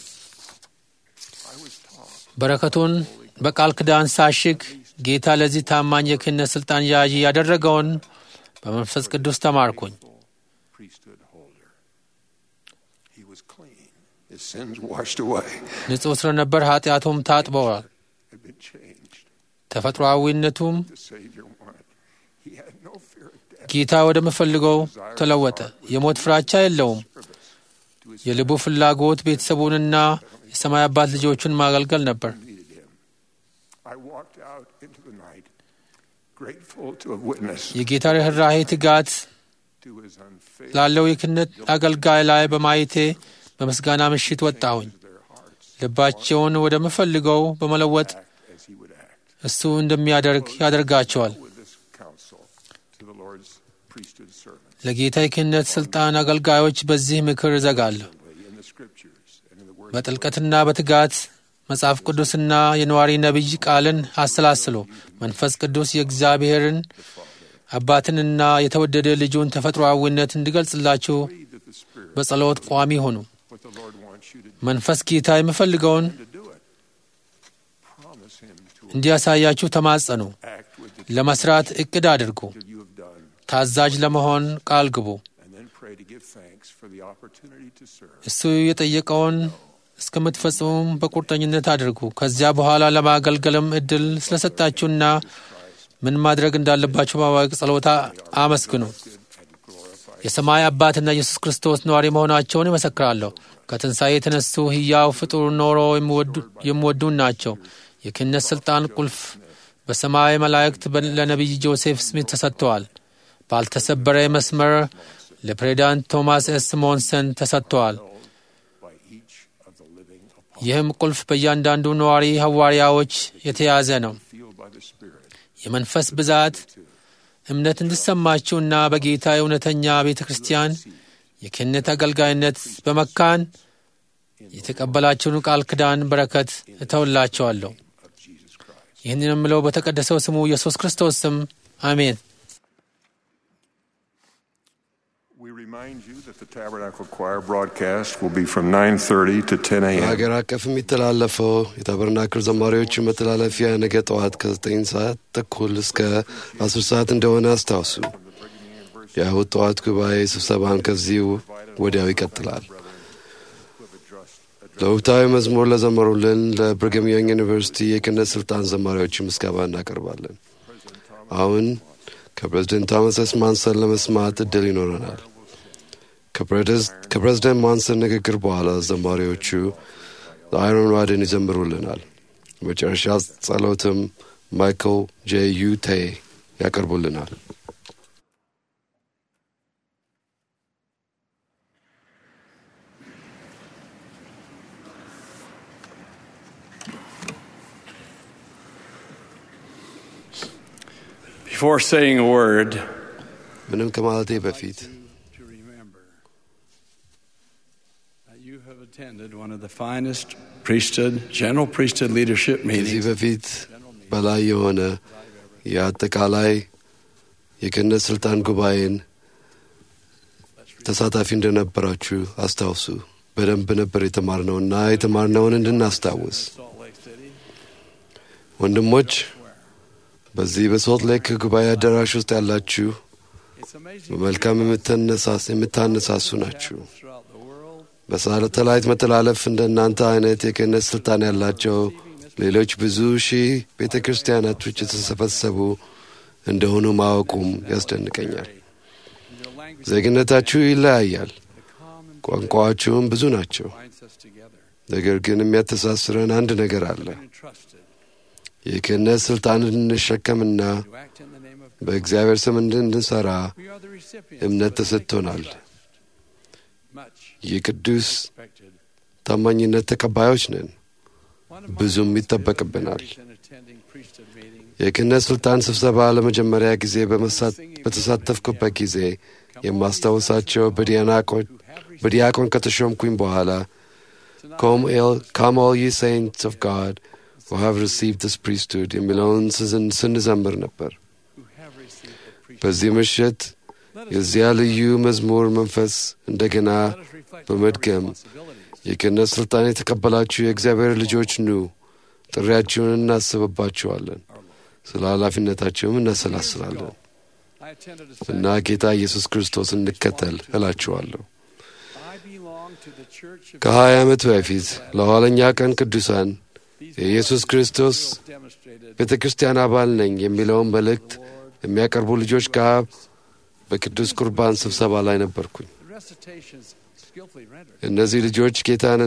I was taught በረከቱን በቃል ኪዳን ሳሽግ ጌታ ለዚህ ታማኝ የክህነት ሥልጣን ያዥ ያደረገውን በመንፈስ ቅዱስ ተማርኩኝ። priesthood holder. He was clean. His sins washed away, ንጹሕ ስለነበር ኃጢአቱም ታጥበዋል። had been changed. ተፈጥሮአዊነቱም The Savior wanted. He had no fear of death. ጌታ ወደምፈልገው ተለወጠ። የሞት ፍራቻ የለውም። To his የልቡ ፍላጎት ቤተሰቡንና የሰማይ አባት ልጆቹን ማገልገል ነበር። needed him. I walked out into the night, grateful to have witnessed የጌታ ርኅራኄ ትጋት to his unfailing ላለው የክህነት አገልጋይ ላይ በማየቴ በምስጋና ምሽት ወጣሁኝ። their hearts ልባቸውን ወደምፈልገው በመለወጥ act as he would act. እሱ እንደሚያደርግ ያደርጋቸዋል። With this counsel to the Lord's priesthood servants ለጌታ የክህነት ሥልጣን አገልጋዮች በዚህ ምክር እዘጋለሁ። in the scriptures and in the word በጥልቀትና በትጋት መጽሐፍ ቅዱስና የነዋሪ ነቢይ ቃልን አሰላስሎ መንፈስ ቅዱስ የእግዚአብሔርን አባትንና የተወደደ ልጁን ተፈጥሮአዊነት እንዲገልጽላችሁ በጸሎት ቋሚ ሆኑ። መንፈስ ጌታ የሚፈልገውን እንዲያሳያችሁ ተማጸኑ። ለመስራት እቅድ አድርጉ። ታዛዥ ለመሆን ቃል ግቡ። እሱ የጠየቀውን እስከምትፈጽሙም በቁርጠኝነት አድርጉ። ከዚያ በኋላ ለማገልገልም እድል ስለሰጣችሁና ምን ማድረግ እንዳለባችሁ በማወቅ ጸሎታ አመስግኑ። የሰማይ አባትና ኢየሱስ ክርስቶስ ነዋሪ መሆናቸውን ይመሰክራለሁ። ከትንሣኤ የተነሱ ሕያው ፍጡር ኖሮ የሚወዱን ናቸው። የክህነት ሥልጣን ቁልፍ በሰማይ መላእክት ለነቢይ ጆሴፍ ስሚት ተሰጥተዋል። ባልተሰበረ መስመር ለፕሬዚዳንት ቶማስ ኤስ ሞንሰን ተሰጥተዋል። ይህም ቁልፍ በእያንዳንዱ ነዋሪ ሐዋርያዎች የተያዘ ነው። የመንፈስ ብዛት እምነት እንዲሰማችሁና በጌታ እውነተኛ ቤተ ክርስቲያን የክህነት አገልጋይነት በመካን የተቀበላችሁን ቃል ኪዳን በረከት እተውላቸዋለሁ። ይህንን የምለው በተቀደሰው ስሙ ኢየሱስ ክርስቶስ ስም አሜን። በሀገር አቀፍ የሚተላለፈው የታበርናክል ዘማሪዎቹ መተላለፊያ ነገ ጠዋት ከ9 ሰዓት ተኩል እስከ 10 ሰዓት እንደሆነ አስታውሱ። የእሁድ ጠዋት ጉባኤ ስብሰባን ከዚህ ወዲያው ይቀጥላል። ለወቅታዊ መዝሙር ለዘመሩልን ለብሪግሃም ያንግ ዩኒቨርሲቲ የክህነት ስልጣን ዘማሪዎች ምስጋና እናቀርባለን። አሁን ከፕሬዚደንት ቶማስ ኤስ ማንሰን ለመስማት እድል ይኖረናል። ከፕሬዚደንት ማንሰን ንግግር በኋላ ዘማሪዎቹ አይሮን ዋድን ይዘምሩልናል። መጨረሻ ጸሎትም ማይክል ጄ ዩቴ ያቀርቡልናል። Before saying a word, ምንም ከማለቴ በፊት to remember that you have attended one of the finest priesthood, general priesthood leadership ከዚህ meetings በፊት በላይ የሆነ የአጠቃላይ የክህነት ስልጣን ጉባኤን ተሳታፊ እንደነበራችሁ አስታውሱ። በደንብ ነበር የተማርነውና የተማርነውን እንድናስታውስ Salt Lake City. ወንድሞች፣ በዚህ በሶልት ሌክ ጉባኤ አዳራሽ ውስጥ ያላችሁ It's amazing በመልካም የምትነሳስ- የምታነሳሱ ናችሁ። throughout the world. በሳተላይት መተላለፍ እንደ እናንተ አይነት የክህነት ስልጣን ያላቸው ሌሎች ብዙ ሺህ ቤተ ክርስቲያናቶች የተሰበሰቡ እንደሆኑ ማወቁም ያስደንቀኛል። ዜግነታችሁ ይለያያል፣ ቋንቋዎችሁም ብዙ ናቸው። binds us together. ነገር ግን የሚያተሳስረን አንድ ነገር አለ። Entrusted የክህነት ስልጣን እንድንሸከምና to act in the name of በእግዚአብሔር ስም እንድንሰራ We are the recipients እምነት of a ተሰጥቶናል። much የቅዱስ expected. ታማኝነት ተቀባዮች ነን። One of my ብዙም most ይጠበቅብናል። memories in attending priesthood meetings የክህነት ስልጣን ስብሰባ ለመጀመሪያ ጊዜ በመሳ- በተሳተፍኩበት ጊዜ የማስታውሳቸው በዲያናቆን በዲያቆን ከተሾምኩኝ በኋላ ካም ኦል ዩ ሴንትስ ኦፍ ጋድ who have received this priesthood የሚለውን ስዝን- ስንዘምር ነበር። who have received the priesthood. በዚህ ምሽት የዚያ ልዩ መዝሙር መንፈስ እንደገና Let us reflect on our በመድገም responsibilities. የክህነት ስልጣን የተቀበላችሁ የእግዚአብሔር ልጆች ኑ፣ ጥሪያችሁን እናስብባችኋለን፣ ስለ ኃላፊነታችሁም እናሰላስላለን I attended a እና ጌታ ኢየሱስ ክርስቶስ እንከተል እላችኋለሁ። I belong to the church of ከሀያ ዓመት በፊት ለኋለኛ ቀን ቅዱሳን የኢየሱስ ክርስቶስ demonstrated ቤተ ክርስቲያን አባል ነኝ የሚለውን መልእክት የሚያቀርቡ ልጆች ጋር በቅዱስ ቁርባን ስብሰባ ላይ ነበርኩኝ። the recitations skillfully rendered. እነዚህ ልጆች ጌታን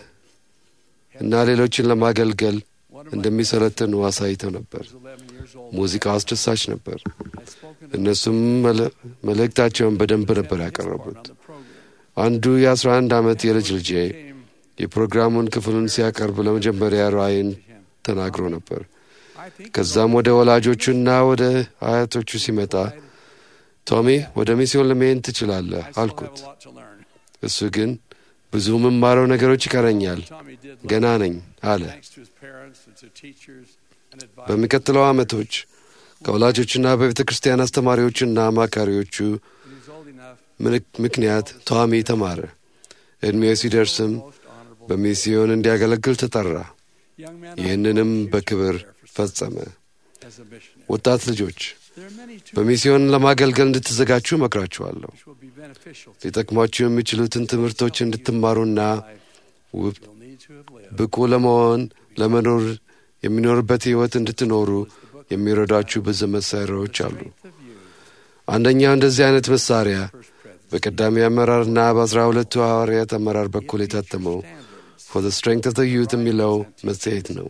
እና ሌሎችን ለማገልገል One of my እንደሚሰለጥኑ አሳይተው ነበር። was 11 years old. ሙዚቃው አስደሳች ነበር። I spoke in እነሱም መለ- መልእክታቸውን በደንብ ነበር ያቀረቡት። on the program. አንዱ የ11 ዓመት የልጅ ልጄ Came የፕሮግራሙን ክፍሉን ሲያቀርብ ለመጀመሪያ ራእይን ተናግሮ ነበር። I think ከዛም ወደ ወላጆቹና ወደ አያቶቹ ሲመጣ ቶሚ ወደ ሚስዮን ለመሄድ ትችላለህ I still have አልኩት። a lot to learn. እሱ ግን ብዙ የምማረው ነገሮች ይቀረኛል፣ Tommy did ገና ነኝ አለ። thanks to his parents and to teachers and advisors. በሚቀጥለው ዓመቶች ከወላጆችና በቤተ ክርስቲያን አስተማሪዎችና አማካሪዎቹ ምክንያት ቶሚ ተማረ። ዕድሜው ሲደርስም በሚስዮን እንዲያገለግል ተጠራ። ይህንንም በክብር ፈጸመ። ወጣት ልጆች በሚስዮን ለማገልገል እንድትዘጋጁ እመክራችኋለሁ። ሊጠቅሟችሁ የሚችሉትን ትምህርቶች እንድትማሩና ውብ ብቁ ለመሆን ለመኖር የሚኖርበት ሕይወት እንድትኖሩ የሚረዷችሁ ብዙ መሳሪያዎች አሉ። አንደኛው እንደዚህ አይነት መሳሪያ በቀዳሚ አመራርና በአስራ ሁለቱ ሐዋርያት አመራር በኩል የታተመው ፎር ዘ ስትሬንግት ኦፍ ዘ ዩት የሚለው መጽሔት ነው።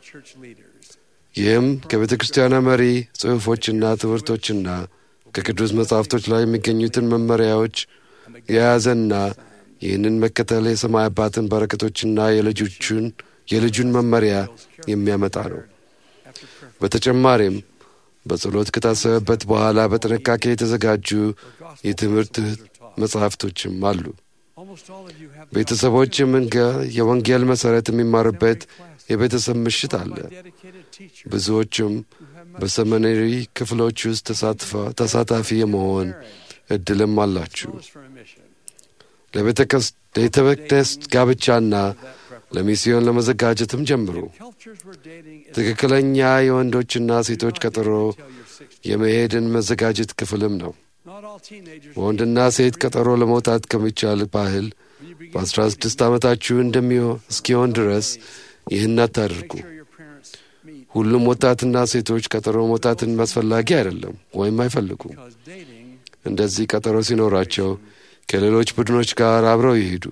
ይህም ከቤተ ክርስቲያኗ መሪ ጽሑፎችና ትምህርቶችና ከቅዱስ መጻሕፍቶች ላይ የሚገኙትን መመሪያዎች የያዘና ይህንን መከተል የሰማይ አባትን በረከቶችና የልጆቹን የልጁን መመሪያ የሚያመጣ ነው። በተጨማሪም በጸሎት ከታሰበበት በኋላ በጥንቃቄ የተዘጋጁ የትምህርት መጽሐፍቶችም አሉ። ቤተሰቦች የወንጌል መሠረት የሚማሩበት የቤተሰብ ምሽት አለ። ብዙዎቹም በሰመነሪ ክፍሎች ውስጥ ተሳታፊ የመሆን እድልም አላችሁ። ለቤተ መቅደስ ጋብቻና ለሚስዮን ለመዘጋጀትም ጀምሩ። ትክክለኛ የወንዶችና ሴቶች ቀጠሮ የመሄድን መዘጋጀት ክፍልም ነው። በወንድና ሴት ቀጠሮ ለመውጣት ከሚቻል ባህል በአስራ ስድስት ዓመታችሁ እንደሚሆን እስኪሆን ድረስ ይህን አታድርጉ። ሁሉም ወጣትና ሴቶች ቀጠሮ መውጣትን አስፈላጊ አይደለም ወይም አይፈልጉም። እንደዚህ ቀጠሮ ሲኖራቸው ከሌሎች ቡድኖች ጋር አብረው ይሄዱ።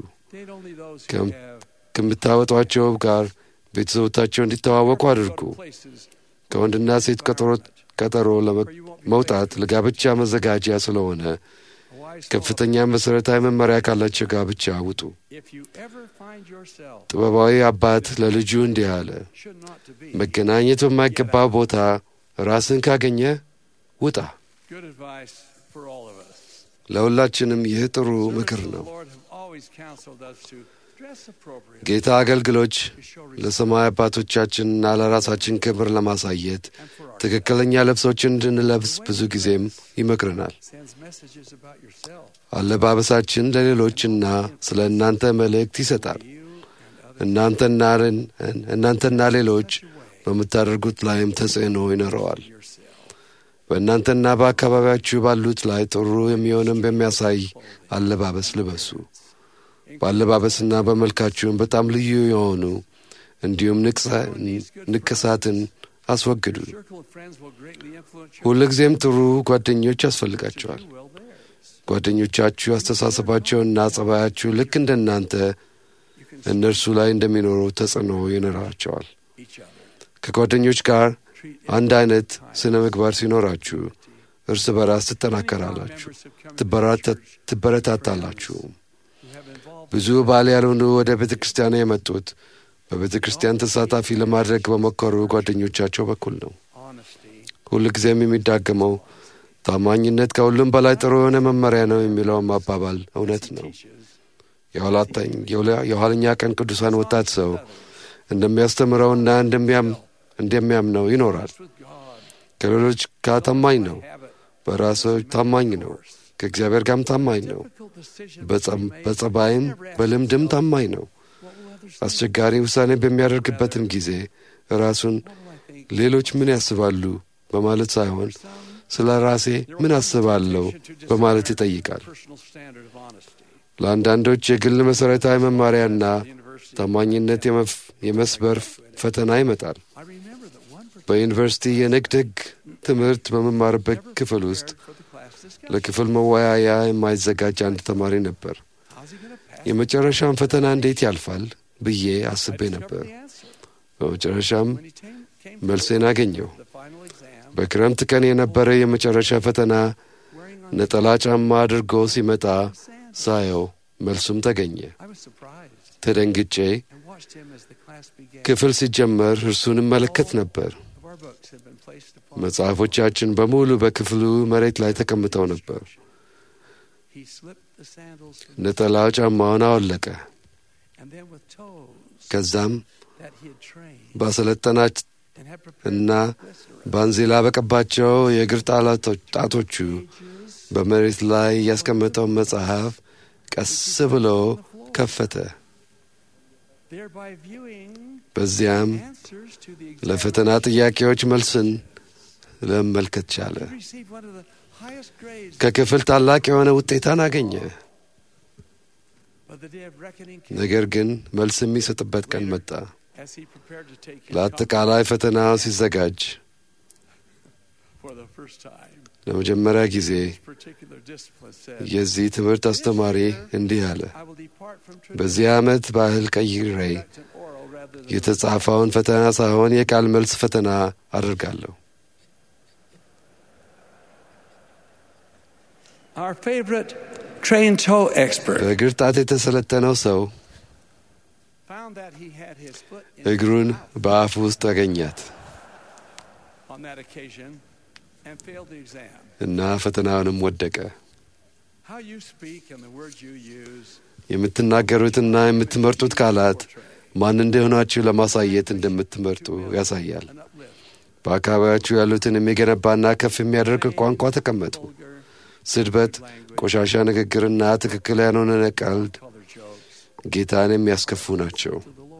ከምታወጧቸው ጋር ቤተሰቦቻቸው እንዲተዋወቁ አድርጉ። ከወንድና ሴት ቀጠሮ መውጣት ለጋብቻ መዘጋጃ ስለሆነ ከፍተኛ መሠረታዊ መመሪያ ካላቸው ጋብቻ ውጡ። ጥበባዊ አባት ለልጁ እንዲህ አለ፣ መገናኘት በማይገባ ቦታ ራስን ካገኘ ውጣ። ለሁላችንም ይህ ጥሩ ምክር ነው። ጌታ አገልግሎች ለሰማይ አባቶቻችንና ለራሳችን ክብር ለማሳየት ትክክለኛ ልብሶችን እንድንለብስ ብዙ ጊዜም ይመክረናል። አለባበሳችን ለሌሎችና ስለ እናንተ መልእክት ይሰጣል። እናንተና ሌሎች በምታደርጉት ላይም ተጽዕኖ ይኖረዋል። በእናንተና በአካባቢያችሁ ባሉት ላይ ጥሩ የሚሆንም በሚያሳይ አለባበስ ልበሱ። በአለባበስና በመልካችሁም በጣም ልዩ የሆኑ እንዲሁም ንቅሳትን አስወግዱ። ሁልጊዜም ጥሩ ጓደኞች ያስፈልጋቸዋል። ጓደኞቻችሁ አስተሳሰባቸውና ጸባያችሁ ልክ እንደ እናንተ እነርሱ ላይ እንደሚኖሩ ተጽዕኖ ይኖራቸዋል። ከጓደኞች ጋር አንድ አይነት ስነ ምግባር ሲኖራችሁ እርስ በራስ ትጠናከራላችሁ፣ ትበረታታላችሁ። ብዙ ባል ያልሆኑ ወደ ቤተ ክርስቲያን የመጡት በቤተ ክርስቲያን ተሳታፊ ለማድረግ በሞከሩ ጓደኞቻቸው በኩል ነው። ሁል ጊዜም የሚዳገመው ታማኝነት ከሁሉም በላይ ጥሩ የሆነ መመሪያ ነው የሚለውም አባባል እውነት ነው። የኋለኛ ቀን ቅዱሳን ወጣት ሰው እንደሚያስተምረውና እንደሚያምነው ይኖራል። ከሌሎች ጋር ታማኝ ነው። በራሱ ታማኝ ነው። ከእግዚአብሔር ጋርም ታማኝ ነው። በጸባይም በልምድም ታማኝ ነው። አስቸጋሪ ውሳኔ በሚያደርግበትም ጊዜ ራሱን ሌሎች ምን ያስባሉ በማለት ሳይሆን ስለ ራሴ ምን አስባለሁ በማለት ይጠይቃል። ለአንዳንዶች የግል መሠረታዊ መማሪያና ታማኝነት የመስበር ፈተና ይመጣል። በዩኒቨርሲቲ የንግድ ሕግ ትምህርት በመማርበት ክፍል ውስጥ ለክፍል መወያያ የማይዘጋጅ አንድ ተማሪ ነበር። የመጨረሻም ፈተና እንዴት ያልፋል ብዬ አስቤ ነበር። በመጨረሻም መልሴን አገኘው። በክረምት ቀን የነበረ የመጨረሻ ፈተና ነጠላ ጫማ አድርጎ ሲመጣ ሳየው መልሱም ተገኘ። ተደንግጬ ክፍል ሲጀመር እርሱን እመለከት ነበር። መጽሐፎቻችን በሙሉ በክፍሉ መሬት ላይ ተቀምጠው ነበር። ነጠላ ጫማውን አወለቀ። ከዛም እና ባንዚላ በቀባቸው የእግር ጣቶቹ በመሬት ላይ ያስቀመጠው መጽሐፍ ቀስ ብሎ ከፈተ። በዚያም ለፈተና ጥያቄዎች መልስን ለመመልከት ቻለ። ከክፍል ታላቅ የሆነ ውጤታን አገኘ። ነገር ግን መልስ የሚሰጥበት ቀን መጣ። ለአጠቃላይ ፈተናው ሲዘጋጅ ለመጀመሪያ ጊዜ የዚህ ትምህርት አስተማሪ እንዲህ አለ። በዚህ ዓመት ባህል ቀይሬ የተጻፈውን ፈተና ሳይሆን የቃል መልስ ፈተና አድርጋለሁ። Our favorite train toe expert በእግር ጣት የተሰለጠነው ሰው found that he had his foot in እግሩን በአፍ ውስጥ አገኛት on that occasion and failed the exam. እና ፈተናውንም ወደቀ። How you speak and the words you use የምትናገሩትና የምትመርጡት ቃላት ማን እንደሆናችሁ ለማሳየት እንደምትመርጡ ያሳያል። በአካባቢያችሁ ያሉትን የሚገነባና ከፍ የሚያደርግ ቋንቋ ተቀመጡ። ስድበት፣ ቆሻሻ ንግግርና ትክክል ያልሆነ ቀልድ ጌታን የሚያስከፉ ናቸው።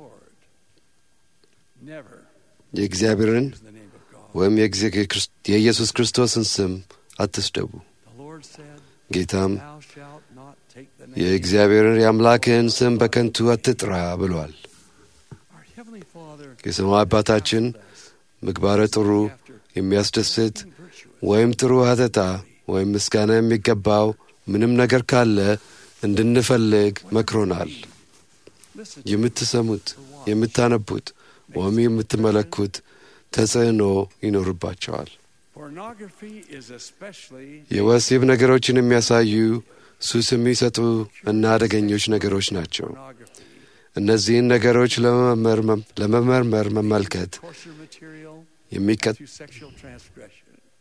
never የእግዚአብሔርን in the name of God. ወይም የኢየሱስ ክርስቶስን ስም አትስደቡ። The Lord said, ጌታም Thou shalt not take the name የእግዚአብሔርን የአምላክህን ስም በከንቱ አትጥራ ብሏል። Our Heavenly Father የሰማይ አባታችን ምግባረ ጥሩ የሚያስደስት ወይም ጥሩ ሀተታ ወይም ምስጋና የሚገባው ምንም ነገር ካለ እንድንፈልግ መክሮናል። የምትሰሙት፣ የምታነቡት ወይም የምትመለኩት ተጽዕኖ ይኖርባቸዋል። pornography is especially የወሲብ ነገሮችን የሚያሳዩ ሱስ የሚሰጡ እና አደገኞች ነገሮች ናቸው። pornography, እነዚህን ነገሮች ለመመርመም- ለመመርመር መመልከት torture material የሚቀ- to sexual transgression.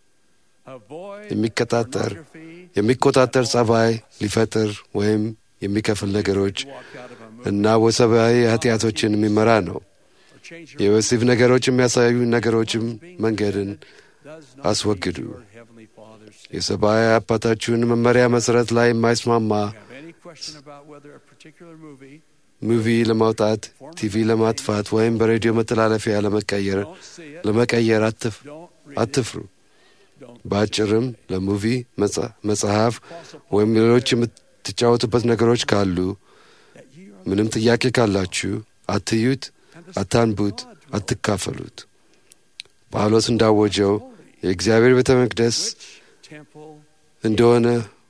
Avoid የሚቀጣጠር pornography የሚቆጣጠር ጸባይ ሊፈጥር ወይም የሚከፍል ነገሮች walk out of a movie እና ወሰባዊ ኃጢአቶችን የሚመራ ነው። or change your የወሲብ ነገሮች የሚያሳዩ ነገሮችም መንገድን does not አስወግዱ። meet your Heavenly Father's standard. የሰብአዊ አባታችሁን መመሪያ መሠረት ላይ የማይስማማ Have any question about whether a particular movie ሙቪ ለማውጣት፣ ቲቪ ለማጥፋት ወይም በሬዲዮ መተላለፊያ ለመቀየር don't see it, ለመቀየር አትፍ- don't read it, አትፍሩ። don't በአጭርም ለሙቪ መጽ- መጽሐፍ ወይም ሌሎች የምትጫወቱበት ነገሮች ካሉ that ye are ምንም ጥያቄ ካላችሁ አትዩት፣ አታንቡት፣ አትካፈሉት። ጳውሎስ እንዳወጀው የእግዚአብሔር ቤተ መቅደስ temple እንደሆነ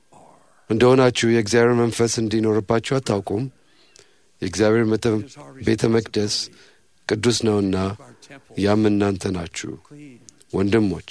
እንደሆናችሁ የእግዚአብሔር መንፈስ እንዲኖርባችሁ አታውቁም? የእግዚአብሔር መተ- ቤተ መቅደስ ቅዱስ ነውና our temple ያም እናንተ ናችሁ። clean ወንድሞች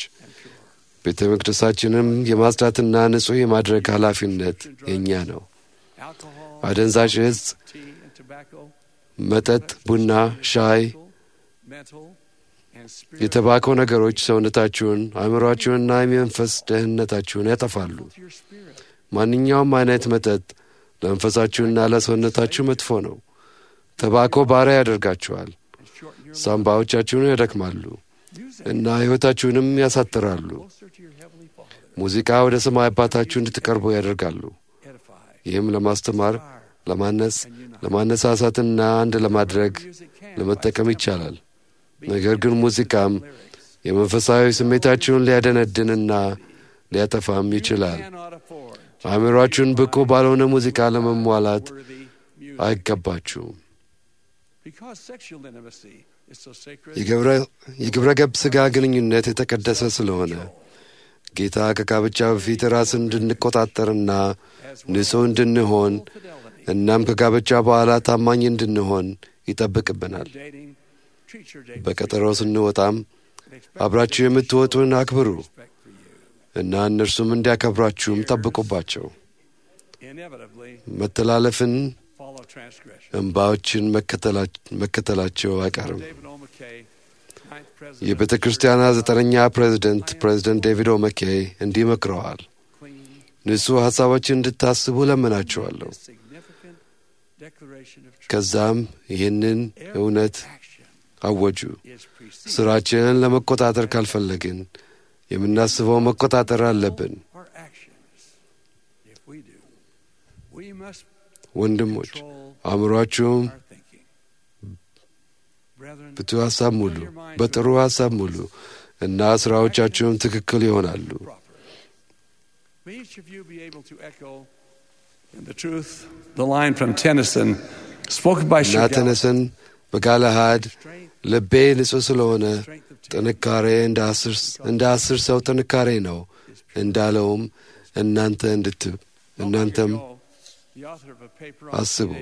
ቤተ መቅደሳችንም የማጽዳትና ንጹሕ የማድረግ ኃላፊነት የእኛ ነው። alcohol አደንዛዥ እጽ፣ tea and tobacco መጠጥ፣ ቡና፣ ሻይ፣ mental and spiritual የተባኮ ነገሮች ሰውነታችሁን፣ አእምሮአችሁንና የመንፈስ ደህንነታችሁን ያጠፋሉ። to your spirit ማንኛውም አይነት መጠጥ ለመንፈሳችሁና ለሰውነታችሁ መጥፎ ነው። ተባኮ ባሪያ ያደርጋችኋል፣ and shorten your ሳምባዎቻችሁን ያደክማሉ use እና ሕይወታችሁንም ያሳጥራሉ። closer to your Heavenly Father ሙዚቃ ወደ ሰማይ አባታችሁ እንድትቀርቡ ያደርጋሉ። edify ይህም ለማስተማር፣ inspire ለማነጽ፣ and unite ለማነሳሳትና አንድ ለማድረግ music can ለመጠቀም by ይቻላል። be ነገር ግን ሙዚቃም lyrics የመንፈሳዊ ስሜታችሁን ሊያደነድንና ሊያጠፋም ይችላል። cannot afford አእምሯችሁን ብቁ ባልሆነ ሙዚቃ ለመሟላት worthy music አይገባችሁም። because sexual intimacy is so sacred የግብረ- የግብረ ገብ ሥጋ ግንኙነት የተቀደሰ ስለሆነ ጌታ ከጋብቻ በፊት ራስን እንድንቆጣጠርና as ንጹሕ እንድንሆን fidelity እናም ከጋብቻ በኋላ ታማኝ እንድንሆን ይጠብቅብናል። dating treat your date በቀጠሮ ስንወጣም and expect አብራችሁ የምትወጡን አክብሩ respect for you እና እነርሱም እንዲያከብሯችሁም ጠብቁባቸው። inevitably መተላለፍን፣ follow transgression እንባዎችን መከተላ- መከተላቸው አይቀርም። David O. McKay ninth president የቤተ ክርስቲያኗ ዘጠነኛ ፕሬዝደንት ፕሬዝደንት ዴቪድ ኦመኬይ እንዲህ መክረዋል። clean ንጹሕ ሐሳቦችን እንድታስቡ ለምናችኋለሁ። significant declaration of truth ከዛም ይህንን እውነት action አወጁ። ሥራችንን ለመቆጣጠር ካልፈለግን የምናስበው መቆጣጠር አለብን። ወንድሞች አእምሯችሁም ብቱ ሐሳብ ሙሉ፣ በጥሩ ሐሳብ ሙሉ እና ሥራዎቻችሁም ትክክል ይሆናሉ። እና ተነስን በጋለሃድ ልቤ ንጹሕ ስለሆነ ጥንካሬ እንደ አስር ሰው ጥንካሬ ነው እንዳለውም እናንተ እንድት እናንተም አስቡ።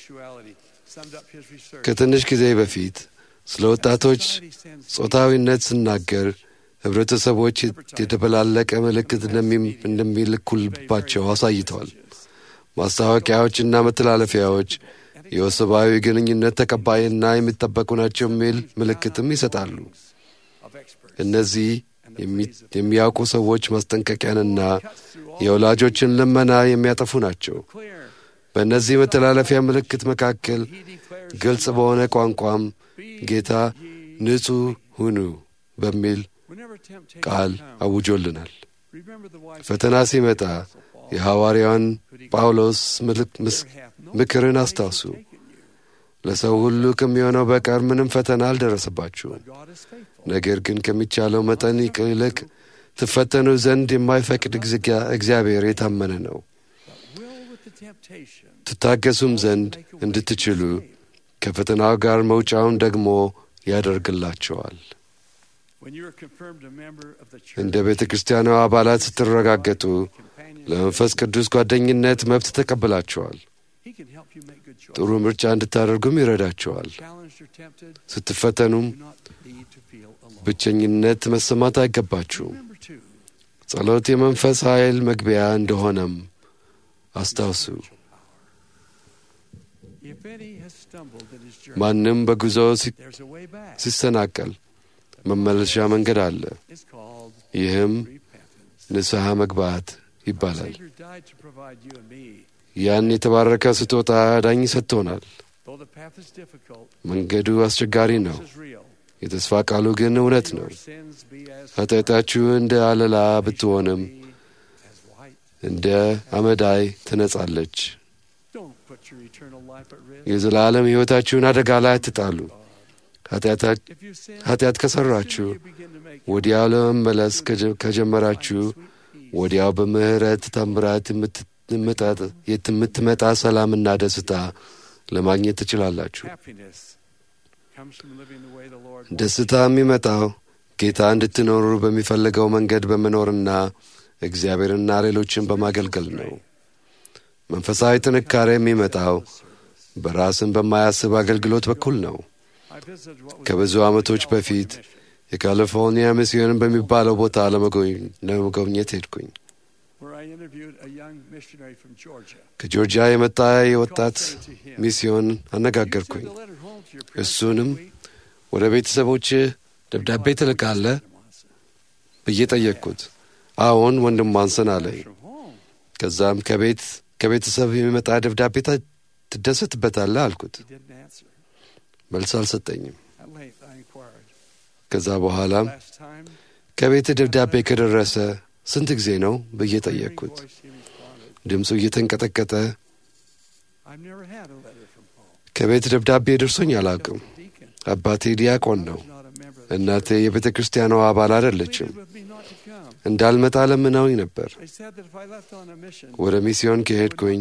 ከትንሽ ጊዜ በፊት ስለ ወጣቶች ጾታዊነት ስናገር ህብረተሰቦች የተበላለቀ ምልክት እንደሚልኩልባቸው አሳይተዋል። ማስታወቂያዎችና መተላለፊያዎች የወሰባዊ ግንኙነት ተቀባይና የሚጠበቁ ናቸው የሚል ምልክትም ይሰጣሉ። እነዚህ የሚያውቁ ሰዎች ማስጠንቀቂያንና የወላጆችን ልመና የሚያጠፉ ናቸው። በእነዚህ መተላለፊያ ምልክት መካከል ግልጽ በሆነ ቋንቋም ጌታ ንጹሕ ሁኑ በሚል ቃል አውጆልናል። ፈተና ሲመጣ የሐዋርያውን ጳውሎስ ምክርን አስታውሱ። ለሰው ሁሉ ከሚሆነው በቀር ምንም ፈተና አልደረሰባችሁም። ነገር ግን ከሚቻለው መጠን ይልቅ ትፈተኑ ዘንድ የማይፈቅድ እግዚአብሔር የታመነ ነው። ትታገሱም ዘንድ እንድትችሉ ከፈተናው ጋር መውጫውን ደግሞ ያደርግላቸዋል። እንደ ቤተ ክርስቲያኗ አባላት ስትረጋገጡ ለመንፈስ ቅዱስ ጓደኝነት መብት ተቀብላችኋል። ጥሩ ምርጫ እንድታደርጉም ይረዳችኋል። ስትፈተኑም ብቸኝነት መሰማት አይገባችሁም። ጸሎት የመንፈስ ኃይል መግቢያ እንደሆነም አስታውሱ። ማንም በጉዞ ሲሰናቀል መመለሻ መንገድ አለ። ይህም ንስሐ መግባት ይባላል። ያን የተባረከ ስጦታ ዳኝ ሰጥቶናል። መንገዱ አስቸጋሪ ነው። የተስፋ ቃሉ ግን እውነት ነው። ኃጢአታችሁ እንደ አለላ ብትሆንም እንደ አመዳይ ትነጻለች። የዘላለም ሕይወታችሁን አደጋ ላይ አትጣሉ። ኃጢአት ከሠራችሁ ወዲያው ለመመለስ ከጀመራችሁ ወዲያው በምሕረት ታምራት የምትመጣ ሰላምና ደስታ ለማግኘት ትችላላችሁ። ደስታ የሚመጣው ጌታ እንድትኖሩ በሚፈልገው መንገድ በመኖርና እግዚአብሔርና ሌሎችን በማገልገል ነው። መንፈሳዊ ጥንካሬ የሚመጣው በራስን በማያስብ አገልግሎት በኩል ነው። ከብዙ ዓመቶች በፊት የካሊፎርኒያ ሚስዮን በሚባለው ቦታ ለመጎብኘት ሄድኩኝ። ከጆርጂያ የመጣ የወጣት ሚስዮን አነጋገርኩኝ። እሱንም ወደ ቤተሰቦች ደብዳቤ ትልካለህ ብዬ ጠየቅኩት። አዎን ወንድም ማንሰን አለኝ። ከዛም ከቤት ከቤተሰብ የሚመጣ ደብዳቤ ትደሰትበታለህ አልኩት። መልስ አልሰጠኝም። ከዛ በኋላም ከቤት ደብዳቤ ከደረሰ ስንት ጊዜ ነው ብዬ ጠየቅኩት። ድምፁ እየተንቀጠቀጠ ከቤት ደብዳቤ ደርሶኝ አላውቅም። አባቴ ዲያቆን ነው። እናቴ የቤተ ክርስቲያኗ አባል አይደለችም። እንዳልመጣ ለምነውኝ ነበር። ወደ ሚስዮን ከሄድኩኝ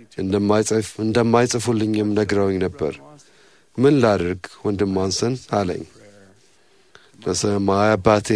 እንደማይጽፉልኝም ነግረውኝ ነበር። ምን ላድርግ ወንድም ማንሰን አለኝ። ለሰማይ አባቴ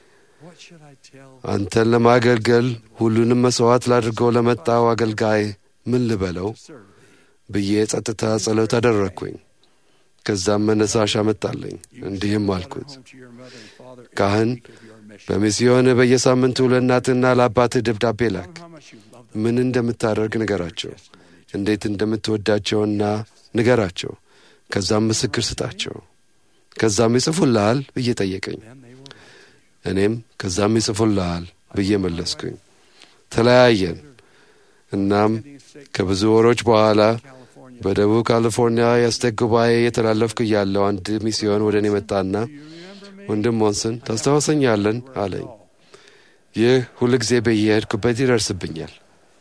አንተን ለማገልገል ሁሉንም መሥዋዕት ላድርገው ለመጣው አገልጋይ ምን ልበለው ብዬ ጸጥታ ጸሎት አደረግኩኝ። ከዛም መነሳሽ አመጣለኝ። እንዲህም አልኩት፣ ካህን በሚስዮን በየሳምንቱ ለእናትና ለአባትህ ደብዳቤ ላክ። ምን እንደምታደርግ ንገራቸው፣ እንዴት እንደምትወዳቸውና ንገራቸው። ከዛም ምስክር ስጣቸው። ከዛም ይጽፉልሃል ብዬ ጠየቀኝ። እኔም ከዛም ይጽፉልሃል ብዬ መለስኩኝ። ተለያየን። እናም ከብዙ ወሮች በኋላ በደቡብ ካሊፎርኒያ የአስቴክ ጉባኤ የተላለፍኩ እያለሁ አንድ ሚስዮን ወደ እኔ መጣና ወንድም ሞንስን ታስታውሰኛለን አለኝ። ይህ ሁል ጊዜ በየሄድኩበት ይደርስብኛል።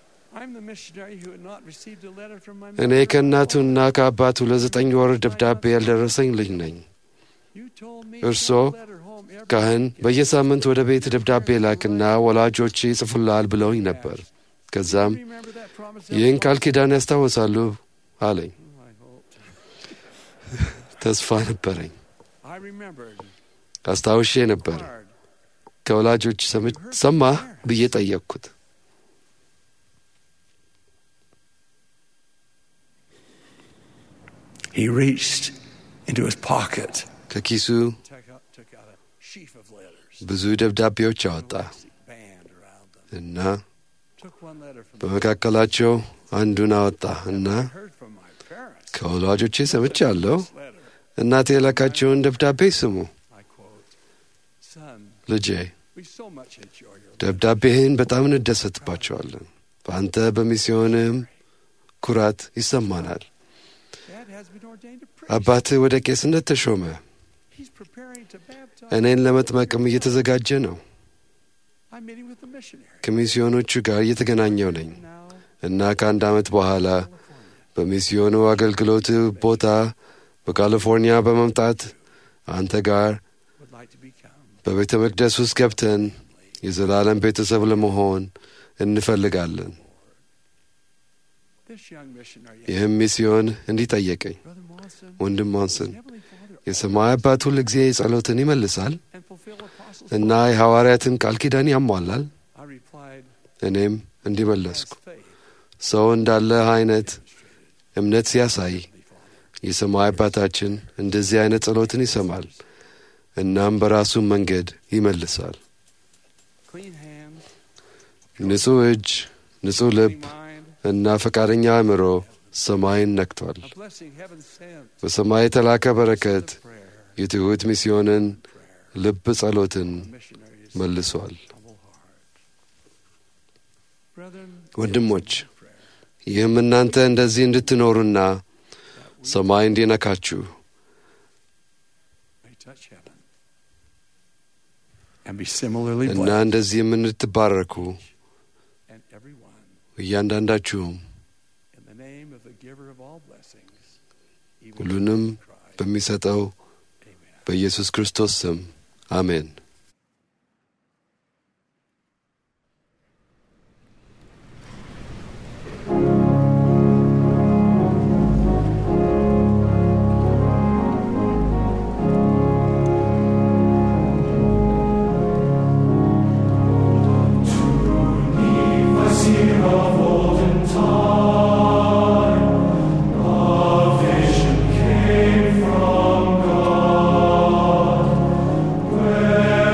እኔ ከእናቱና ከአባቱ ለዘጠኝ ወር ደብዳቤ ያልደረሰኝ ልጅ ነኝ። እርሶ ካህን በየሳምንት ወደ ቤት ደብዳቤ ላክና ወላጆች ይጽፉልሃል ብለውኝ ነበር። ከዛም ይህን ቃል ኪዳን ያስታውሳሉ አለኝ። ተስፋ ነበረኝ። አስታውሼ ነበር። ከወላጆች ሰማህ ብዬ ጠየቅኩት። He reached into his pocket, ከኪሱ took out, took out a sheaf of letters, ብዙ ደብዳቤዎች አወጣ band around them. እና Took one letter from በመካከላቸው አንዱን አወጣ እና heard from my parents. ከወላጆቼ ሰምቻለሁ፣ እናቴ የላካቸውን ደብዳቤ ስሙ። I quote, Son, ልጄ we so much enjoy your ደብዳቤህን በጣም እንደሰትባቸዋለን። በአንተ በሚስዮንህም ኩራት ይሰማናል። dad has been ordained a priest. አባትህ ወደ ቄስነት ተሾመ። He's preparing to baptize. እኔን ለመጥመቅም እየተዘጋጀ ነው። I'm meeting with the missionary. ከሚስዮኖቹ ጋር እየተገናኘው ነኝ Now, እና ከአንድ ዓመት በኋላ በሚስዮኑ አገልግሎት ቦታ በካሊፎርኒያ በመምጣት አንተ ጋር would like to become በቤተ መቅደስ ውስጥ ገብተን የዘላለም ቤተሰብ ለመሆን እንፈልጋለን። this young missionary. ይህም ሚስዮን እንዲህ ጠየቀኝ፣ Brother Monson, ወንድም ሞንስን Heavenly Father, የሰማይ አባት ሁል ጊዜ ጸሎትን ይመልሳል and fulfill apostles' እና የሐዋርያትን ቃል ኪዳን ያሟላል። I replied, እኔም እንዲህ መለስኩ፣ as faith ሰው እንዳለ አይነት እምነት ሲያሳይ የሰማይ አባታችን እንደዚህ አይነት ጸሎትን ይሰማል፣ እናም በራሱ መንገድ ይመልሳል። clean hands, ንጹሕ እጅ፣ ንጹሕ ልብ clean mind, እና ፈቃደኛ አእምሮ ሰማይን ነክቷል። a blessing heaven sent, በሰማይ የተላከ በረከት prayer, የትሑት ሚስዮንን ልብ ጸሎትን missionaries, መልሷል። humble heart. Brethren, ወንድሞች ይህም እናንተ እንደዚህ እንድትኖሩና ሰማይ እንዲነካችሁ may touch heaven and be similarly እና blessed, እንደዚህም እንድትባረኩ and everyone እያንዳንዳችሁም in the name of the giver of all blessings, even ሁሉንም Jesus Christ. በሚሰጠው Amen. በኢየሱስ ክርስቶስ ስም አሜን። Where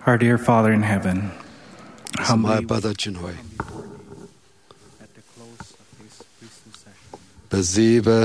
Our dear Father in heaven, ሰማይ humbly አባታችን ሆይ at the close of this priesthood session በዚህ በ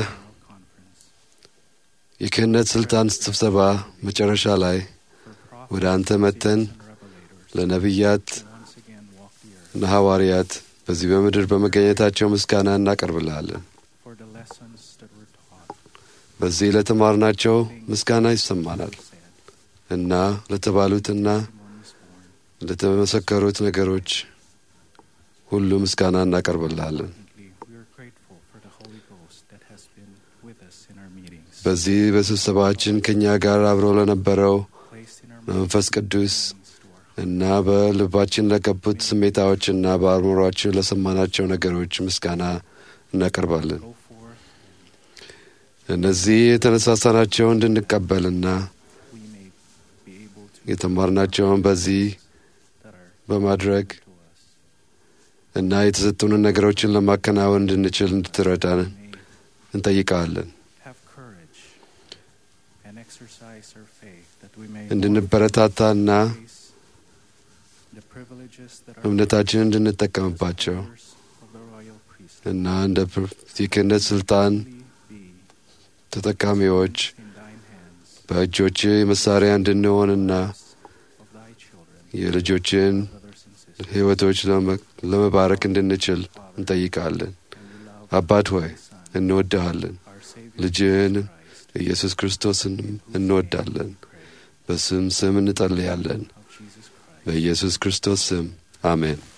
የክህነት ስልጣን ስብሰባ መጨረሻ ላይ ወደ አንተ መጥተን ለነቢያት once again walk the earth እና ሐዋርያት በዚህ በምድር በመገኘታቸው ምስጋና እናቀርብልሃለን። for the lessons that were taught, በዚህ ለተማርናቸው ምስጋና ይሰማናል said, እና ለተባሉትና testimonies born. ለተመሰከሩት ነገሮች ሁሉ ምስጋና እናቀርብልሃለን። Secondly, we are grateful for the Holy Ghost that has been with us in our meetings, በዚህ በስብሰባችን ከእኛ ጋር አብረው ለነበረው placed in our መንፈስ ቅዱስ meetings to our እና በልባችን ለገቡት ስሜታዎችና በአእምሯችን ለሰማናቸው ነገሮች ምስጋና እናቀርባለን። go forth, እነዚህ የተነሳሳናቸው እንድንቀበልና we may be able to የተማርናቸውን በዚህ that are በማድረግ to us. እና የተሰጡንን ነገሮችን ለማከናወን እንድንችል እንድትረዳን May እንጠይቀዋለን። have courage and exercise our faith that we may እንድንበረታታና face the privileges that are እምነታችንን እንድንጠቀምባቸው members of the royal priesthood እና እንደ ፕር- የክህነት ስልጣን be ተጠቃሚዎች in thine hands በእጆች መሳሪያ እንድንሆንና of thy children, የልጆችን brothers and sisters. ሕይወቶች ለመ- ለመባረክ እንድንችል እንጠይቃለን። And we love አባት ሆይ thy Son, እንወድሃለን። our Savior ልጅህን Jesus Christ, ኢየሱስ ክርስቶስንም እንወዳለን። pray በስም ስም እንጸልያለን። of Jesus Christ. በኢየሱስ ክርስቶስ ስም አሜን።